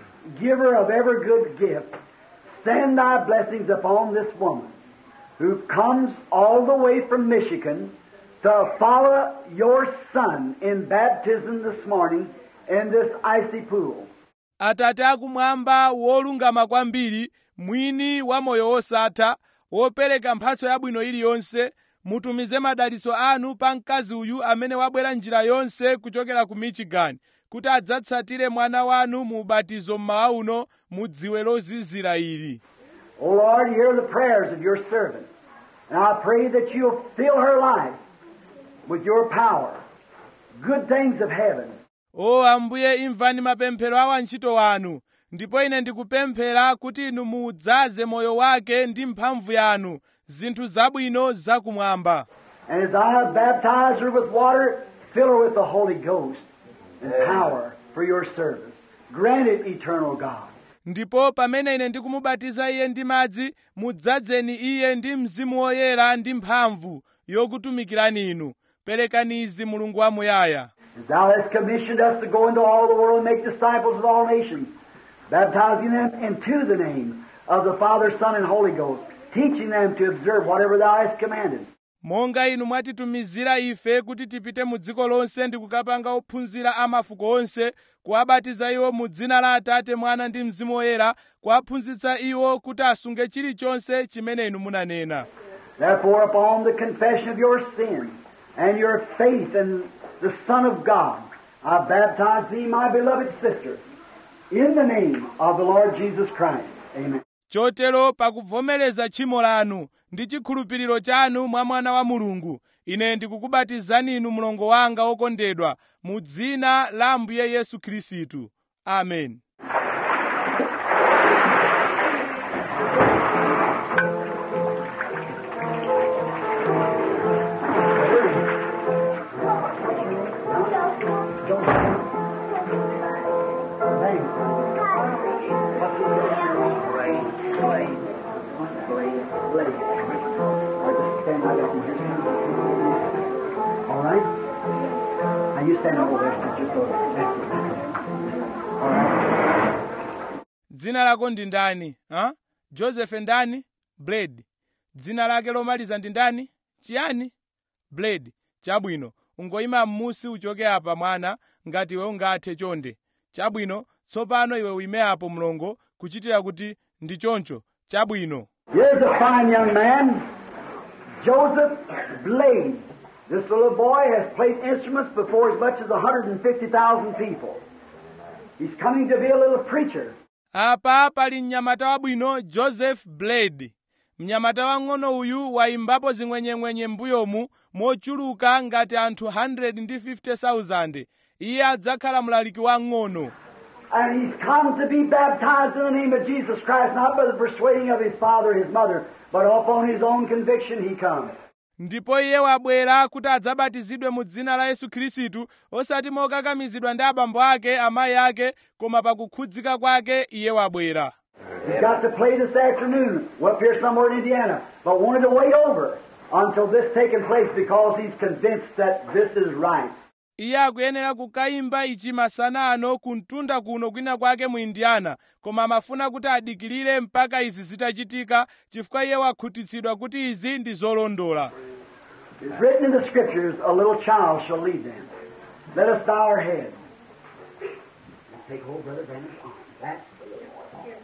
giver of every good gift, send thy blessings upon this woman who comes all the way from Michigan to follow your son in baptism this morning in this icy pool. atate akumwamba wolungama kwambiri mwini wa moyo wosatha wopereka mphatso yabwino iliyonse mutumize madalitso anu pa mkazi uyu amene wabwera njira yonse kuchokera ku michigan kuti adzatsatire mwana wanu mu ubatizo mmawa uno mu dziwe lozizira ili O Lord, hear the prayers of your servant. And I pray that you'll fill her life with your power, good things of heaven, o ambuye imvani mapemphero a wantchito wanu ndipo ine ndikupemphera kuti inu muudzaze moyo wake ndi mphamvu yanu zinthu zabwino zakumwamba And as I have baptized her with water, fill her with the Holy Ghost and power for your service. Grant it, eternal God. ndipo pamene ine ndikumubatiza iye ndi madzi mudzadzeni iye ndi mzimu woyera ndi mphamvu yokutumikirani inu perekani izi mulungu wamuyaya As thou hast commissioned us to go into all the world and make disciples of all nations, baptizing them into the name of the Father, Son, and Holy Ghost, teaching them to observe whatever thou hast commanded. monga inu mwatitumizira ife kuti tipite mu dziko lonse ndi kukapanga ophunzira a mafuko onse kuwabatiza iwo mu dzina la atate mwana ndi mzimu woyera kuwaphunzitsa iwo kuti asunge chilichonse chimene inu munanena Therefore, upon the confession of your sin and your faith in the Son of God, I baptize thee, my beloved sister, in the name of the Lord Jesus Christ. Amen. chotero pakuvomereza tchimo lanu ndi chikhulupiriro chanu mwa mwana wa mulungu ine ndikukubatizani inu mlongo wanga wokondedwa mu dzina la ambuye yesu khristu amen Thanks. What's his name? Blade, blade. Blade. Blade. All right, just stand right up and here. All right? Now you stand over there, sister. Just over there. That's it. That's it. All right. dzina lako ndi ndani ha? joseph ndani blade dzina lake lomaliza ndi ndani chiyani blade chabwino ungoyima m'musi uchoke apa mwana ngati iwe ungathe chonde chabwino tsopano iwe uime apo mlongo kuchitira kuti ndi choncho chabwino Here's a fine young man, Joseph Blade. This little boy has played instruments before as much as 150,000 people. He's coming to be a little preacher. apa pali mnyamata wabwino joseph blade mnyamata wang'ono uyu wayimbapo zing'wenyeng'wenye m'mbuyomu mochuluka ngati anthu 150,000 iye adzakhala mlaliki wang'ono And he's come to be baptized in the name of Jesus Christ, not by the persuading of his father or his mother, but upon his own conviction he comes. ndipo iye wabwera kuti adzabatizidwe mu dzina la yesu khristu osati mokakamizidwa ndi abambo ake amayi ake koma pakukhudzika kwake iye wabwera He's got to play this afternoon, up here somewhere in Indiana, but wanted to wait over until this taking place because he's convinced that this is right. iye akuyenera kukayimba ichi masana ano kumtunda kuno kwina kwake mu indiana koma amafuna kuti adikirire mpaka izi zitachitika chifukwa iye wakhutitsidwa kuti izi ndi zolondola It's written in the scriptures, a little child shall lead them. Let us bow our heads. Take hold, Brother Brandon's arm. That's the little boy.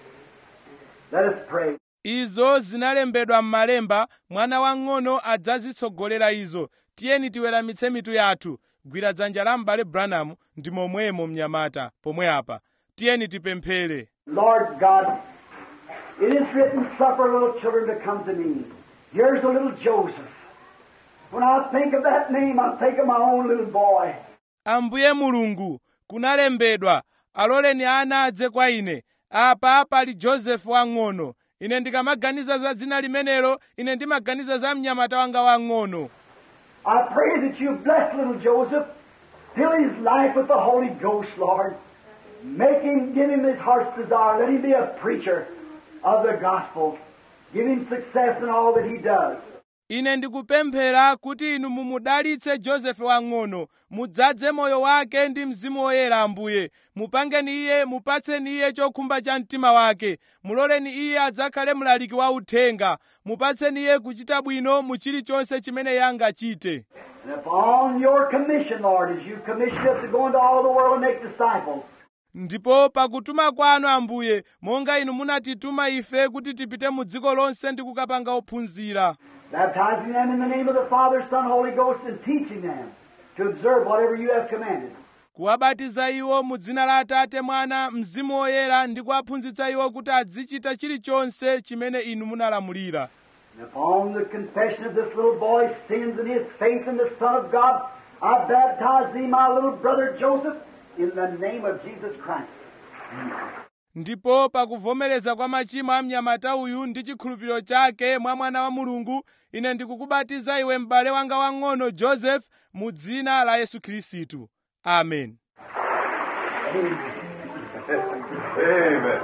Let us pray. izo zinalembedwa m'malemba mwana wang'ono adzazitsogolera izo tiyeni tiweramitse mitu yathu gwira dzanja la m'bale branham ndi momwemo mnyamata pomwe apa tiyeni tipemphere Lord God, it is written, suffer little children to come to me. Here's a little Joseph. When I think of that name, I think of my own little boy. ambuye mulungu kunalembedwa aloleni ana adze kwa ine apa pali josefu wang'ono ine ndikamaganiza za dzina limenelo ine ndimaganiza za mnyamata wanga wang'ono I pray that you bless little Joseph, fill his life with the Holy Ghost, Lord. Make him, give him his heart's desire. Let him be a preacher of the gospel. Give him success in all that he does. ine ndikupemphera kuti inu mumudalitse josefe wang'ono mudzadze moyo wake ndi mzimu woyera ambuye mupangeni iye mupatseni iye chokhumba cha mtima wake muloleni iye adzakhale mlaliki wa uthenga mupatseni iye kuchita bwino mu chilichonse chimene iye angachite And upon your commission, Lord, as you commissioned us to go into all the world and make disciples, ndipo pakutuma kwanu ambuye monga inu munatituma ife kuti tipite mu dziko lonse ndi kukapanga ophunzira baptizing them in the name of the Father, Son, Holy Ghost, and teaching them to observe whatever you have commanded. kuwabatiza iwo mu dzina la atate mwana mzimu woyera ndi kuwaphunzitsa iwo kuti azichita chilichonse chimene inu munalamulira And upon the confession of this little boy's sins and his faith in the Son of God, I baptize thee, my little brother Joseph, in the name of Jesus Christ. ndipo pakuvomereza kwa machimo a mnyamata uyu ndi chikhulupiriro chake mwa mwana wa mulungu ine ndikukubatiza iwe m'bale wanga wang'ono joseph mu dzina la yesu khristu amen Amen.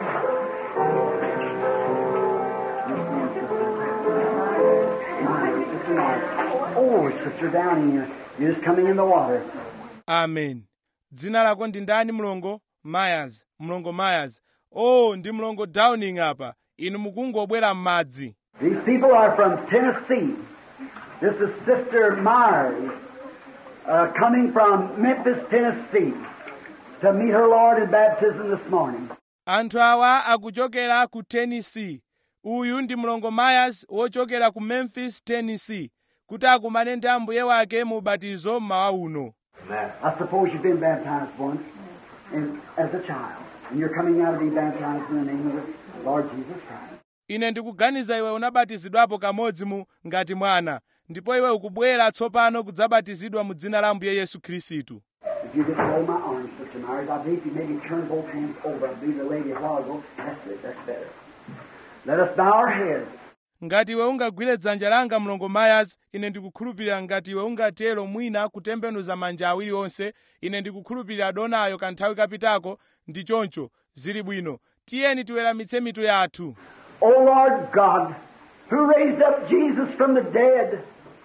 Oh, sister down here. You're just coming in the water. amen dzina lako ndi ndani mlongo myers mlongo myers oh ndi mlongo downing apa inu mukungobwera m'madzi These people are from Tennessee. This is Sister Myers, uh, coming from Memphis, Tennessee, to meet her Lord in baptism this morning. anthu awa akuchokera ku tennessee uyu ndi mlongo myers wochokera ku memphis tennessee kuti akumane ndi ambuye wake mu ubatizo mmawa uno Amen. I suppose you've been baptized once in, as a child, and you're coming out to be baptized in the name of the Lord Jesus Christ. ine ndikuganiza iwe unabatizidwapo kamodzi mu ngati mwana ndipo iwe ukubwera tsopano kudzabatizidwa mu dzina la ambuye yesu khristu If you just hold my arm, Sister Myers, I believe you maybe turn both hands over. I believe the lady a while ago. That's it. That's better. Let us bow our heads. ngati iwe ungagwire dzanja langa mlongo myers ine ndikukhulupirira ngati iwe ungatero mwina kutembenuza manja awiri onse ine ndikukhulupirira donayo kanthawi kapitako ndi choncho zili bwino tiyeni tiweramitse mitu yathu O Lord God, who raised up Jesus from the dead,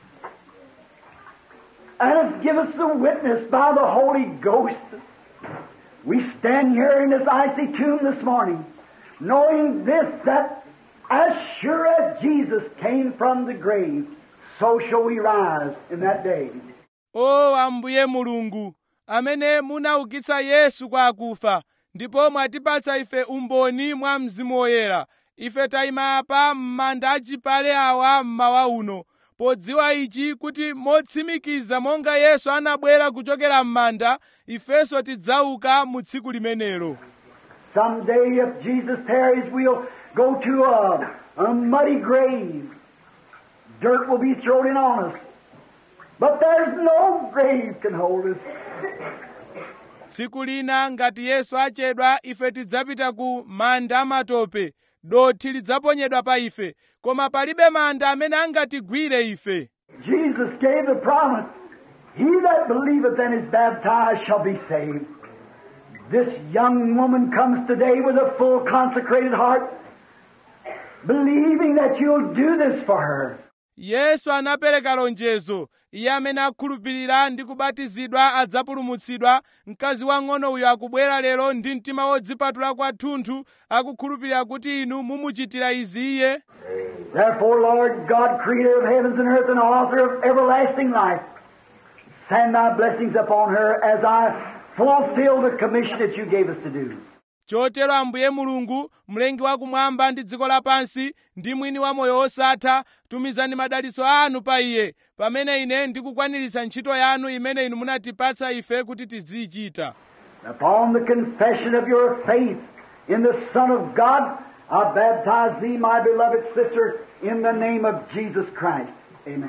and has given us the witness by the Holy Ghost, we stand here in this icy tomb this morning, knowing this that as sure as Jesus came from the grave, so shall we rise in that day. o ambuye mulungu amene munaukitsa yesu kwa akufa ndipo mwatipatsa ife umboni mwa mzimu woyera ife tayima apa m'manda achipale awa mmawa uno podziwa ichi kuti motsimikiza monga yesu anabwera kuchokera m'manda ifenso tidzauka mu tsiku limenelo Someday, if Jesus tarries, we'll go to a, a muddy grave. Dirt will be thrown in on us. But there's no grave can hold us. tsiku lina ngati yesu achedwa ife tidzapita ku manda amatope dothi lidzaponyedwa pa ife koma palibe manda amene angatigwire ife Jesus gave the promise, He that believeth and is baptized shall be saved. This young woman comes today with a full consecrated heart, believing that you'll do this for her. yesu anapereka lonjezo iye amene akhulupirira ndi kubatizidwa adzapulumutsidwa mkazi wang'ono uyu akubwera lero ndi mtima wodzipatula kwathunthu akukhulupirira kuti inu mumuchitira izi iye Therefore, Lord God, creator of heavens and earth and author of everlasting life, send thy blessings upon her as I fulfill the commission that you gave us to do. chotero ambuye mulungu mlengi wakumwamba ndi dziko lapansi ndi mwini wa moyo wosatha tumizani madalitso anu pa iye pamene ine ndikukwaniritsa ntchito yanu imene inu munatipatsa ife kuti tiziyichita Upon the confession of your faith in the Son of God, I baptize thee, my beloved sister, in the name of Jesus Christ. Amen.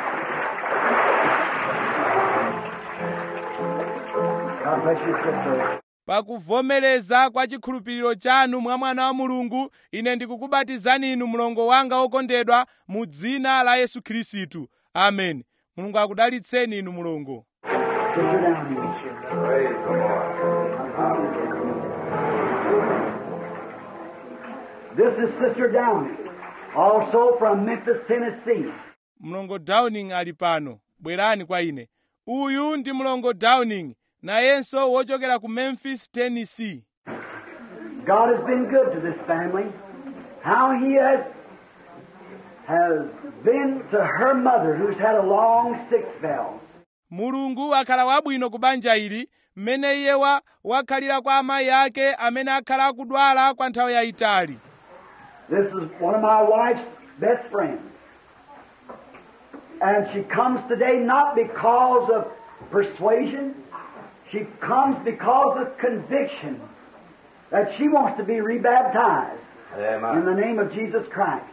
God bless you, sister. pakuvomereza kwa chikhulupiriro chanu mwa mwana wa mulungu ine ndikukubatizani inu mlongo wanga wokondedwa mu dzina la yesu khristu amen mulungu akudalitseni inu mlongo Sit you down here. Praise the Lord. This is Sister Downey, also from Memphis, Tennessee. mlongo downing ali pano bwerani kwa ine uyu ndi mlongo downing nayenso wochokera ku memphis tennessee God has been good to this family. How He has has been to her mother, who's had a long sick spell. mulungu akhala wabwino ku banja ili mmene iye wa wakhalira kwa amayi ake amene akhala akudwala kwa nthawi yayitali This is one of my wife's best friends. And she comes today not because of persuasion, she comes because of conviction that she wants to be rebaptized in Amen. the name of Jesus Christ.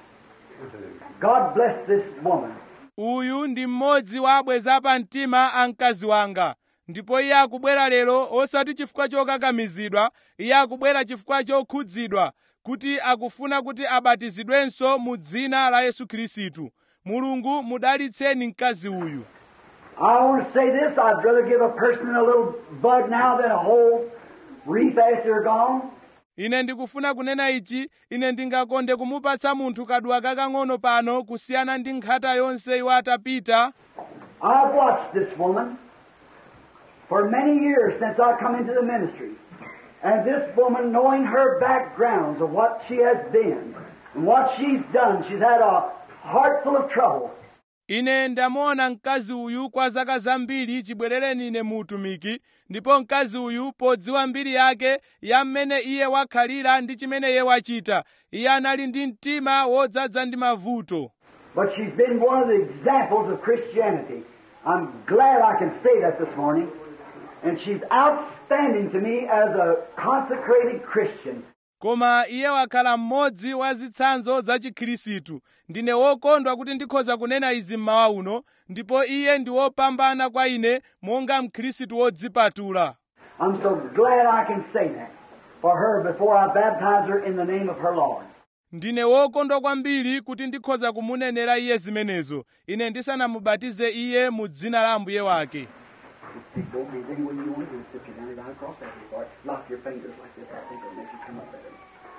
God bless this woman. uyu ndi mmodzi wa abweza pa mtima a mkazi wanga ndipo iye akubwera lero osati chifukwa chokakamizidwa iye akubwera chifukwa chokhudzidwa kuti akufuna kuti abatizidwenso mu dzina la yesu khristu mulungu mudalitseni mkazi uyu I want to say this I'd rather give a person a little bud now than a whole wreath after they're gone. ine ndikufuna kunena ichi ine ndingakonde kumupatsa munthu kadwa kakang'ono pano kusiyana ndi nkhata yonse iwo atapita I've watched this woman for many years since I come into the ministry. And this woman, knowing her backgrounds of what she has been and what she's done, she's had a heart full of trouble. ine ndamuona mkazi uyu kwa zaka zambiri chibwerereni ine mu utumiki ndipo mkazi uyu podziwa mbiri yake ya mmene iye wakhalira ndi chimene iye wachita iye anali ndi mtima wodzaza ndi mavuto But she's been one of the examples of Christianity. I'm glad I can say that this morning. And she's outstanding to me as a consecrated Christian. koma iye wakhala mmodzi wa zitsanzo za chikhirisitu ndine wokondwa kuti ndikhoza kunena izi mmawa uno ndipo iye ndi wopambana kwa ine monga mkhirisitu wodzipatula I'm so glad I can say that for her before I baptize her in the name of her Lord. ndine wokondwa kwambiri kuti ndikhoza kumunenera iye zimenezo ine ndisanamubatize iye mu dzina la ambuye wake Don't be any way you want to do, sit you down right across that before. Lock your fingers like this. I think it'll make you come up better.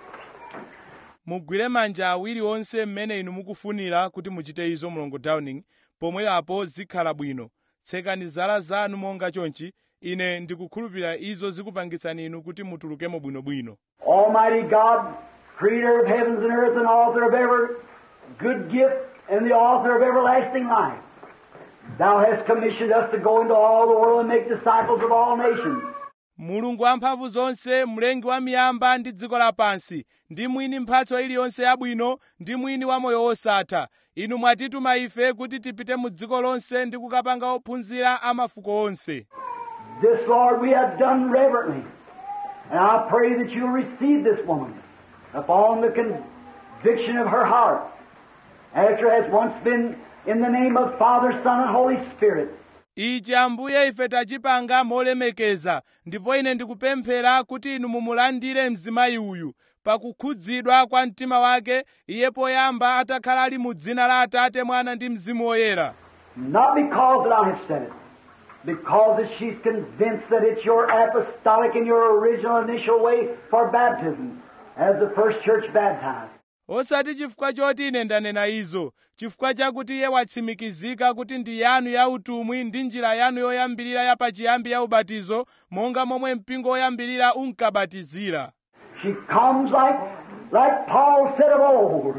mugwire manja awiri onse mmene inu mukufunira kuti muchite izo mlongo downing pomwe apo zikhala bwino tsekani zala zanu monga chonchi ine ndikukhulupirira izo zikupangitsani inu kuti mutulukemo bwinobwino Almighty God, creator of heavens and earth and author of every good gift and the author of everlasting life. Thou hast commissioned us to go into all the world and make disciples of all nations. mulungu wamphamvu zonse mlengi wa miyamba ndi dziko lapansi ndi mwini mphatso iliyonse yabwino ndi mwini wa moyo wosatha inu mwatituma ife kuti tipite mu dziko lonse ndi kukapanga ophunzira a mafuko onse This, Lord, we have done reverently. And I pray that you'll receive this woman upon the conviction of her heart, after it has once been in the name of Father, Son, and Holy Spirit. ichi ambuye ife tachipanga molemekeza ndipo ine ndikupemphera kuti inu mumulandire mzimayi uyu pakukhudzidwa kwa mtima wake iye poyamba atakhala ali mu dzina la atate mwana ndi mzimu woyera Not because that I have said it, because that she's convinced that it's your apostolic and your original initial way for baptism, as the first church baptized. osati chifukwa choti ine ndanena izo chifukwa chakuti iye watsimikizika kuti ndi yanu ya utumwi ndi njira yanu yoyambirira ya pachiyambi ya ubatizo monga momwe mpingo woyambirira unkabatizira She comes like, like Paul said of old.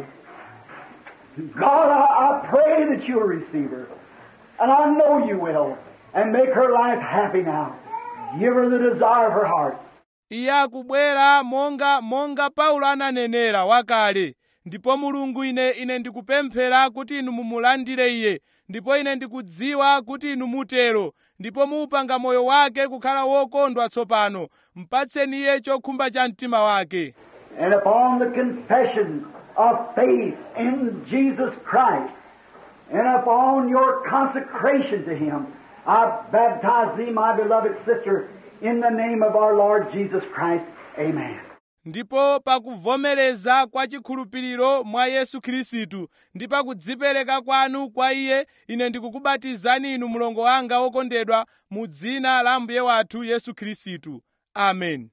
God, I, I pray that you'll receive her. And I know you will. And make her life happy now. Give her the desire of her heart. iye akubwera monga monga paulo ananenera wakale ndipo mulungu ine ine ndikupemphera kuti inu mumulandire iye ndipo ine ndikudziwa kuti inu mutero ndipo muupanga moyo wake kukhala wokondwa tsopano mpatseni iye chokhumba cha mtima wake And upon the confession of faith in Jesus Christ, and upon your consecration to Him, I baptize thee, my beloved sister, in the name of our Lord Jesus Christ. Amen. ndipo pakuvomereza kwa chikhulupiriro mwa yesu khristu ndi pakudzipereka kwanu kwa iye ine ndikukubatizani inu mlongo wanga wokondedwa mu dzina la mbuye wathu yesu khristu amen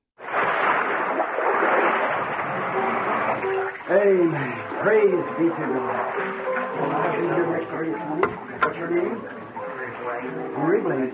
Amen. Praise be to God. I'll be here next Sunday morning. What's your name? Henry Blaine.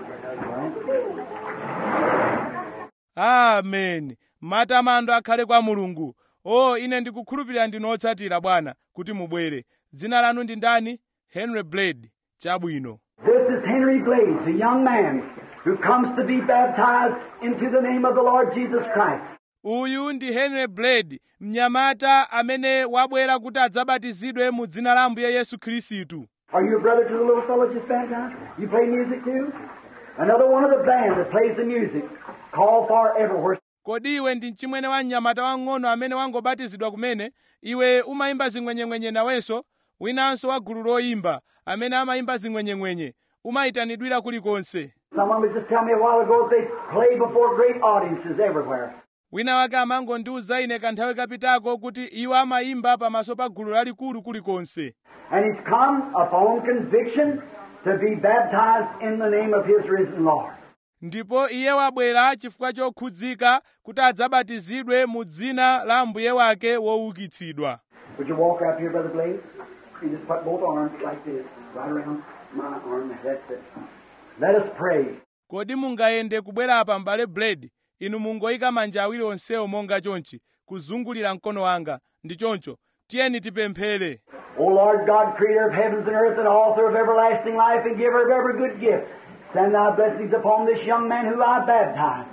amen matamando akhale kwa mulungu o ine ndikukhulupirira ndinu otsatira bwana kuti mubwere dzina lanu ndi ndani henry blade chabwino This is Henry Blades, a young man who comes to be baptized into the name of the Lord Jesus Christ. uyu ndi henry blade mnyamata amene wabwera kuti adzabatizidwe mu dzina la ambuye yesu khristu Are you a brother to the little fellow just baptized? You play music too? Another one of the band that plays the music. Call for everywhere. kodi iwe ndi mchimwene wa mnyamata wang'ono amene wangobatizidwa kumene iwe umayimba zing'wenyeng'wenye nawenso winanso wa gulu loyimba amene amayimba zing'wenyeng'wenye umayitanidwira kulikonse Someone was just telling me a while ago that they play before great audiences everywhere. wina wake amangondiwuza ine kanthawi kapitako kuti iwo amayimba pamaso pa gulu lalikulu kulikonse And he's come upon conviction to be baptized in the name of his risen Lord. ndipo iye wabwera chifukwa chokhudzika kuti adzabatizidwe mu dzina la mbuye wake woukitsidwa Would you walk up here, Brother Blaze? You just put both arms like this, right around my arm. That's it. Let us pray. kodi mungayende kubwera apa m'bale blade inu mungoyika manja awiri onsewo monga chonchi kuzungulira mkono wanga ndi choncho tiyeni tipemphere O Lord God, creator of heavens and earth and author of everlasting life and giver of every good gift, send thy blessings upon this young man who I baptize.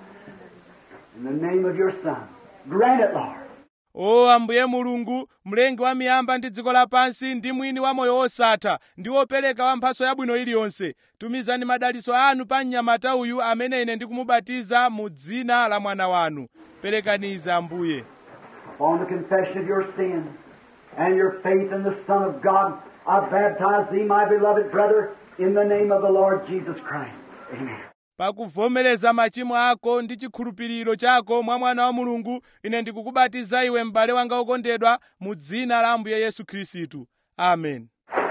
In the name of your Son. Grant it, Lord. o ambuye mulungu mlengi wa miyamba ndi dziko lapansi ndi mwini wa moyo wosatha ndi wopereka wa mphatso yabwino iliyonse tumizani madalitso anu pa mnyamata uyu amene ine ndikumubatiza mu dzina la mwana wanu perekaniza ambuye Upon the confession of your sin and your faith in the Son of God, I baptize thee, my beloved brother, in the name of the Lord Jesus Christ. Amen. pakuvomereza machimo ako ndi chikhulupiriro chako mwa mwana wa mulungu ine ndikukubatiza iwe m'bale wanga wokondedwa mu dzina la ambuye yesu khristu amen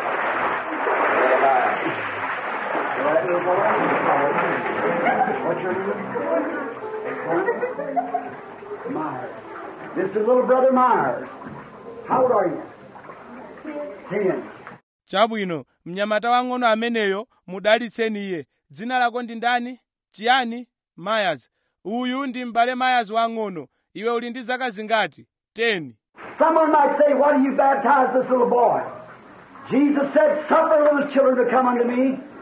What's your name? Myers. This is little brother Myers. How old are you? Ten. chabwino mnyamata wang'ono ameneyo mudalitseni iye dzina lako ndi ndani chiyani myers uyu ndi m'bale myers wang'ono iwe uli ndi zaka zingati 10 Someone might say, Why do you baptize this little boy? Jesus said, Suffer little children to come unto me,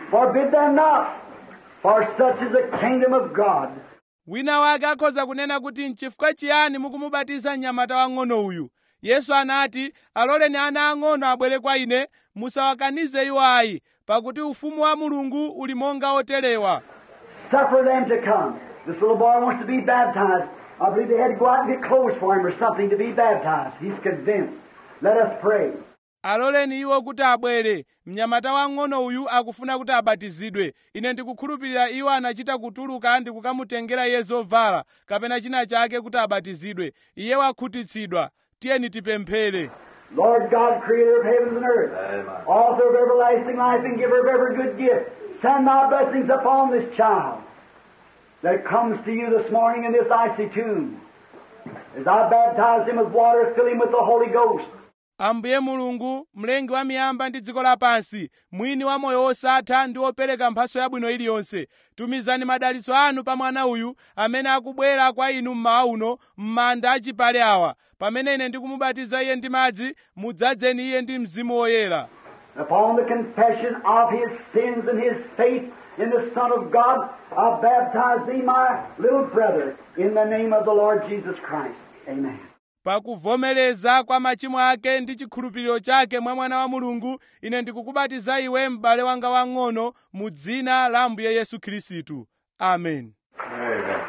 Forbid them not, for such is the kingdom of God. wina wake akhoza kunena kuti nchifukwa chiyani mukumubatiza mnyamata wang'ono uyu yesu anati aloleni ana ang'ono abwere kwa ine musawakanize iwo ayi pakuti ufumu wa mulungu uli monga oterewa Suffer them to come. This little boy wants to be baptized. I believe they had to go out and get clothes for him or something to be baptized. He's convinced. Let us pray. aloleni iwo kuti abwere mnyamata wang'ono uyu akufuna kuti abatizidwe ine ndikukhulupirira iwo anachita kutuluka ndi kukamutengera iye zovala kapena china chake kuti abatizidwe iye wakhutitsidwa tiyeni tipemphere Lord God, creator of heavens and earth, author of everlasting life and giver of every good gift, send thy blessings upon this child that comes to you this morning in this icy tomb. As I baptize him with water, fill him with the Holy Ghost. ambuye mulungu mlengi wa miyamba ndi dziko lapansi mwini wa moyo wosatha ndi wopereka mphatso yabwino iliyonse tumizani madalitso anu pa mwana uyu amene akubwera kwa inu mmawa uno m'manda achipale awa pamene ine ndikumubatiza iye ndi madzi mudzadzeni iye ndi mzimu woyera Upon the confession of his sins and his faith in the Son of God, I baptize thee, my little brother, in the name of the Lord Jesus Christ. Amen. pakuvomereza kwa machimo ake ndi chikhulupiriro chake mwa mwana wa mulungu ine ndikukubatiza iwe m'bale wanga wang'ono mu dzina la ambuye yesu khristu amen Amen.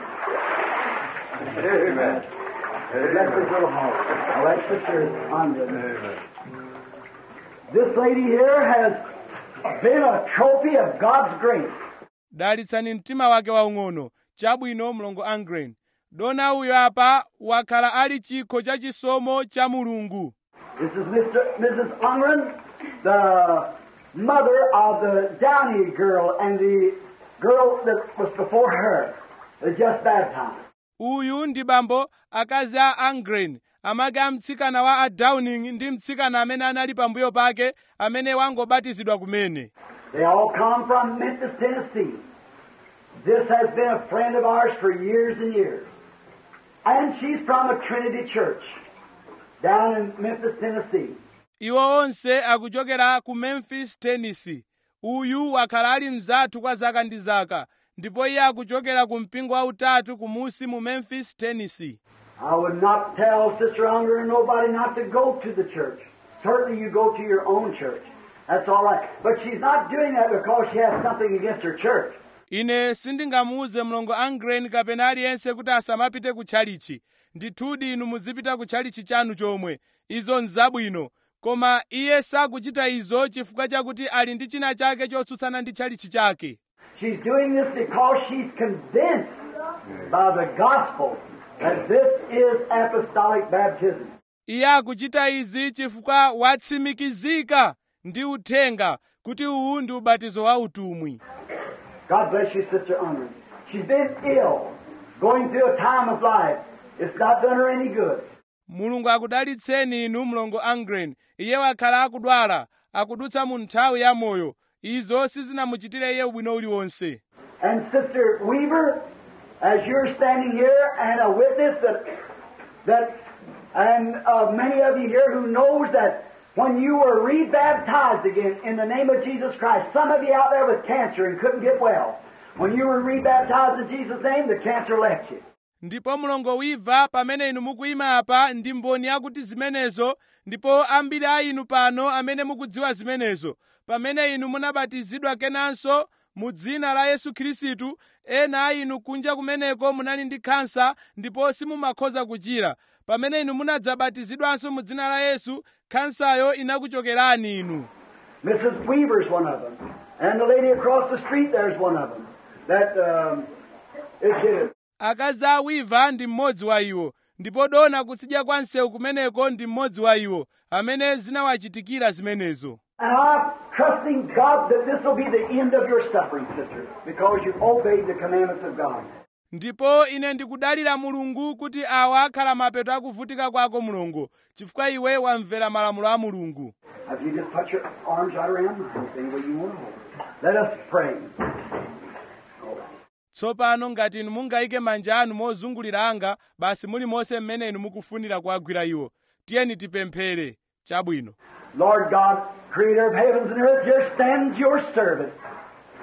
Amen. Bless this little heart. Now let's put your arms in it. Amen. This lady here has been a trophy of God's grace. dalitsani mtima wake waung'ono chabwino mlongo angren dona uyo apa wakhala ali chikho cha chisomo cha mulungu This is Mr. Mrs. Ungren, the mother of the Downey girl and the girl that was before her, that just baptized. uyu ndi bambo akazi a angren amake a mtsikana wa a downing ndi mtsikana amene anali pambuyo pake amene wangobatizidwa kumene They all come from Memphis, Tennessee. This has been a friend of ours for years and years. And she's from a Trinity church down in Memphis, Tennessee. iwo onse akuchokera ku memphis tennessee uyu wakhala ali mzathu kwa zaka ndi zaka ndipo iye akuchokera ku mpingo wautatu kumusi mu memphis tennessee I would not tell Sister Unger and nobody not to go to the church. Certainly you go to your own church. That's all right. But she's not doing that because she has something against her church. ine sindingamuuze mlongo angren kapena aliyense kuti asamapite ku tchalichi ndithudi inu muzipita ku tchalichi chanu chomwe izo nzabwino koma iye sakuchita izo chifukwa chakuti ali ndi china chake chotsutsana ndi tchalichi chake She's doing this because she's convinced by the gospel that this is apostolic baptism. iye akuchita izi chifukwa watsimikizika ndi uthenga kuti uwu ndi ubatizo wa utumwi God bless you, Sister Unger. She's been ill, going through a time of life. It's not done her any good. mulungu akudalitseni inu mlongo angren iye wakhala akudwala akudutsa mu nthawi ya moyo izo sizinamuchitire iye ubwino uliwonse And Sister Weaver, as you're standing here and a witness that, that and uh, many of you here who knows that when you were rebaptized again in the name of Jesus Christ, some of you out there with cancer and couldn't get well, when you were rebaptized in Jesus' name, the cancer left you. ndipo mlongo wiva pamene inu mukuyima apa ndi mboni yakuti zimenezo ndipo ambiri a inu pano amene mukudziwa zimenezo pamene inu munabatizidwa kenanso mu dzina la yesu khristu ena a inu kunja kumeneko munali ndi khansa ndipo simumakhoza kuchira pamene inu munadzabatizidwanso mu dzina la yesu khansayo inakuchokerani inu Mrs. Weaver's one of them. And the lady across the street there's one of them. That um, is it. akazi a wiva ndi mmodzi wa iwo ndipo dona kutsidya kwa msewu kumeneko ndi mmodzi wa iwo amene zinawachitikira zimenezo And I'm trusting God that this will be the end of your suffering, sister, because you've obeyed the commandments of God. ndipo ine ndikudalira mulungu kuti awa akhala mapeto akuvutika kwako mulungu chifukwa iwe wamvera malamulo a mulungu If you just put your arms right around mine, any way you want to hold. Let us pray. tsopano ngati inu mungayike manja anu mozungulira anga basi mulimonse mmene inu mukufunira kuwagwira iwo tiyeni tipemphere chabwino Lord God, creator of heavens and earth, here stands your servant.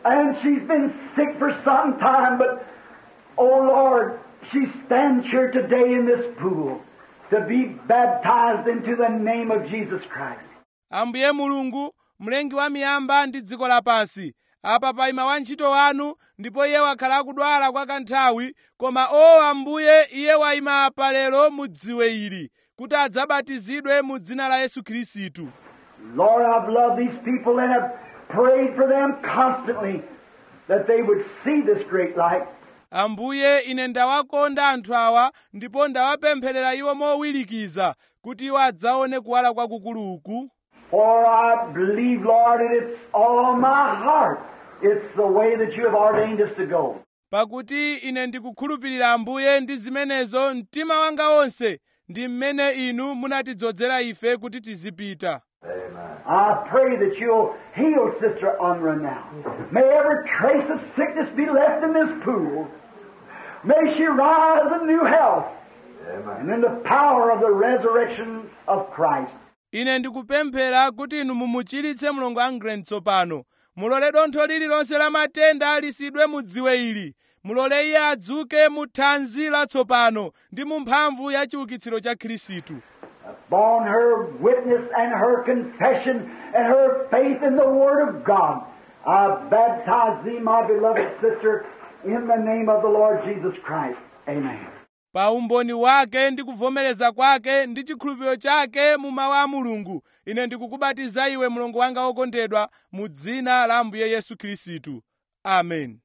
And she's been sick for some time, but, oh Lord, she stands here today in this pool to be baptized into the name of Jesus Christ. ambuye mulungu mlengi wa miyamba ndi dziko lapansi apa paima wantchito wanu ndipo iye wakhala akudwala kwa kanthawi koma o ambuye iye wayima apa lero mu dziwe ili kuti adzabatizidwe mu dzina la yesu khristu Lord, I've loved these people and have prayed for them constantly that they would see this great light. ambuye ine ndawakonda anthu awa ndipo ndawapempherera iwo mowirikiza kuti iwo adzaone kuwala kwakukulu uku For I believe, Lord, and it's all my heart. It's the way that you have ordained us to go. pakuti ine ndikukhulupirira ambuye ndi zimenezo mtima wanga wonse ndi mmene inu munatidzozera ife kuti tizipita I pray that you'll heal Sister Unra now. May every trace of sickness be left in this pool. May she rise in new health and in the power of the resurrection of Christ. ine ndikupemphera kuti inu mumuchiritse mlongo angren tsopano mulole dontho lililonse la matenda lisidwe mu dziwe ili mulole iye adzuke mu thanzi latsopano ndi mu mphamvu ya chiukitsiro cha khristu Upon her witness and her confession and her faith in the Word of God, I baptize thee, my beloved sister, in the name of the Lord Jesus Christ. Amen. pa umboni wake ndi kuvomereza kwake ndi chikhulupiriro chake mu mawu a mulungu ine ndikukubatiza iwe mlongo wanga wokondedwa mu dzina la ambuye yesu khristu amen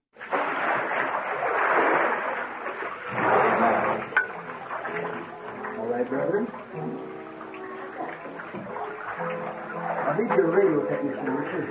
All right, brethren. I need your radio technician, Richard.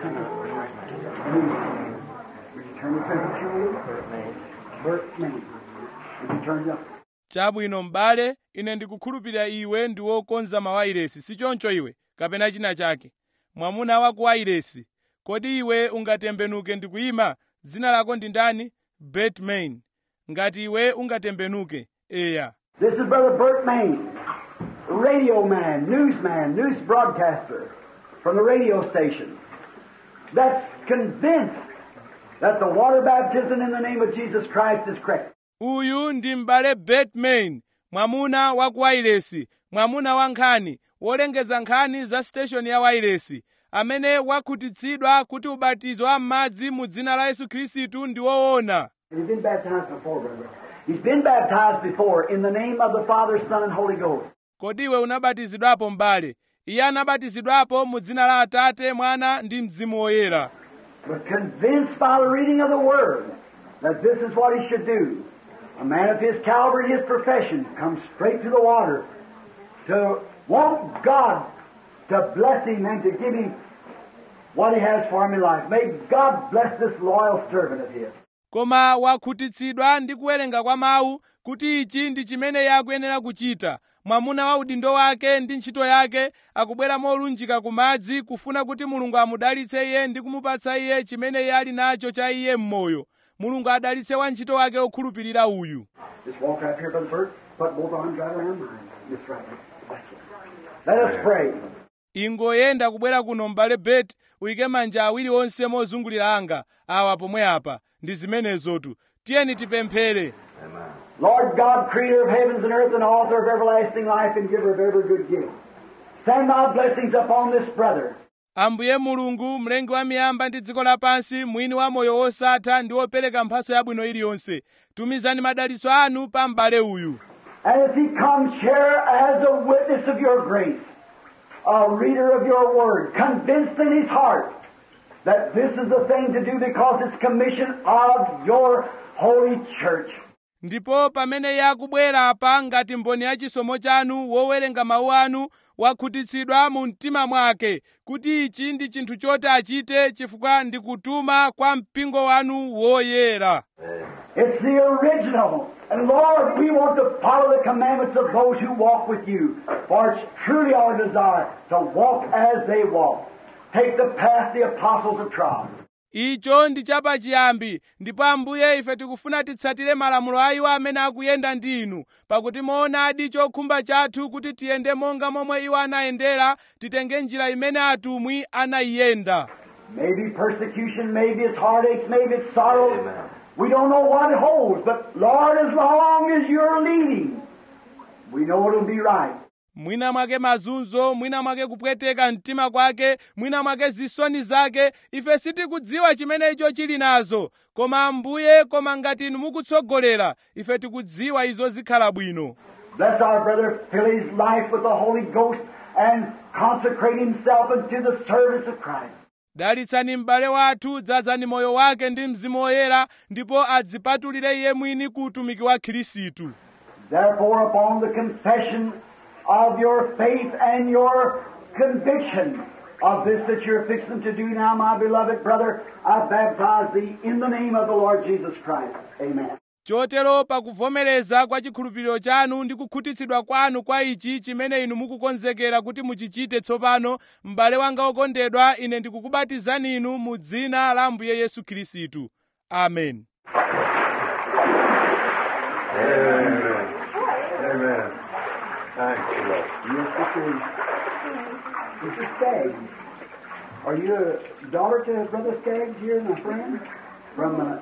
Would you turn the temperature a little? Bert Maine. Bert Maine. Would you turn it up? chabwino m'bale ine ndikukhulupirira iwe ndi wokonza mawayilesi si choncho iwe kapena china chake mwamuna wa ku wayilesi kodi iwe ungatembenuke ndikuyima dzina lako ndi ndani bet main ngati iwe ungatembenuke eya This is Brother Bert Maine, radio man, newsman, news broadcaster from the radio station that's convinced that the water baptism in the name of Jesus Christ is correct. uyu ndi m'bale bet main mwamuna wa ku wayilesi mwamuna wa nkhani wolengeza nkhani za siteshoni ya wayilesi amene wakhutitsidwa kuti ubatizo wa m'madzi mu dzina la yesu khristu ndi woona He's been baptized before, brother. He's been baptized before in the name of the Father, Son, and Holy Ghost. kodi iwe unabatizidwapo m'bale iye anabatizidwapo mu dzina la atate mwana ndi mzimu woyera But convinced by the reading of the Word that this is what he should do. A man of his caliber and his profession comes straight to the water to want God to bless him and to give him what he has for him in life. May God bless this loyal servant of his. koma wakhutitsidwa ndi kuwerenga kwa mawu kuti ichi ndi chimene iye akuyenera kuchita mwamuna wa udindo wake ndi ntchito yake akubwera molunjika ku madzi kufuna kuti mulungu amudalitse iye ndi kumupatsa iye chimene iye ali nacho cha iye m'moyo mulungu adalitse wantchito wake okhulupirira uyu Just walk right here, Brother Bert. Put both arms right around mine. Just right there. Let us pray. ingoyenda kubwera kuno m'bale beti uyike manja awiri onse mozungulira anga awa pomwe apa ndi zimenezotu tiyeni tipemphere Lord God, creator of heavens and earth and author of everlasting life and giver of every good gift, send thy blessings upon this brother. ambuye mulungu mlengi wa miyamba ndi dziko lapansi mwini wa moyo wosatha ndi wopereka mphatso yabwino iliyonse tumizani madalitso anu pa m'bale uyu And as he comes here as a witness of your grace, a reader of your word, convinced in his heart that this is the thing to do because it's commission of your holy church. ndipo pamene iye akubwera apa ngati mboni ya chisomo chanu wowerenga mawu anu wakhutitsidwa mu mtima mwake kuti ichi ndi chinthu choti achite chifukwa ndi kutuma kwa mpingo wanu woyera It's the original. And Lord, we want to follow the commandments of those who walk with you. For it's truly our desire to walk as they walk. Take the path the apostles have trod. icho ndi chapachiyambi ndipo ambuye ife tikufuna titsatire malamulo a iwo amene akuyenda ndi inu pakuti moonadi chokhumba chathu kuti tiyende monga momwe iwo anayendera titenge njira imene atumwi anayiyenda Maybe persecution, maybe it's heartaches, maybe it's sorrows. Amen. We don't know what it holds, but Lord, as long as you're leading, we know it'll be right. mwina mwake mazunzo mwina mwake kupweteka mtima kwake mwina mwake zisoni zake ife sitikudziwa chimene icho chili nazo koma ambuye koma ngati inu mukutsogolera ife tikudziwa izo zikhala bwino Bless our brother, fill his life with the Holy Ghost, and consecrate himself unto the service of Christ. dalitsani m'bale wathu dzadzani moyo wake ndi mzimu woyera ndipo adzipatulire iye mwini ku utumiki wa khristu Therefore, upon the confession of your faith and your conviction of this that you're fixing to do now, my beloved brother, I baptize thee in the name of the Lord Jesus Christ. Amen. chotero pakuvomereza kwa chikhulupiriro chanu ndi kukhutitsidwa kwanu kwa ichi chimene inu mukukonzekera kuti muchichite tsopano m'bale wanga wokondedwa ine ndikukubatizani inu mu dzina la ambuye yesu khristu amen Amen. Amen. Thank you, Lord. Yes, Sister, Sister Skaggs. Are you a daughter to Brother Skaggs here, my friend? From uh,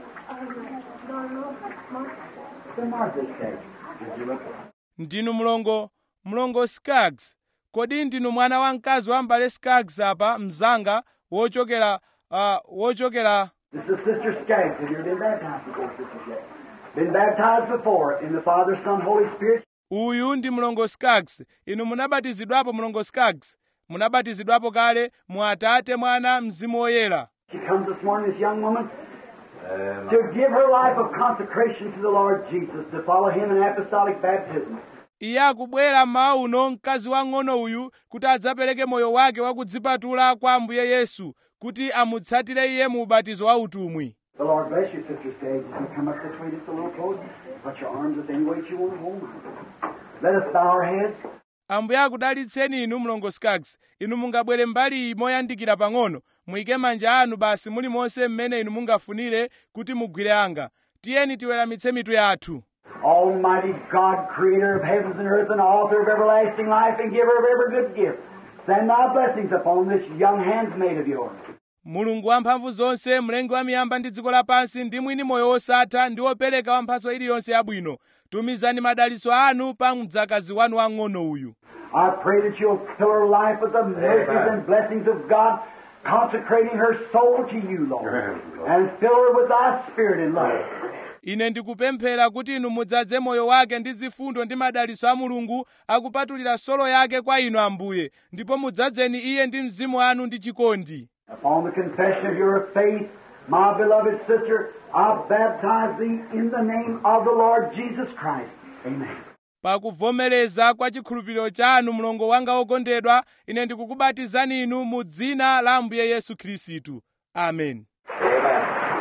From Martha Skaggs. Did you look? ndinu mlongo mlongo skaggs kodi ndinu mwana wa mkazi wa m'bale skaggs apa mzanga wochokera uh, wochokera This is Sister Skaggs. Have you ever been baptized before, Sister Skaggs? Been baptized before in the Father, Son, Holy Spirit? uyu ndi mlongo skaggs inu munabatizidwapo mlongo skaggs munabatizidwapo kale mu atate mwana mzimu woyera She comes this morning, this young woman, Amen. to give her life of consecration to the Lord Jesus, to follow Him in apostolic baptism. iye akubwera mmawa uno mkazi wang'ono uyu kuti adzapereke moyo wake wakudzipatula kwa ambuye yesu kuti amutsatire iye mu ubatizo wa utumwi The Lord bless you, Sister Skaggs. If you come up this way just a little closer, put your arms up any way that you want to hold them. Let us bow our heads. ambuye akudalitseni inu mlongo skaggs inu mungabwere mbali iyi moyandikira pang'ono muyike manja anu basi mulimonse mmene inu mungafunire kuti mugwire anga tiyeni tiweramitse mitu yathu Almighty God, creator of heavens and earth and author of everlasting life and giver of every good gift, send thy blessings upon this young handmaid of yours. mulungu wamphamvu zonse mlengi wa miyamba ndi dziko lapansi ndi mwini moyo wosatha ndi wopereka wa mphatso iliyonse yabwino tumizani madalitso anu pa mdzakazi wanu wang'ono uyu I pray that you'll fill her life with the mercies and blessings of God, consecrating her soul to you, Lord, Amen, Lord. and fill her with thy spirit and love. ine ndikupemphera kuti inu mudzadze moyo wake ndi zifundo ndi madalitso a mulungu akupatulira solo yake kwa inu ambuye ndipo mudzadzeni iye ndi mzimu wanu ndi chikondi Upon the confession of your faith, my beloved sister, I baptize thee in the name of the Lord Jesus Christ. Amen. pakuvomereza kwa chikhulupiriro chanu mlongo wanga wokondedwa ine ndikukubatizani inu mu dzina la ambuye yesu khristu amen Amen.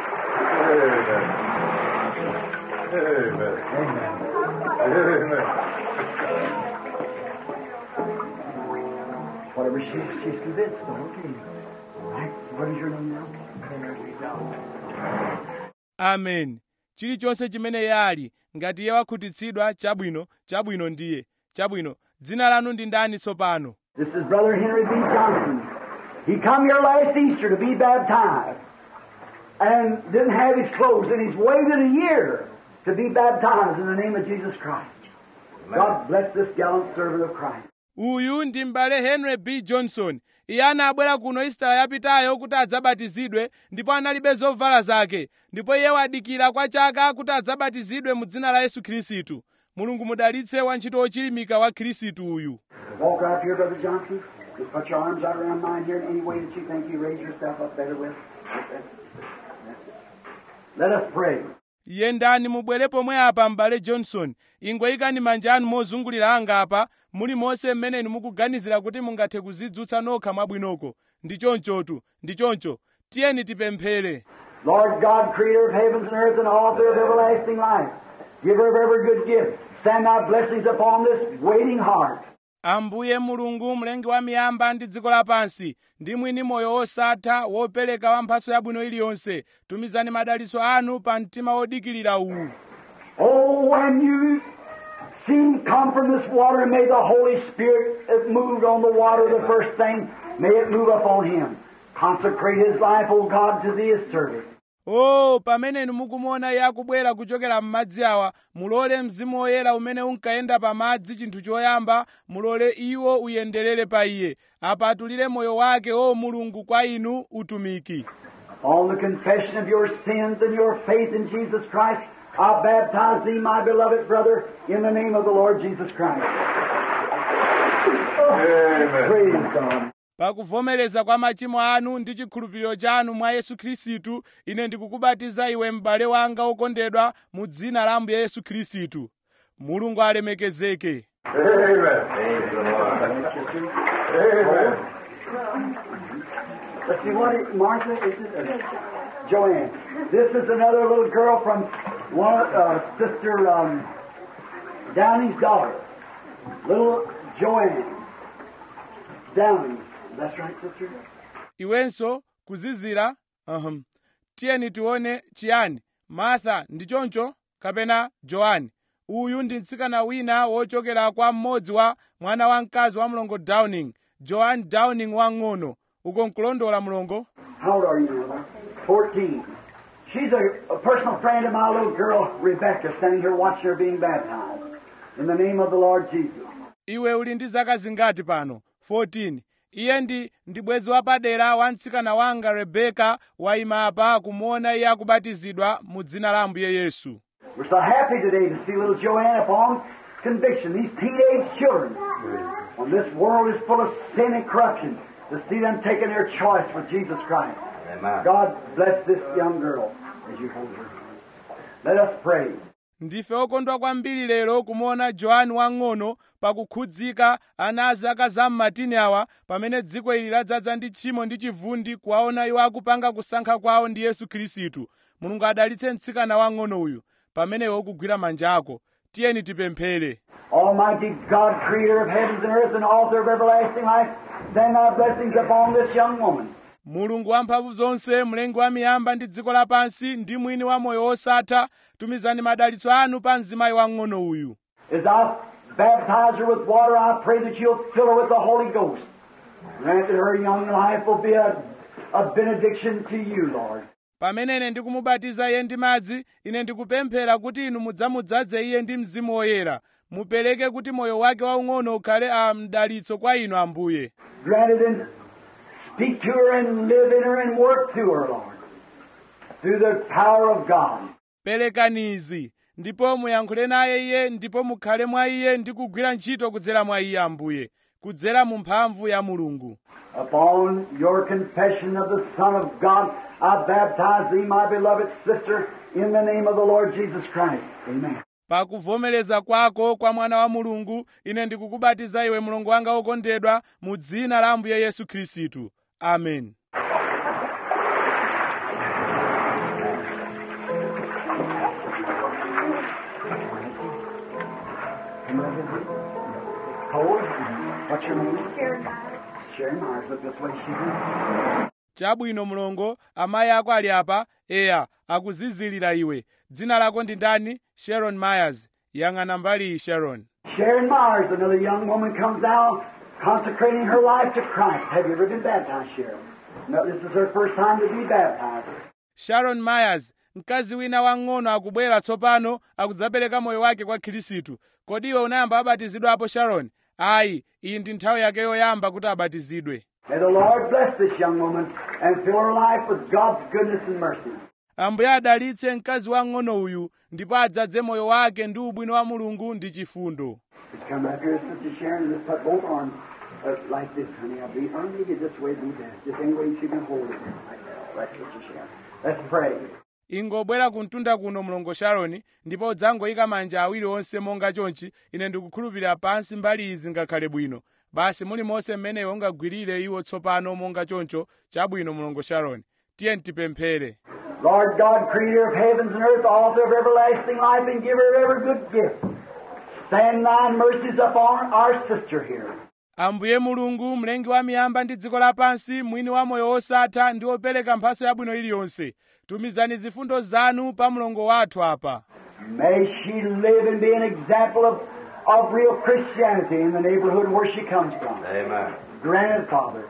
Amen. Amen. Whatever she, she's convinced of, okay. All right. What is your name now? amen chilichonse chimene yali ngati iye wakhutitsidwa chabwino chabwino ndiye chabwino dzina lanu ndi ndani tsopano This is Brother Henry B. Johnson. He come here last Easter to be baptized and didn't have his clothes, and he's waited a year to be baptized in the name of Jesus Christ. God bless this gallant servant of Christ. uyu ndi m'bale henry b johnson iye anabwera kuno isitala yapitayo kuti adzabatizidwe ndipo analibe zovala zake ndipo iye wadikira kwa chaka kuti adzabatizidwe mu dzina la yesu khristu mulungu mudalitse wantchito wochilimika wa khristu uyu Walk right here, Brother Johnson. Just put your arms out around mine here in any way that you think you raise yourself up better with. Let us pray. yendani mubwere pomwe apa m'bale johnson ingwe ikani manja anu mozungulira anga apa muli monse mmene inu mukuganizira kuti mungathe kuzidzutsa nokha mwabwinoko ndi chonchotu ndi choncho tiyeni tipemphere Lord God, creator of heavens and earth and author of everlasting life, giver of every good gift, send thy blessings upon this waiting heart. ambuye mulungu mlengi wa miyamba ndi dziko lapansi ndi mwini moyo wosatha wopereka wa mphatso yabwino iliyonse tumizani madalitso anu pa mtima wodikirira uwu Oh, when you see him come from this water, may the Holy Spirit that moved on the water the first thing, may it move upon him. Consecrate his life, O God, to thee as servant. o pamene inu mukumuona iye akubwera kuchokera m'madzi awa mulole mzimu woyera umene unkayenda pa madzi chinthu choyamba mulole iwo uyenderere pa iye apatulire moyo wake o mulungu kwa inu utumiki On the confession of your sins and your faith in Jesus Christ, I baptize thee, my beloved brother, in the name of the Lord Jesus Christ. Amen. Praise God. pakuvomereza kwa machimo anu ndi chikhulupiriro chanu mwa yesu khristu ine ndikukubatiza iwe m'bale wanga wokondedwa mu dzina la ambuye yesu khristu mulungu alemekezeke Amen. Praise the Lord. Amen. Let's see what it, Martha is it? Uh, Joanne. This is another little girl from one uh, sister um, Downey's daughter. Little Joanne Downey. That's right, sister. iwenso kuzizira uhum. tiyeni tione chiyani martha ndi choncho kapena johani uyu ndi mtsikana wina wochokera kwa mmodzi wa mwana wamkazi wa mlongo downing joan downing wang'ono uko nkulondola mlongo How old are you, mother? Fourteen. She's a, a personal friend of my little girl Rebecca, standing here watching her being baptized. In the name of the Lord Jesus. iwe uli ndi zaka zingati pano 14 iye ndi ndi bwenzi wapadera wa mtsikana wanga rebeka wayima apa kumuona iye akubatizidwa mu dzina la ambuye yesu We're so happy today to see little Joanne upon conviction, these teenage children. When this world is full of sin and corruption, to see them taking their choice for Jesus Christ. Amen. God bless this young girl as you hold her. Let us pray. ndife okondwa kwambiri lero kumuona johani wang'ono pakukhudzika ana a zaka zam'matini awa pamene dziko ili ladzaza ndi tchimo ndi chivundi kuwaona iwo akupanga kusankha kwawo ndi yesu khristu mulungu adalitse mtsikana wang'ono uyu pamene iwe ukugwira manja ako tiyeni tipemphere Almighty God, creator of heavens and earth and author of everlasting life, send thy blessings upon this young woman. mulungu wamphamvu zonse mlengi wa miyamba ndi dziko lapansi ndi mwini wa moyo wosatha tumizani madalitso anu pa mzimayi wang'ono uyu As I baptize her with water, I pray that you'll fill her with the Holy Ghost. Grant that her young life will be a, a benediction to you, Lord. pamene ine ndikumubatiza iye ndi madzi ine ndikupemphera kuti inu mudzamudzaze iye ndi mzimu woyera mupereke kuti moyo wake waung'ono ukhale a mdalitso kwa inu ambuye Grant it and speak to her and live in her and work through her, Lord. Through the power of God. perekanizi ndipo muyankhule naye iye ndipo mukhale mwa iye ndi kugwira ntchito kudzera mwa iye ambuye kudzera mu mphamvu ya mulungu Upon your confession of the Son of God, I baptize thee, my beloved sister, in the name of the Lord Jesus Christ. Amen. pakuvomereza kwako kwa mwana wa mulungu ine ndikukubatiza iwe mlongo wanga wokondedwa mu dzina la ambuye yesu khristu amen Cole, what's your name? Sharon Myers. Look this way, she chabwino mlongo amayi ako ali apa eya akuzizilira iwe dzina lako ndi ndani sharon myers yang'ana mbali iyi sharon Sharon Myers, another young woman, comes out consecrating her life to Christ. Have you ever been baptized, Sharon? No, this is her first time to be baptized. sharon myers mkazi wina wang'ono akubwera tsopano akudzapereka moyo wake kwa khristu kodi iwe unayamba wabatizidwapo sharon ayi iyi ndi nthawi yake yoyamba kuti abatizidwe May the Lord bless this young woman and fill her life with God's goodness and mercy. ambuye adalitse mkazi wang'ono uyu ndipo adzadze moyo wake ndi ubwino wa mulungu ndi chifundo Just come up here, Sister Sharon, and just put both arms uh, like this, honey. I'll be arm you this way, be that. Just any way you can hold it. Like that. Right, Sister Sharon. Let's pray. ingobwera kumtunda kuno mlongo sharoni ndipo udzangoyika manja awiri onse monga chonchi ine ndikukhulupirira pansi mbali izi ngakhale bwino basi mulimonse mmeneyo ungagwirire iwo tsopano monga choncho chabwino mlongo sharoni tiye tipemphere Lord God, creator of heavens and earth, author of everlasting life, and giver of every good gift, send thy mercies upon our sister here. ambuye mulungu mlengi wa miyamba ndi dziko lapansi mwini wa moyo wosatha ndi wopereka mphatso yabwino iliyonse tumizani zifundo zanu pa mlongo wathu apa May she live and be an example of, of real Christianity in the neighborhood where she comes from. Amen. Grant it, Father.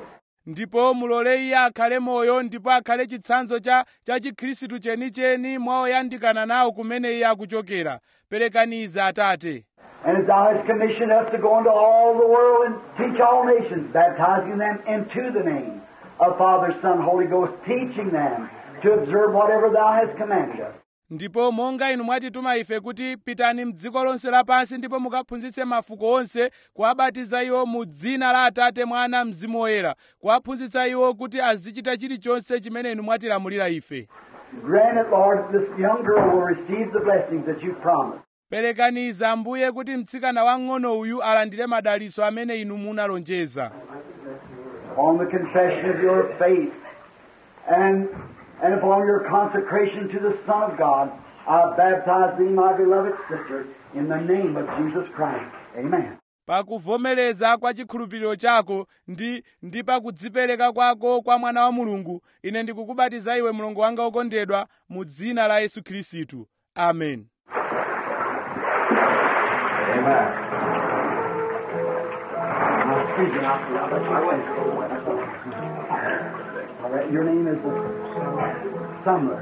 ndipo mulole iye akhale moyo ndipo akhale chitsanzo cha cha chikhristu chenicheni mwa oyandikana nawo kumene iye akuchokera perekaniza atate And as thou hast commissioned us to go into all the world and teach all nations, baptizing them into the name of Father, Son, Holy Ghost, teaching them to observe whatever thou hast commanded us. ndipo monga inu mwatituma ife kuti pitani mdziko lonse lapansi ndipo mukaphunzitse mafuko onse kuwabatiza iwo mu dzina la atate mwana mzimu woyera kuwaphunzitsa iwo kuti azichita chilichonse chimene inu mwatilamulira ife Grant it, Lord, that this young girl will receive the blessings that you've promised. perekaniza ambuye kuti mtsikana wang'ono uyu alandire madalitso amene inu munalonjeza On the confession of your faith and, and upon your consecration to the Son of God, I baptize thee, my beloved sister, in the name of Jesus Christ. Amen. pakuvomereza kwa chikhulupiriro chako ndi ndi pakudzipereka kwako kwa mwana wa mulungu ine ndikukubatiza iwe mlongo wanga wokondedwa mu dzina la yesu khristu amen Amen. Now, excuse me, I'll- I'll let you All right, your name is uh, Sumner.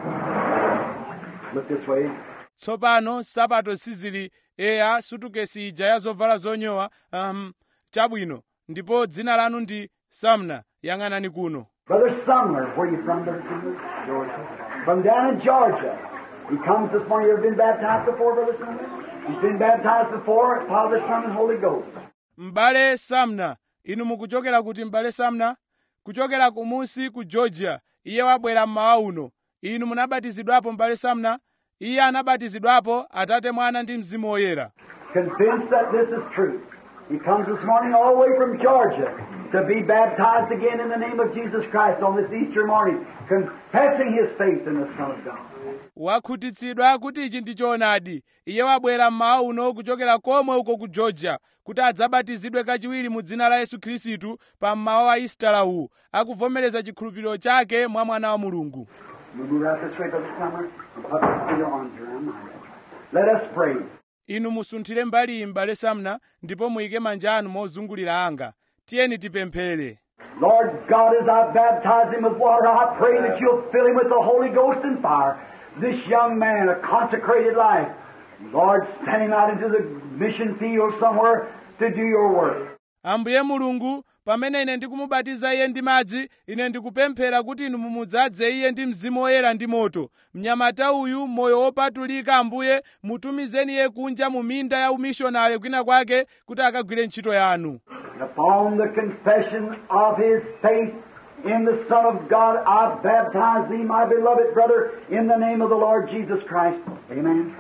Look this way. tsopano sapato sizili eya sutukesi ija ya zovala zonyowa um, chabwino ndipo dzina lanu ndi samna yang'anani kuno Brother Sumner, where you from, Brother Sumner? Georgia. From down in Georgia. He comes this morning. You ever been baptized before, Brother Sumner? He's been baptized before, Father, Son, and Holy Ghost. m'bale samna inu mukuchokera kuti m'bale samna kuchokera kumusi ku georgia iye wabwera mmawa uno inu munabatizidwapo m'bale samna iye anabatizidwapo atate mwana ndi mzimu woyera Convinced that this is true. He comes this morning all the way from Georgia to be baptized again in the name of Jesus Christ on this Easter morning, confessing his faith in the Son of God. wakhutitsidwa kuti ichi ndi choonadi iye wabwera mmawa uno kuchokera komwe uko ku georgia kuti adzabatizidwe kachiwiri mu dzina la yesu khristu pa mmawa wa isitala uwu akuvomereza chikhulupiriro chake mwa mwana wa mulungu You move out this way, Brother Sumner, and put put your arms around mine. Let us pray. inu musunthire mbali iyi m'bale samna ndipo muyike manja anu mozungulira anga tiyeni tipemphere Lord God, as I baptize him with water, I pray that you'll fill him with the Holy Ghost and fire. This young man, a consecrated life. Lord, send him out into the mission field somewhere to do your work. ambuye mulungu pamene ine ndikumubatiza iye ndi madzi ine ndikupemphera kuti inu mumudzaze iye ndi mzimu woyera ndi moto mnyamata uyu moyo wopatulika ambuye mutumizeni iye kunja mu minda ya umishonari kwina kwake kuti akagwire ntchito yanu And upon the confession of his faith in the Son of God, I baptize thee, my beloved brother, in the name of the Lord Jesus Christ. Amen.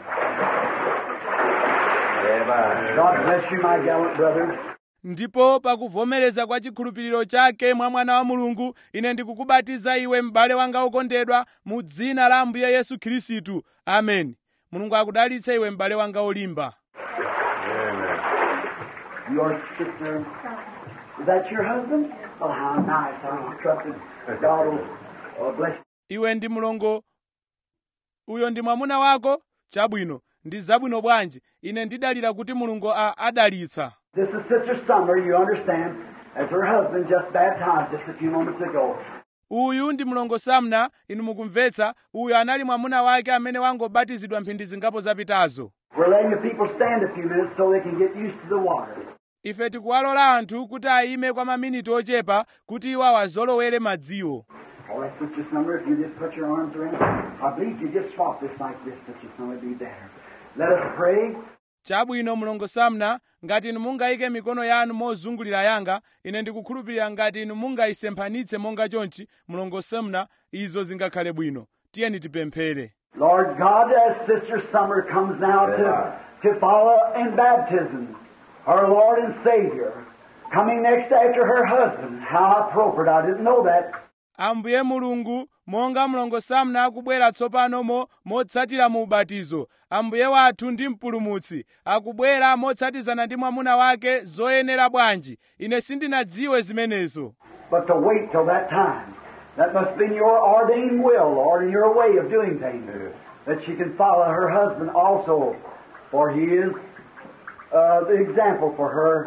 Amen. God bless you, my gallant brother. ndipo pakuvomereza kwa chikhulupiriro chake mwa mwana wa mulungu ine ndikukubatiza iwe m'bale wanga wokondedwa mu dzina la ambuye yesu khristu ameni mulungu akudalitse iwe m'bale wanga wolimba Amen. Your sister, is that your husband? Oh, how nice. I trusted God will uh, bless iwe ndi mlongo uyo ndi mwamuna wako chabwino ndi zabwino bwanji ine ndidalira kuti mulungu a- adalitsa This is Sister Summer, you understand, as her husband just baptized just a few moments ago. uyu ndi mlongo samna inu mukumvetsa uyu anali mwamuna wake amene wangobatizidwa mphindi zingapo zapitazo We're letting the people stand a few minutes so they can get used to the water. ife tikuwalola anthu kuti ayime kwa maminiti ochepa kuti iwo awazolowere madziwo All right, Sister Summer, if you just put your arms around, I believe you just swap this like this, Sister Summer, it'd be better. Let us pray. chabwino mlongo samna ngati inu mungayike mikono yanu mozungulira yanga ine ndikukhulupirira ngati inu mungayisemphanitse monga chonchi mlongo samna izo zingakhale bwino tiyeni tipemphere Lord God, as Sister Summer comes now to, to follow in baptism, her Lord and Savior, coming next after her husband. How appropriate. I didn't know that. ambuye mulungu monga mlongo samna akubwera tsopano mo motsatira mu ubatizo ambuye wathu ndi mpulumutsi akubwera motsatizana ndi mwamuna wake zoyenera bwanji ine sindinadziwe zimenezo But to wait till that time. That must have been your ordained will, Lord, and your way of doing things. That she can follow her husband also, for he is uh, the example for her.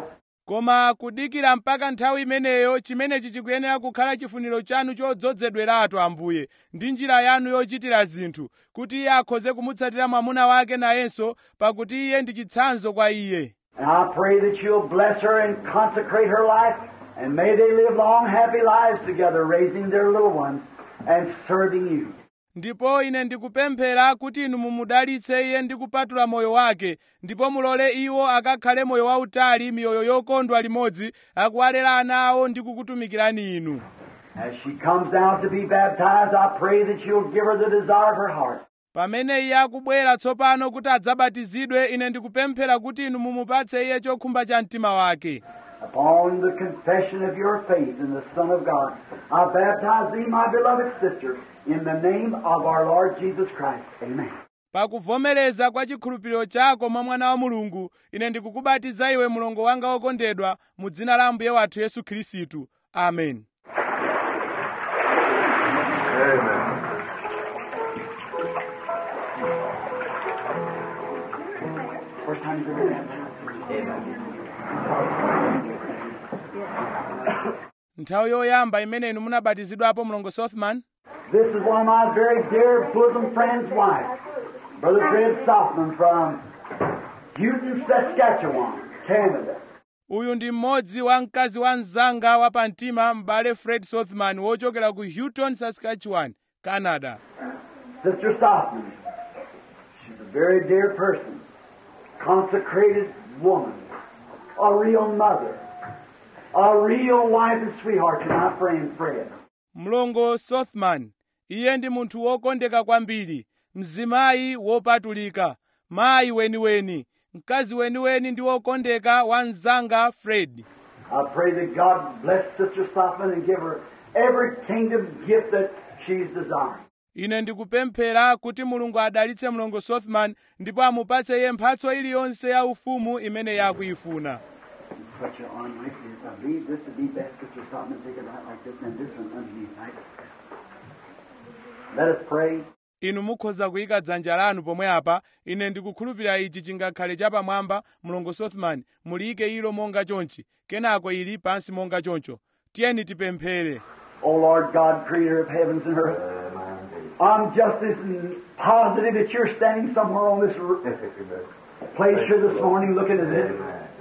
koma kudikira mpaka nthawi imeneyo chimenechi chikuyenera kukhala chifuniro chanu chodzozedweratu ambuye ndi njira yanu yochitira zinthu kuti iye akhoze kumutsatira mwamuna wake nayenso pakuti iye ndi chitsanzo kwa iye And I pray that you'll bless her and consecrate her life, and may they live long, happy lives together, raising their little ones and serving you. ndipo ine ndikupemphera kuti inu mumudalitse iye ndi kupatula moyo wake ndipo mulole iwo akakhale moyo wautali miyoyo yokondwa limodzi akuwalera ana awo ndi kukutumikirani inu As she comes down to be baptized, I pray that you'll give her the desire of her heart. pamene iye akubwera tsopano kuti adzabatizidwe ine ndikupemphera kuti inu mumupatse iye chokhumba cha mtima wake Upon the confession of your faith in the Son of God, I baptize thee, my beloved sister, in the name of our Lord Jesus Christ. Amen. pakuvomereza kwa chikhulupiriro chako mwa mwana wa mulungu ine ndikukubatiza iwe mlongo wanga wokondedwa mu dzina la ambuye wathu yesu khristu amen Amen. First time you've ever baptized. nthawi yoyamba imene inu munabatizidwapo mlongo sothman This is one of my very dear bosom friend's wife, Brother Fred Softman from Houghton, Saskatchewan, Canada. uyu ndi mmodzi wa mkazi wa mzanga wa pamtima m'bale fred sothman wochokera ku houghton saskatchewan canada Sister Softman. She's a very dear person, consecrated woman, a real mother, a real wife and sweetheart to my friend Fred. mlongo sothman iye ndi munthu wokondeka kwambiri mzimayi wopatulika mayi weniweni mkazi weniweni ndi wokondeka wa mzanga fred I pray that God bless Sister Softman and give her every kingdom gift that she's desiring. ine ndikupemphera kuti mulungu adalitse mlongo sothman ndipo amupatse iye mphatso iliyonse ya ufumu imene yakuyifuna Put your arm like this. I believe this would be best, Sister Softman. Take it right like this and this one underneath, right? Let us pray. inu mukhoza kuyika dzanja lanu pomwe apa ine ndikukhulupirira ichi chingakhale chapamwamba mlongo sothman muliyike ilo monga chonchi kenako ili pansi monga choncho tiyeni tipemphere O Lord God, creator of heavens and earth, I'm just as positive that you're standing somewhere on this r- place here this morning looking at this.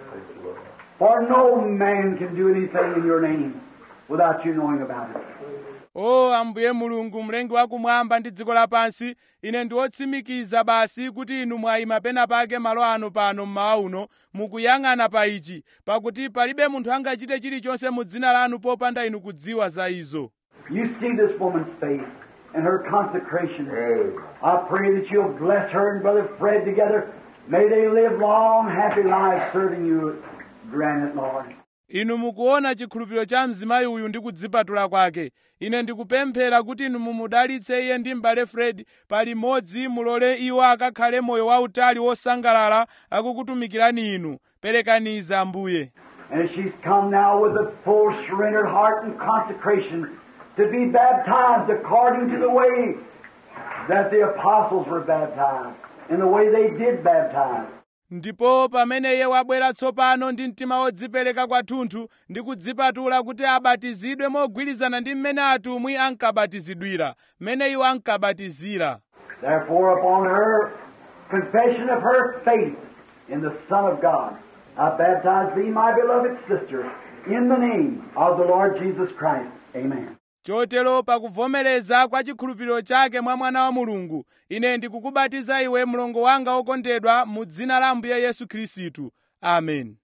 For no man can do anything in your name without you knowing about it. o ambuye mulungu mlengi wakumwamba ndi dziko lapansi ine ndi wotsimikiza basi kuti inu mwayima pena pake malo ano pano mmawa uno mukuyang'ana pa ichi pakuti palibe munthu angachite chilichonse mu dzina lanu popanda inu kudziwa za izo You see this woman's faith and her consecration. Amen. I pray that you'll bless her and Brother Fred together. May they live long, happy lives serving you. Grant it, Lord. inu mukuona chikhulupiriro cha mzimayi uyu ndi kudzipatula kwake ine ndikupemphera kuti inu mumudalitse iye ndi m'bale fred palimodzi mulole iwo akakhale moyo wautali wosangalala akukutumikirani inu perekaniza ambuye And she's come now with a full surrendered heart and consecration to be baptized according to the way that the apostles were baptized and the way they did baptize. ndipo pamene iye wabwera tsopano ndi mtima wodzipereka kwathunthu ndi kudzipatula kuti abatizidwe mogwirizana ndi mmene atumwi ankabatizidwira mmene iwo ankabatizira Therefore, upon her confession of her faith in the Son of God, I baptize thee, my beloved sister, in the name of the Lord Jesus Christ. Amen. chotero pakuvomereza kwa chikhulupiriro chake mwa mwana wa mulungu ine ndikukubatiza iwe mlongo wanga wokondedwa mu dzina la ambuye yesu khristu amen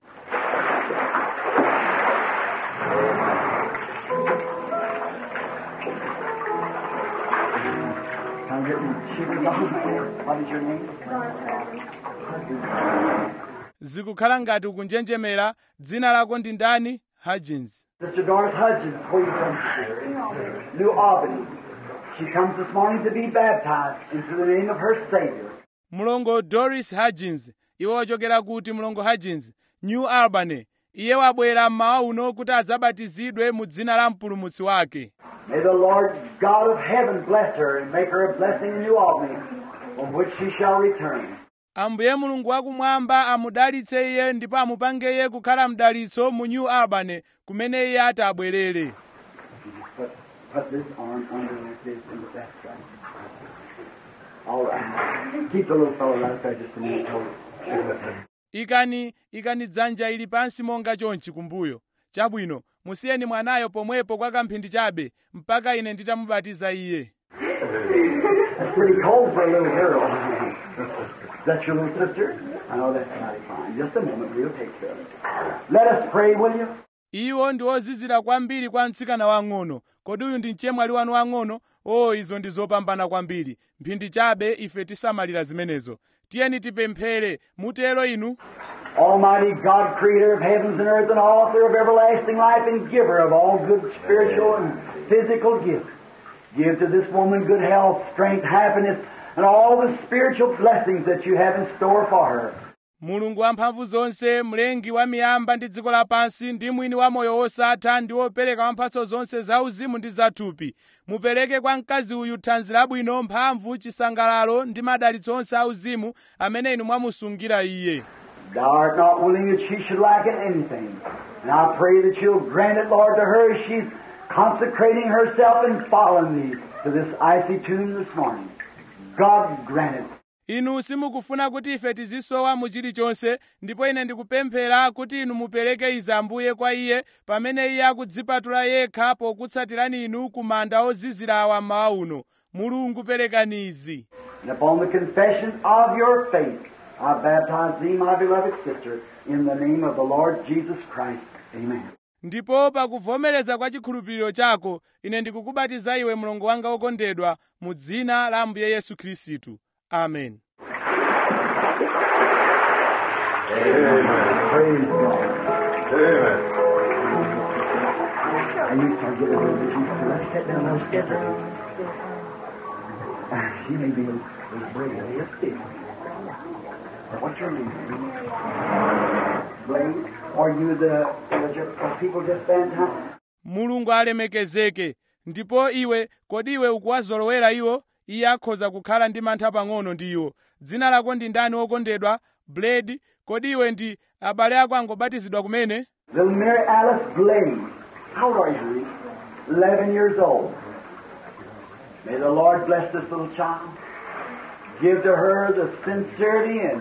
I'm getting shivers on my head. What is your name? zikukhala ngati ukunjenjemera dzina lako ndi ndani hagins Sister Doris Hudgens, where you from? New Albany. She comes this morning to be baptized into the name of her Savior. mlongo doris hagins iwe wachokera kuti mlongo hagins new albany iye wabwera mmawa uno kuti adzabatizidwe mu dzina la mpulumutsi wake May the Lord God of heaven bless her and make her a blessing in New Albany, from which she shall return. ambuye mulungu wakumwamba amudalitse iye ndipo amupange iye kukhala mdalitso mu new albany kumene iye ati abwerere Put, put this arm underneath this and that's right. All right. Keep the little fellow right there just a minute. Hold it. ikani ikani dzanja ili pansi monga chonchi kumbuyo chabwino musiyeni mwanayo pomwepo kwa kamphindi chabe mpaka ine nditamubatiza iye That's pretty cold for a little girl. That's your little sister? Oh, that's mighty fine. Just a moment, we'll take care of it. Let us pray, will you? iwo ndi ozizira kwambiri kwa mtsikana wang'ono kodi uyu ndi mchemwali wanu wang'ono o izo ndi zopambana kwambiri mphindi chabe ife tisamalira zimenezo tiyeni tipemphere mutero inu Almighty God, creator of heavens and earth and author of everlasting life and giver of all good spiritual and physical gifts. Give to this woman good health, strength, happiness, and all the spiritual blessings that you have in store for her. mulungu wamphamvu zonse mlengi wa miyamba ndi dziko lapansi ndi mwini wa moyo wosatha ndi wopereka wamphatso zonse zauzimu ndi zathupi mupereke kwa mkazi uyu thanzi labwino mphamvu chisangalalo ndi madalitso onse auzimu amene inu mwamusungira iye Thou art not willing that she should lack in anything. And I pray that you'll grant it, Lord, to her as she's consecrating herself and following thee to this icy tomb this morning. God grant it. inu simukufuna kuti ife tizisowa mu chilichonse ndipo ine ndikupemphera kuti inu mupereke izi ambuye kwa iye pamene iye akudzipatula yekha pokutsatirani inu ku manda ozizira awa mmawa uno mulungu perekani izi And upon the confession of your faith, I baptize thee, my beloved sister, in the name of the Lord Jesus Christ. Amen. ndipo pakuvomereza kwa chikhulupiriro chako ine ndikukubatiza iwe mlongo wanga wokondedwa mu dzina la ambuye yesu khristu amen Praise God. Amen. And you start getting a little bit used to it. Let's sit down and skip her. She may be a little brave. Yes, dear. What's your name? Blade? Are you the, the, the people just baptized? mulungu alemekezeke ndipo iwe kodi iwe ukuwazolowera iwo iye akhoza kukhala ndi mantha pang'ono ndi iwo dzina lako ndi ndani wokondedwa blade kodi iwe ndi abale ako angobatizidwa kumene Little Mary Alice Blade. How old are you, honey? Eleven years old. May the Lord bless this little child. Give to her the sincerity and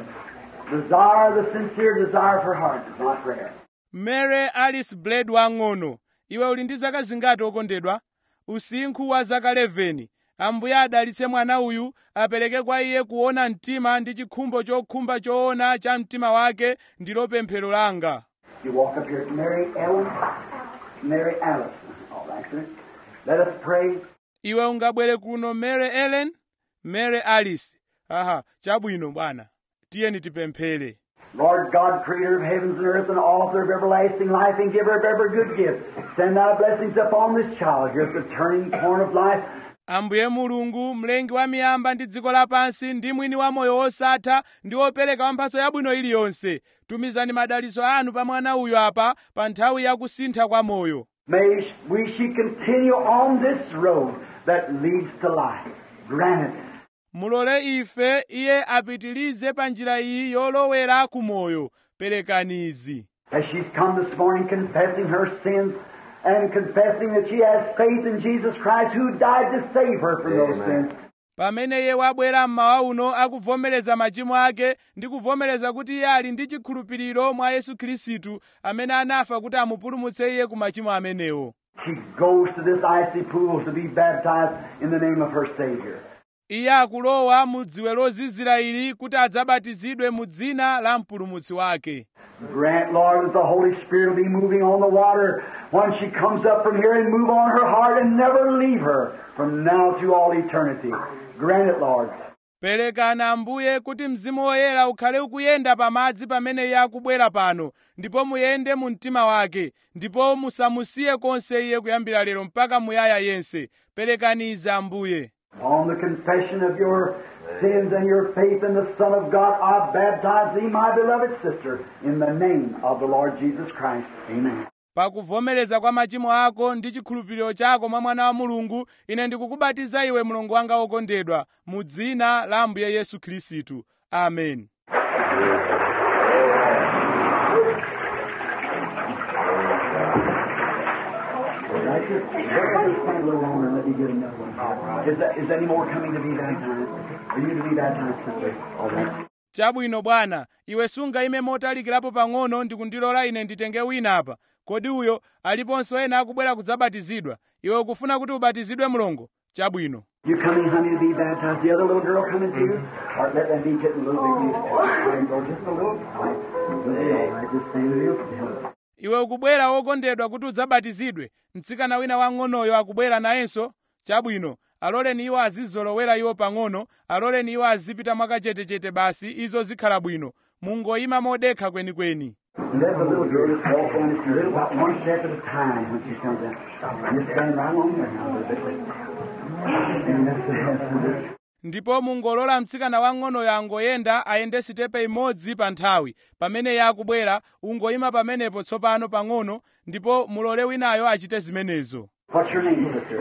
desire, the sincere desire of her heart. It's not rare. mary alice blade wang'ono iwe uli ndi zaka zingati wokondedwa usinkhu wa zaka 11 ambuye adalitse mwana uyu apereke kwa iye kuona mtima ndi chikhumbo chokhumba choona cha mtima wake ndilo pemphero langa You walk up here to Mary Ellen, Mary Alice. All right, sir. Let us pray. iwe ungabwere kuno mary ellen mary alice aha chabwino bwana tiyeni tipemphere Lord God, creator of heavens and earth and author of everlasting life and giver of every good gift, send thy blessings upon this child here at the turning point of life. ambuye mulungu mlengi wa miyamba ndi dziko lapansi ndi mwini wa moyo wosatha ndi wopereka wamphatso yabwino iliyonse tumizani madalitso anu pa mwana uyu apa pa nthawi ya kusintha kwa moyo May we she continue on this road that leads to life. Grant it. mulole ife iye apitilize pa njira iyi yolowera ku moyo perekani izi As she's come this morning confessing her sins and confessing that she has faith in Jesus Christ who died to save her from those Amen. sins. pamene iye wabwera mmawa uno akuvomereza machimo ake ndi kuvomereza kuti iye ali ndi chikhulupiriro mwa yesu khristu amene anafa kuti amupulumutse iye ku machimo amenewo She goes to this icy pool to be baptized in the name of her Savior. iye akulowa mu dziwe lozizira ili kuti adzabatizidwe mu dzina la mpulumutsi wake Grant, Lord, that the Holy Spirit will be moving on the water when she comes up from here and move on her heart and never leave her from now to all eternity. Grant it, Lord. perekana ambuye kuti mzimu woyera ukhale ukuyenda pamadzi pamene iye akubwera pano ndipo muyende mu mtima wake ndipo musamusiye konse iye kuyambira lero mpaka muyaya yense perekani izi ambuye On the confession of your sins and your faith in the Son of God, I baptize thee, my beloved sister, in the name of the Lord Jesus Christ. Amen. pakuvomereza kwa machimo ako ndi chikhulupiriro chako mwa mwana wa mulungu ine ndikukubatiza iwe mlongo wanga wokondedwa mu dzina la ambuye yesu khristu amen Right here. Just stand a little longer and let me get another one. Is, that, is any more coming to be baptized? Are you to be baptized, sister? All right. chabwino bwana iwe sungayime motalikirapo pang'ono ndikundilola ine nditenge wina apa kodi uyo aliponso ena akubwera kudzabatizidwa iwe ukufuna kuti ubatizidwe mlongo chabwino You coming, honey, to be baptized? The other little girl coming too? Or let them be getting a little bit used to it. There you go, just a little. All right. Just a little. All right, just stay with you. iwe ukubwera wokondedwa kuti udzabatizidwe mtsikana wina wang'onoyo akubwera nayenso chabwino aloleni iwo azizolowera iwo pang'ono aloleni iwo azipita mwakachetechete basi izo zikhala bwino mungoyima modekha kwenikweni And let the little girl just walk down this little, about one step at a time when she comes out. Just stand right along there now a little bit. And that's the that's the- ndipo mungolola mtsikana wang'onoyo angoyenda ayende sitepe imodzi pa nthawi pamene iye akubwera ungoyima pamenepo tsopano pang'ono ndipo mulole winayo achite zimenezo What's your name, sister?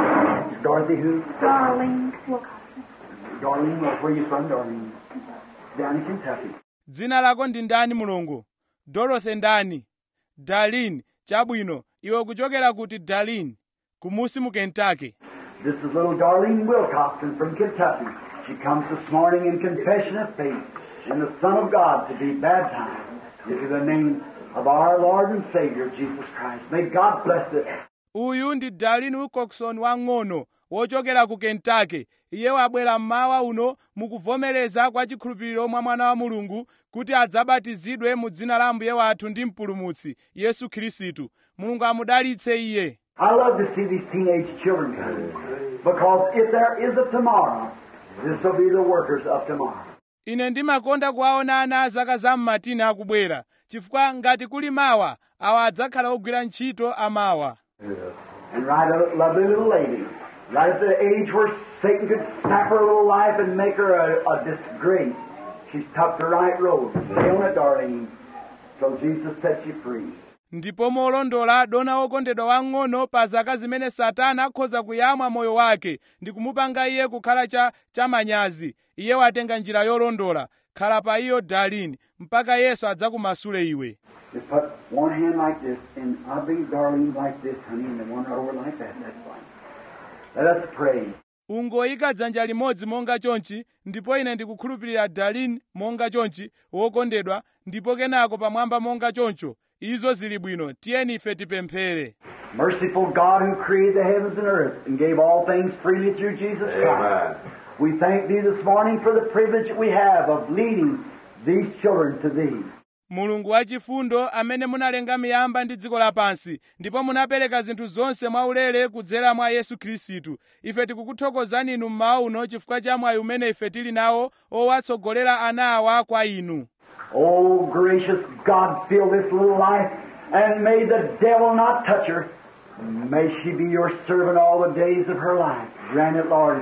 Dorothy who? Darling Wilcoxon. Darlene, where are you from, Darlene? Down in Kentucky. dzina lako ndi ndani mulongo dorothy ndani darlin chabwino iwe kuchokera kuti darlin kumusi mu kentucky This is little Darlene Wilcoxon from Kentucky. She comes this morning in confession of faith in the Son of God to be baptized into the name of our Lord and Savior, Jesus Christ. May God bless it. uyu ndi darlin wilcoxon wang'ono wochokera ku kentucky iye wabwera mmawa uno mukuvomereza kwa chikhulupiriro mwa mwana wa mulungu kuti adzabatizidwe mu dzina la ambuye wathu ndi mpulumutsi yesu khristu mulungu amudalitse iye I love to see these teenage children come because if there is a tomorrow, this will be the workers of tomorrow. ine ndimakonda kuwaona ana a zaka za mmatini akubwera chifukwa ngati kuli mawa awa adzakhala ogwira ntchito amawa And right a lovely little lady, right at the age where Satan could snap her little life and make her a, a disgrace. She's took the right road. Stay on it, darling, till Jesus sets you free. ndipo molondola dona wokondedwa wang'ono pa zaka zimene satana akhoza kuyamwa moyo wake ndi kumupanga iye kukhala cha chamanyazi iye watenga njira yolondola khala pa iyo darlin mpaka yesu adzakumasule iwe Just put one hand like this, and I'll be darling like this, honey, and the one right over like that. That's fine. Let us pray. ungoyika dzanja limodzi monga chonchi ndipo ine ndikukhulupirira darlin monga chonchi wokondedwa ndipo kenako pamwamba monga choncho izo zili bwino tiyeni ife tipemphere Merciful God who created the heavens and earth and gave all things freely through Jesus Christ. We thank Thee this morning for the privilege that we have of leading these children to Thee. mulungu wachifundo amene munalenga miyamba ndi dziko lapansi ndipo munapereka zinthu zonse mwaulere kudzera mwa yesu khristu ife tikukuthokozani inu mmawa uno chifukwa cha mwayi umene ife tili nawo owatsogolera ana awa kwa inu Oh, gracious God, fill this little life, and may the devil not touch her. May she be your servant all the days of her life. Grant it, Lord.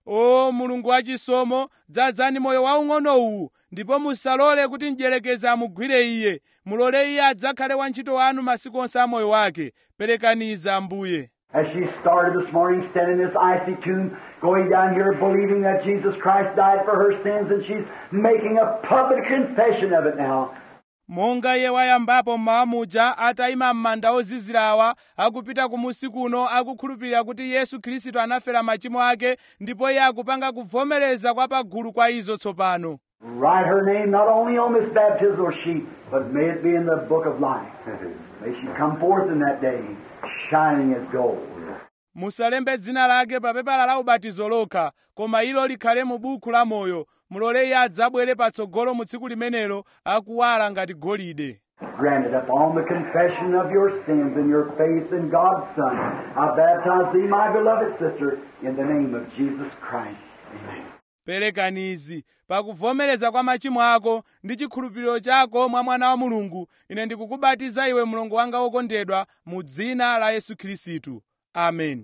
o mulungu wachisomo dzadzani moyo waung'ono uwu ndipo musalole kuti mdyerekezi amugwire iye mulole iye adzakhale wantchito wanu masiku onse a moyo wake perekaniza ambuye As she started this morning, standing in this icy tomb, going down here believing that Jesus Christ died for her sins, and she's making a public confession of it now. monga iye wayambapo mmawa muja atayima m'manda ozizira awa akupita kumusi kuno akukhulupirira kuti yesu khristu anafera machimo ake ndipo iye akupanga kuvomereza kwa pagulu kwa izo tsopano Write her name not only on this baptismal sheet, but may it be in the book of life. May she come forth in that day, shining as gold. musalembe dzina lake pa pepala la ubatizo lokha koma ilo likhale mu buku la moyo mulole iye adzabwere patsogolo mu tsiku limenelo akuwala ngati golide Granted upon the confession of your sins and your faith in God's Son, I baptize thee, my beloved sister, in the name of Jesus Christ. Amen. perekanizi pakuvomereza kwa machimo ako ndi chikhulupiriro chako mwa mwana wa mulungu ine ndikukubatiza iwe mlongo wanga wokondedwa mu dzina la yesu khristu amen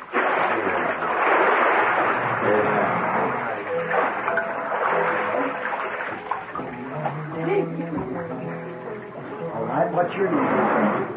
All right, what's your name?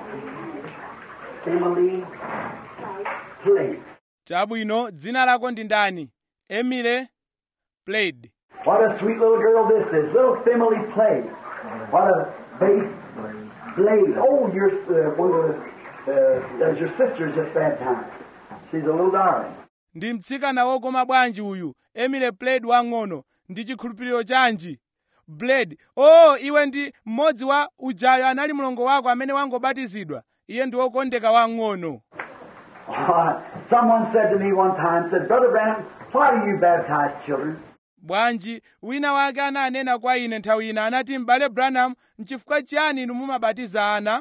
Emily Plate. chabwino dzina lako ndi ndani emile plaid What a sweet little girl this is. Little Emily Plate. What a bass blade. Oh, you're uh, one of the Uh, there's your sister just baptized. She's a little darling. ndi mtsikana wokoma bwanji uyu emile blade wang'ono ndi chikhulupiriro chanji blade oh iwe ndi mmodzi wa ujayo anali mlongo wako amene wangobatizidwa iye ndi wokondeka wang'ono Uh, someone said to me one time, said, Brother Branham, why do you baptize children? bwanji wina wake ananena kwa ine nthawi ina anati m'bale branham nchifukwa chiyani inu mumabatiza ana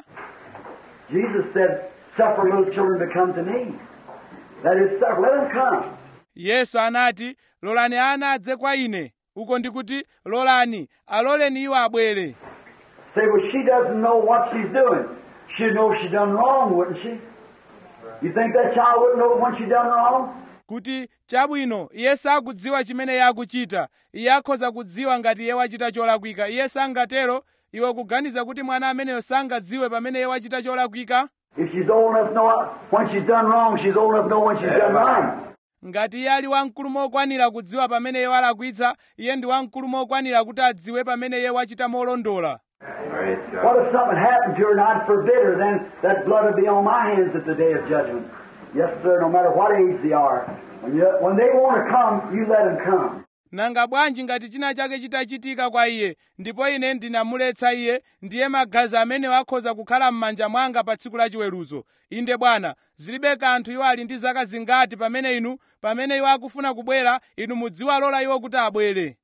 Jesus said, Suffer little children to come to me. That is, suffer, let them come. yesu anati lolani ana adze kwa ine uko ndikuti lolani aloleni iwo abwere Say, well, she doesn't know what she's doing. She'd know she done wrong, wouldn't she? You think that child wouldn't know when she done wrong? kuti chabwino iye sakudziwa chimene iye akuchita iye akhoza kudziwa ngati iye wachita cholakwika iye sangatero iwe kuganiza kuti mwana ameneyo sangadziwe pamene iye wachita cholakwika If she's old enough to know when she's done wrong, she's old enough to know when she's done right. ngati iye ali wamkulu mokwanira kudziwa pamene iye walakwitsa iye ndi wamkulu mokwanira kuti adziwe pamene iye wachita molondola Praise What God. if something happened to her and I'd forbid her? Then that blood would be on my hands at the day of judgment. Yes, sir, no matter what age they are. When, you, when they want to come, you let them come. nanga bwanji ngati china chake chitachitika kwa iye ndipo ine ndinamuletsa iye ndiye magazi amenewo akhoza kukhala m'manja mwanga pa tsiku la chiweruzo inde bwana zilibe kanthu iwo ali ndi zaka zingati pamene inu pamene iwo akufuna kubwera inu mudziwalola iwo kuti abwere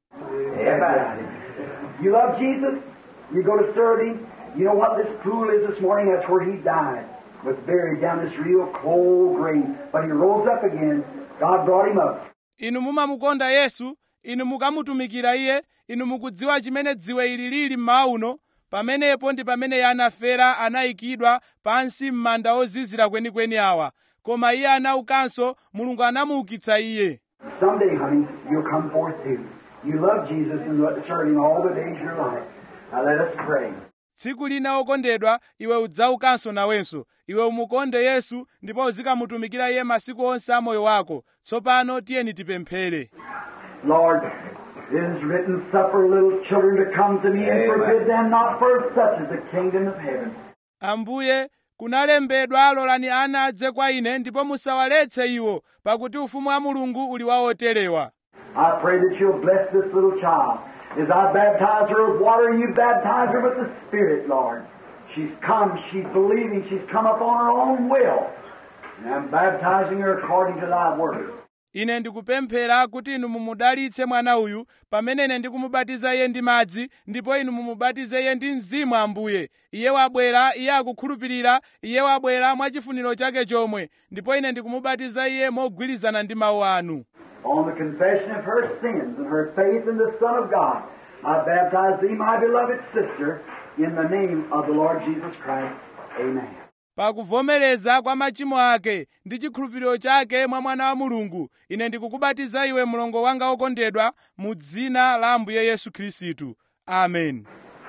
Amen. You love Jesus? You go to serve Him? You know what this pool is this morning? That's where He died. Was buried down this real cold grave. But He rose up again. God brought Him up. inu mumamukonda yesu inu mukamutumikira iye inu mukudziwa chimene dziwe ili lili mmawa uno pamenepo ndi pamene iye anafera anayikidwa pansi m'manda ozizira kwenikweni awa koma iye anaukanso mulungu anamuukitsa iye Someday, honey, you'll come forth too. You love Jesus and serve Him all the days of your life. Now let us pray. tsiku lina okondedwa iwe udzaukanso nawenso iwe umukonde yesu ndipo uzikamutumikira iye masiku onse a moyo wako tsopano tiyeni tipemphere Lord, it is written, Suffer little children to come to me and Amen. forbid them not, for such is the kingdom of heaven. ambuye kunalembedwa lolani ana adze kwa ine ndipo musawaletse iwo pakuti ufumu wa mulungu uli wa oterewa I pray that you'll bless this little child. As I baptize her with water, you baptize her with the Spirit, Lord. She's come, she's believing, she's come upon her own will. And I'm baptizing her according to thy word. ine ndikupemphera kuti inu mumudalitse mwana uyu pamene ine ndikumubatiza iye ndi madzi ndipo inu mumubatize iye ndi mzimu ambuye iye wabwera iye akukhulupirira iye wabwera mwachifuniro chake chomwe ndipo ine ndikumubatiza iye mogwirizana ndi mawu anu On the confession of her sins and her faith in the Son of God, I baptize thee, my beloved sister, in the name of the Lord Jesus Christ. Amen. pakuvomereza kwa machimo ake ndi chikhulupiriro chake mwa mwana wa mulungu ine ndikukubatiza iwe mlongo wanga wokondedwa mu dzina la ambuye yesu khristu amen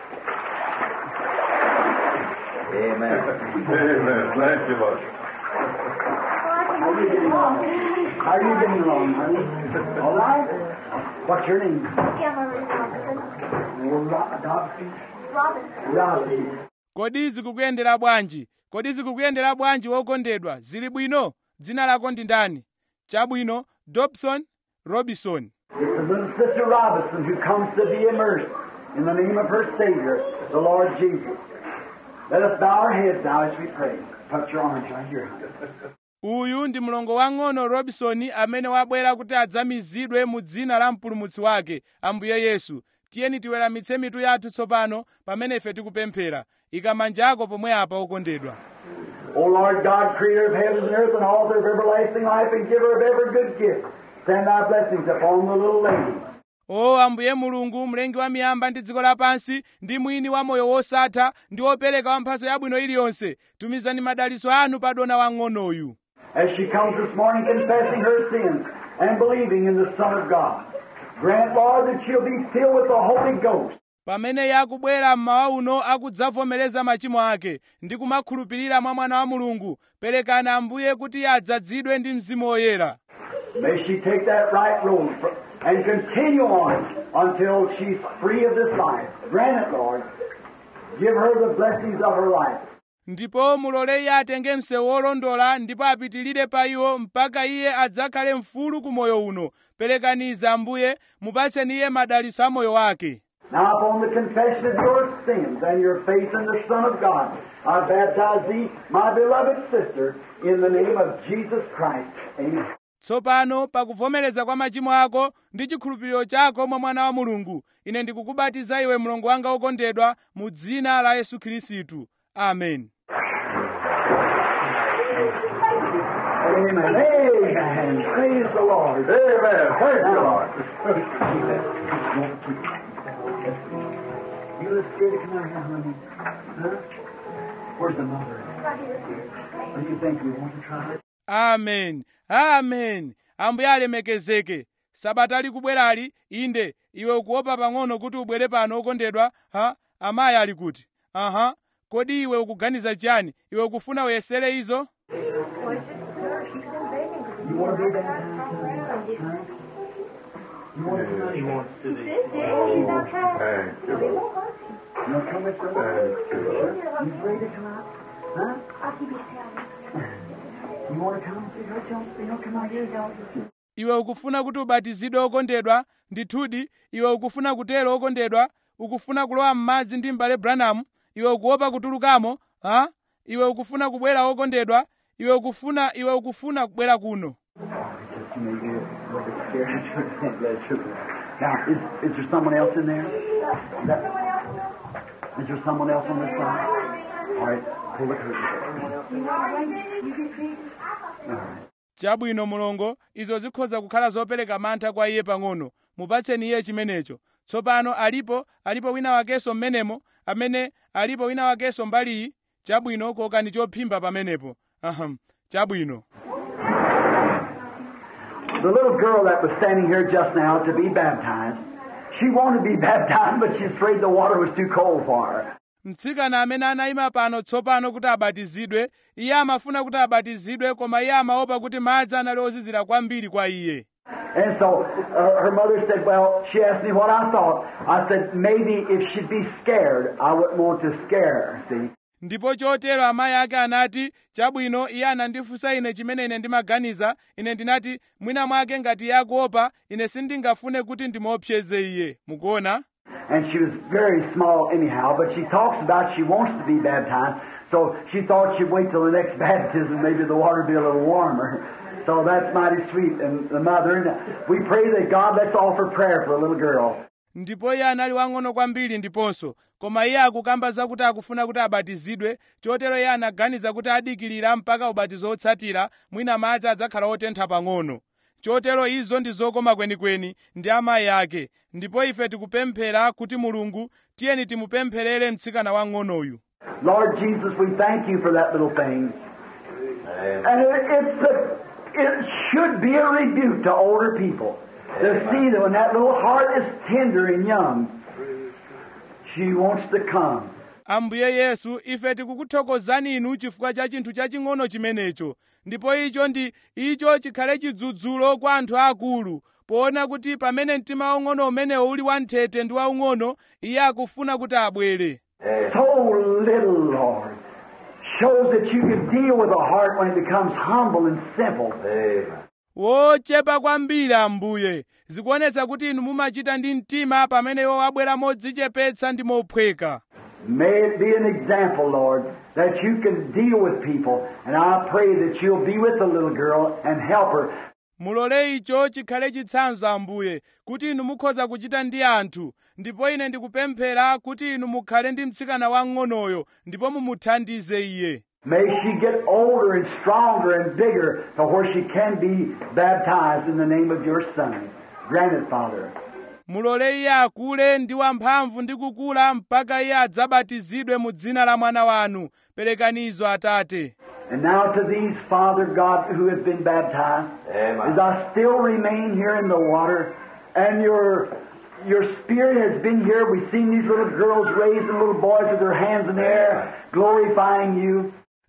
Amen. Amen. Bless you, Lord. How are you getting along? How are you getting along, honey? All right? What's your name? Cameron Robinson. Ro- Dobson? Robinson. Robinson. kodi zikukuyendera bwanji kodi zikukuyendera bwanji wokondedwa zili bwino dzina lako ndi ndani chabwino dobson robinson It's the little sister Robinson who comes to be immersed in the name of her Savior, the Lord Jesus. Let us bow our heads now as we pray. Put your arms right here. honey. uyu ndi mlongo wang'ono robinson amene wabwera kuti adzamizidwe mu dzina la mpulumutsi wake ambuye yesu tiyeni tiweramitse mitu yathu tsopano pamene ife tikupemphera ika manja ako pomwe apa okondedwa O Lord God, creator of heavens and earth and author of everlasting life and giver of every good gift, send thy blessings upon the little lady. o ambuye mulungu mlengi wa miyamba ndi dziko lapansi ndi mwini wa moyo wosatha ndi wopereka wa mphatso yabwino iliyonse tumizani madalitso anu pa dona wang'onoyu As she comes this morning confessing her sins and believing in the Son of God, grant, Lord, that she'll be filled with the Holy Ghost. pamene iye akubwera mmawa uno akudzavomereza machimo ake ndi kumakhulupirira mwa mwana wa mulungu perekani ambuye kuti iye adzazidwe ndi mzimu woyera May she take that right road fr- and continue on until she's free of this life. Grant it, Lord. Give her the blessings of her life. ndipo mulole iye atenge msewu wolondola ndipo apitilire pa iwo mpaka iye adzakhale mfulu ku moyo uno perekaniza ambuye mupatseni iye madalitso a moyo wake Now, upon the confession of your sins and your faith in the Son of God, I baptize thee, my beloved sister, in the name of Jesus Christ. Amen. tsopano pakuvomereza kwa machimo ako ndi chikhulupiriro chako mwa mwana wa mulungu ine ndikukubatiza iwe mlongo wanga wokondedwa mu dzina la yesu khristu amen Amen. Amen. Praise the Lord. Amen. Praise the Lord. You look scared to come out here, honey. Huh? Where's the mother? What do you think? You want to try it? amen amen ambuye alemekezeke sabata likubwerali inde iwe ukuopa pang'ono kuti ubwere pano okondedwa ha amayi ali kuti aha kodi iwe ukuganiza chiyani iwe ukufuna uyesere izo You want to be baptized? Huh? You want to come out here? Thank you, Lord. You want to come with us? Thank you, Lord. You ready to come out? Huh? You want to come? Don't, don't come out here. Don't. iwe ukufuna kuti ubatizidwe okondedwa ndithudi iwe ukufuna kutero okondedwa ukufuna kulowa m'madzi ndi m'bale branham iwe ukuopa kutulukamo ha iwe ukufuna kubwera okondedwa iwe ukufuna iwe ukufuna kubwera kuno Just maybe a little bit scared. Blood sugar. Now, is, is there someone else in there? Is, that, is there someone else on this side? All right, pull the curtain. All right. chabwino mulongo izo zikhoza kukhala zopereka mantha kwa iye pang'ono mupatseni iye chimenecho tsopano alipo alipo wina wakenso mmenemo amene alipo wina wakenso mbaliyi chabwino kokani chophimba pamenepo aham chabwino The little girl that was standing here just now to be baptized, she wanted to be baptized, but she's afraid the water was too cold for her. mtsikana amene anayima pano tsopano kuti abatizidwe iye amafuna kuti abatizidwe koma iye amaopa kuti madzi anali ozizira kwambiri kwa iye And so uh, her mother said, Well, she asked me what I thought. I said, Maybe if she'd be scared, I wouldn't want to scare her, see. ndipo chotero amayi ake anati chabwino iye anandifunsa ine chimene ine ndimaganiza ine ndinati mwina mwake ngati iye akuopa ine sindingafune kuti ndimuopseze iye mukuona And she was very small anyhow, but she talks about she wants to be baptized, so she thought she'd wait till the next baptism, maybe the water would be a little warmer. So that's mighty sweet. And the mother, and we pray that God, let's offer prayer for a little girl. ndipo iye anali wang'ono kwambiri ndiponso koma iye akukamba zakuti akufuna kuti abatizidwe chotero iye anaganiza kuti adikirira mpaka ubatizo otsatira mwina madzi adzakhala otentha pang'ono chotero izo ndi zokoma kwenikweni ndi amayi ake ndipo ife tikupemphera kuti mulungu tiyeni timupempherere mtsikana wang'onoyu Lord Jesus, we thank you for that little thing. Amen. And it, it's a, it should be a rebuke to older people to see that when that little heart is tender and young, she wants to come. ambuye yesu ife tikukuthokozani inu chifukwa cha chinthu chaching'ono chimenecho ndipo icho ndi icho chikhale chidzudzulo kwa anthu akulu poona kuti pamene mtima waung'ono umenewo uli wanthete ndi waung'ono iye akufuna kuti abwere So little, Lord, shows that you can deal with a heart when it becomes humble and simple. Amen. wochepa kwambiri ambuye zikuonetsa kuti inu mumachita ndi mtima pamene iwo abwera modzichepetsa ndi mophweka May it be an example, Lord, that you can deal with people. And I pray that you'll be with the little girl and help her. mulole icho chikhale chitsanzo ambuye kuti inu mukhoza kuchita ndi anthu ndipo ine ndikupemphera kuti inu mukhale ndi mtsikana wang'onoyo ndipo mumuthandize iye May she get older and stronger and bigger to where she can be baptized in the name of your Son. Grant it, Father. mulole iye akule ndi wamphamvu ndi kukula mpaka iye adzabatizidwe mu dzina la mwana wanu perekanizo atate And now to these, Father God, who have been baptized, Amen. as I still remain here in the water, and your your spirit has been here. We've seen these little girls raised and little boys with their hands in the air, glorifying you.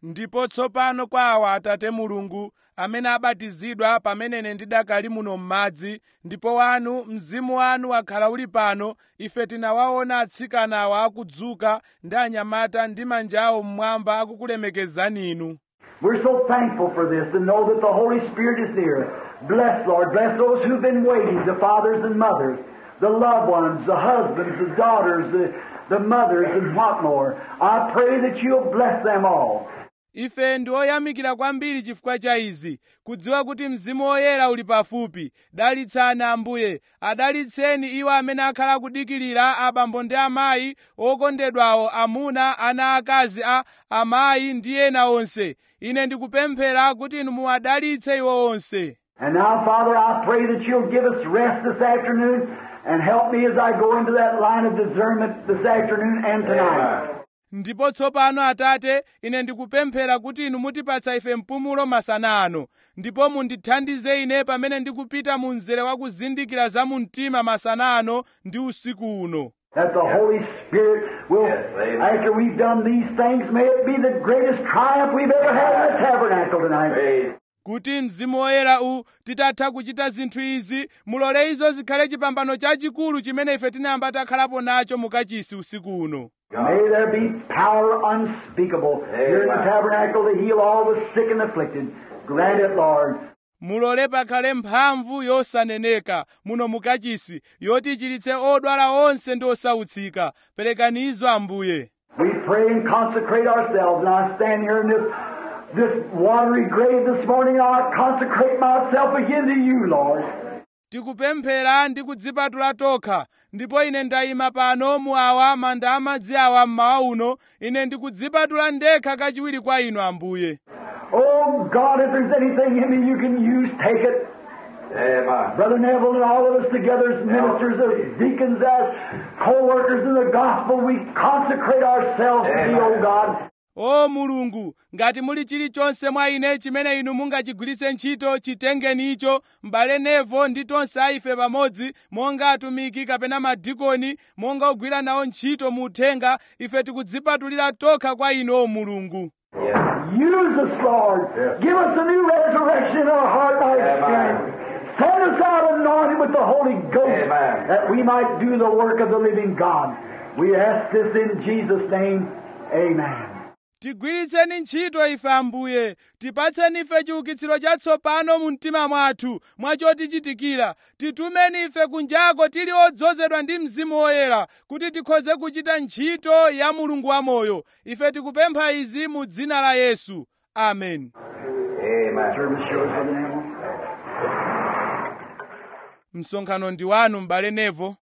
ndipo tsopano kwa awa atate mulungu amene abatizidwa pamene ine ndidakali muno m'madzi ndipo wanu mzimu wanu wakhala uli pano ife tinawaona atsikana awa akudzuka ndi anyamata ndi manja awo mmwamba akukulemekezani inu We're so thankful for this and know that the Holy Spirit is near. Bless, Lord. Bless those who've been waiting, the fathers and mothers, the loved ones, the husbands, the daughters, the, the mothers, and what more. I pray that you'll bless them all. ife ndi oyamikira kwambiri chifukwa cha izi kudziwa kuti mzimu woyera uli pafupi dalitsani ambuye adalitseni iwo amene akhala kudikirira abambo ndi amayi okondedwawo amuna ana akazi a amayi ndi ena onse ine ndikupemphera kuti inu muwadalitse iwo onse And now, Father, I pray that you'll give us rest this afternoon and help me as I go into that line of discernment this afternoon and tonight. ndipo tsopano atate ine ndikupemphera kuti inu mutipatsa ife mpumulo masana ano ndipo mundithandize ine pamene ndikupita mu mzere wa kuzindikira za mu mtima masana ano ndi usiku uno That the Holy Spirit will, Yes, amen. after we've done these things, may it be the greatest triumph we've ever had in the tabernacle tonight. Praise kuti mzimu woyera u titatha kuchita zinthu izi mulole izo zikhale chipambano chachikulu chimene ife tinayamba takhalapo nacho mukachisi usiku uno May there be power unspeakable here in the Amen. tabernacle to heal all the sick and afflicted. Grant it, Lord. mulole pakhale mphamvu yosaneneka muno mukachisi yoti ichiritse odwala onse ndi osautsika perekani izo ambuye We pray and consecrate ourselves. And I stand here in this, this watery grave this morning, and I consecrate myself again to you, Lord. tikupemphera ndi kudzipatula tokha ndipo ine ndayima pano mu awa manda amadzi awa mmawa uno ine ndikudzipatula ndekha kachiwiri kwa inu ambuye Oh, God, if there's anything in me you can use, take it. Amen. Brother Neville and all of us together as ministers, as deacons, as co-workers in the gospel, we consecrate ourselves to thee, O God. o mulungu ngati muli chilichonse mwa ine chimene inu mungachigwiritse ntchito chitengeni icho m'bale nevo ndi tonse a ife pamodzi monga atumiki kapena madikoni monga ogwira nawo ntchito mu uthenga ife tikudzipatulira tokha kwa inu o mulungu Yes. Use us, Lord. Give us a new resurrection in our heart by Amen. experience. Send us out anointed with the Holy Ghost Amen. that we might do the work of the living God. We ask this in Jesus' name. Amen. tigwiritseni ntchito ife ambuye tipatseni ife chiukitsiro chatsopano mu mtima mwathu mwachotichitikira titumeni ife kunjako tili odzozedwa ndi mzimu woyera kuti tikhoze kuchita ntchito ya mulungu wamoyo ife tikupempha izi mu dzina la yesu amen Amen. Service shows for the name. msonkhano ndi wanu m'bale nevo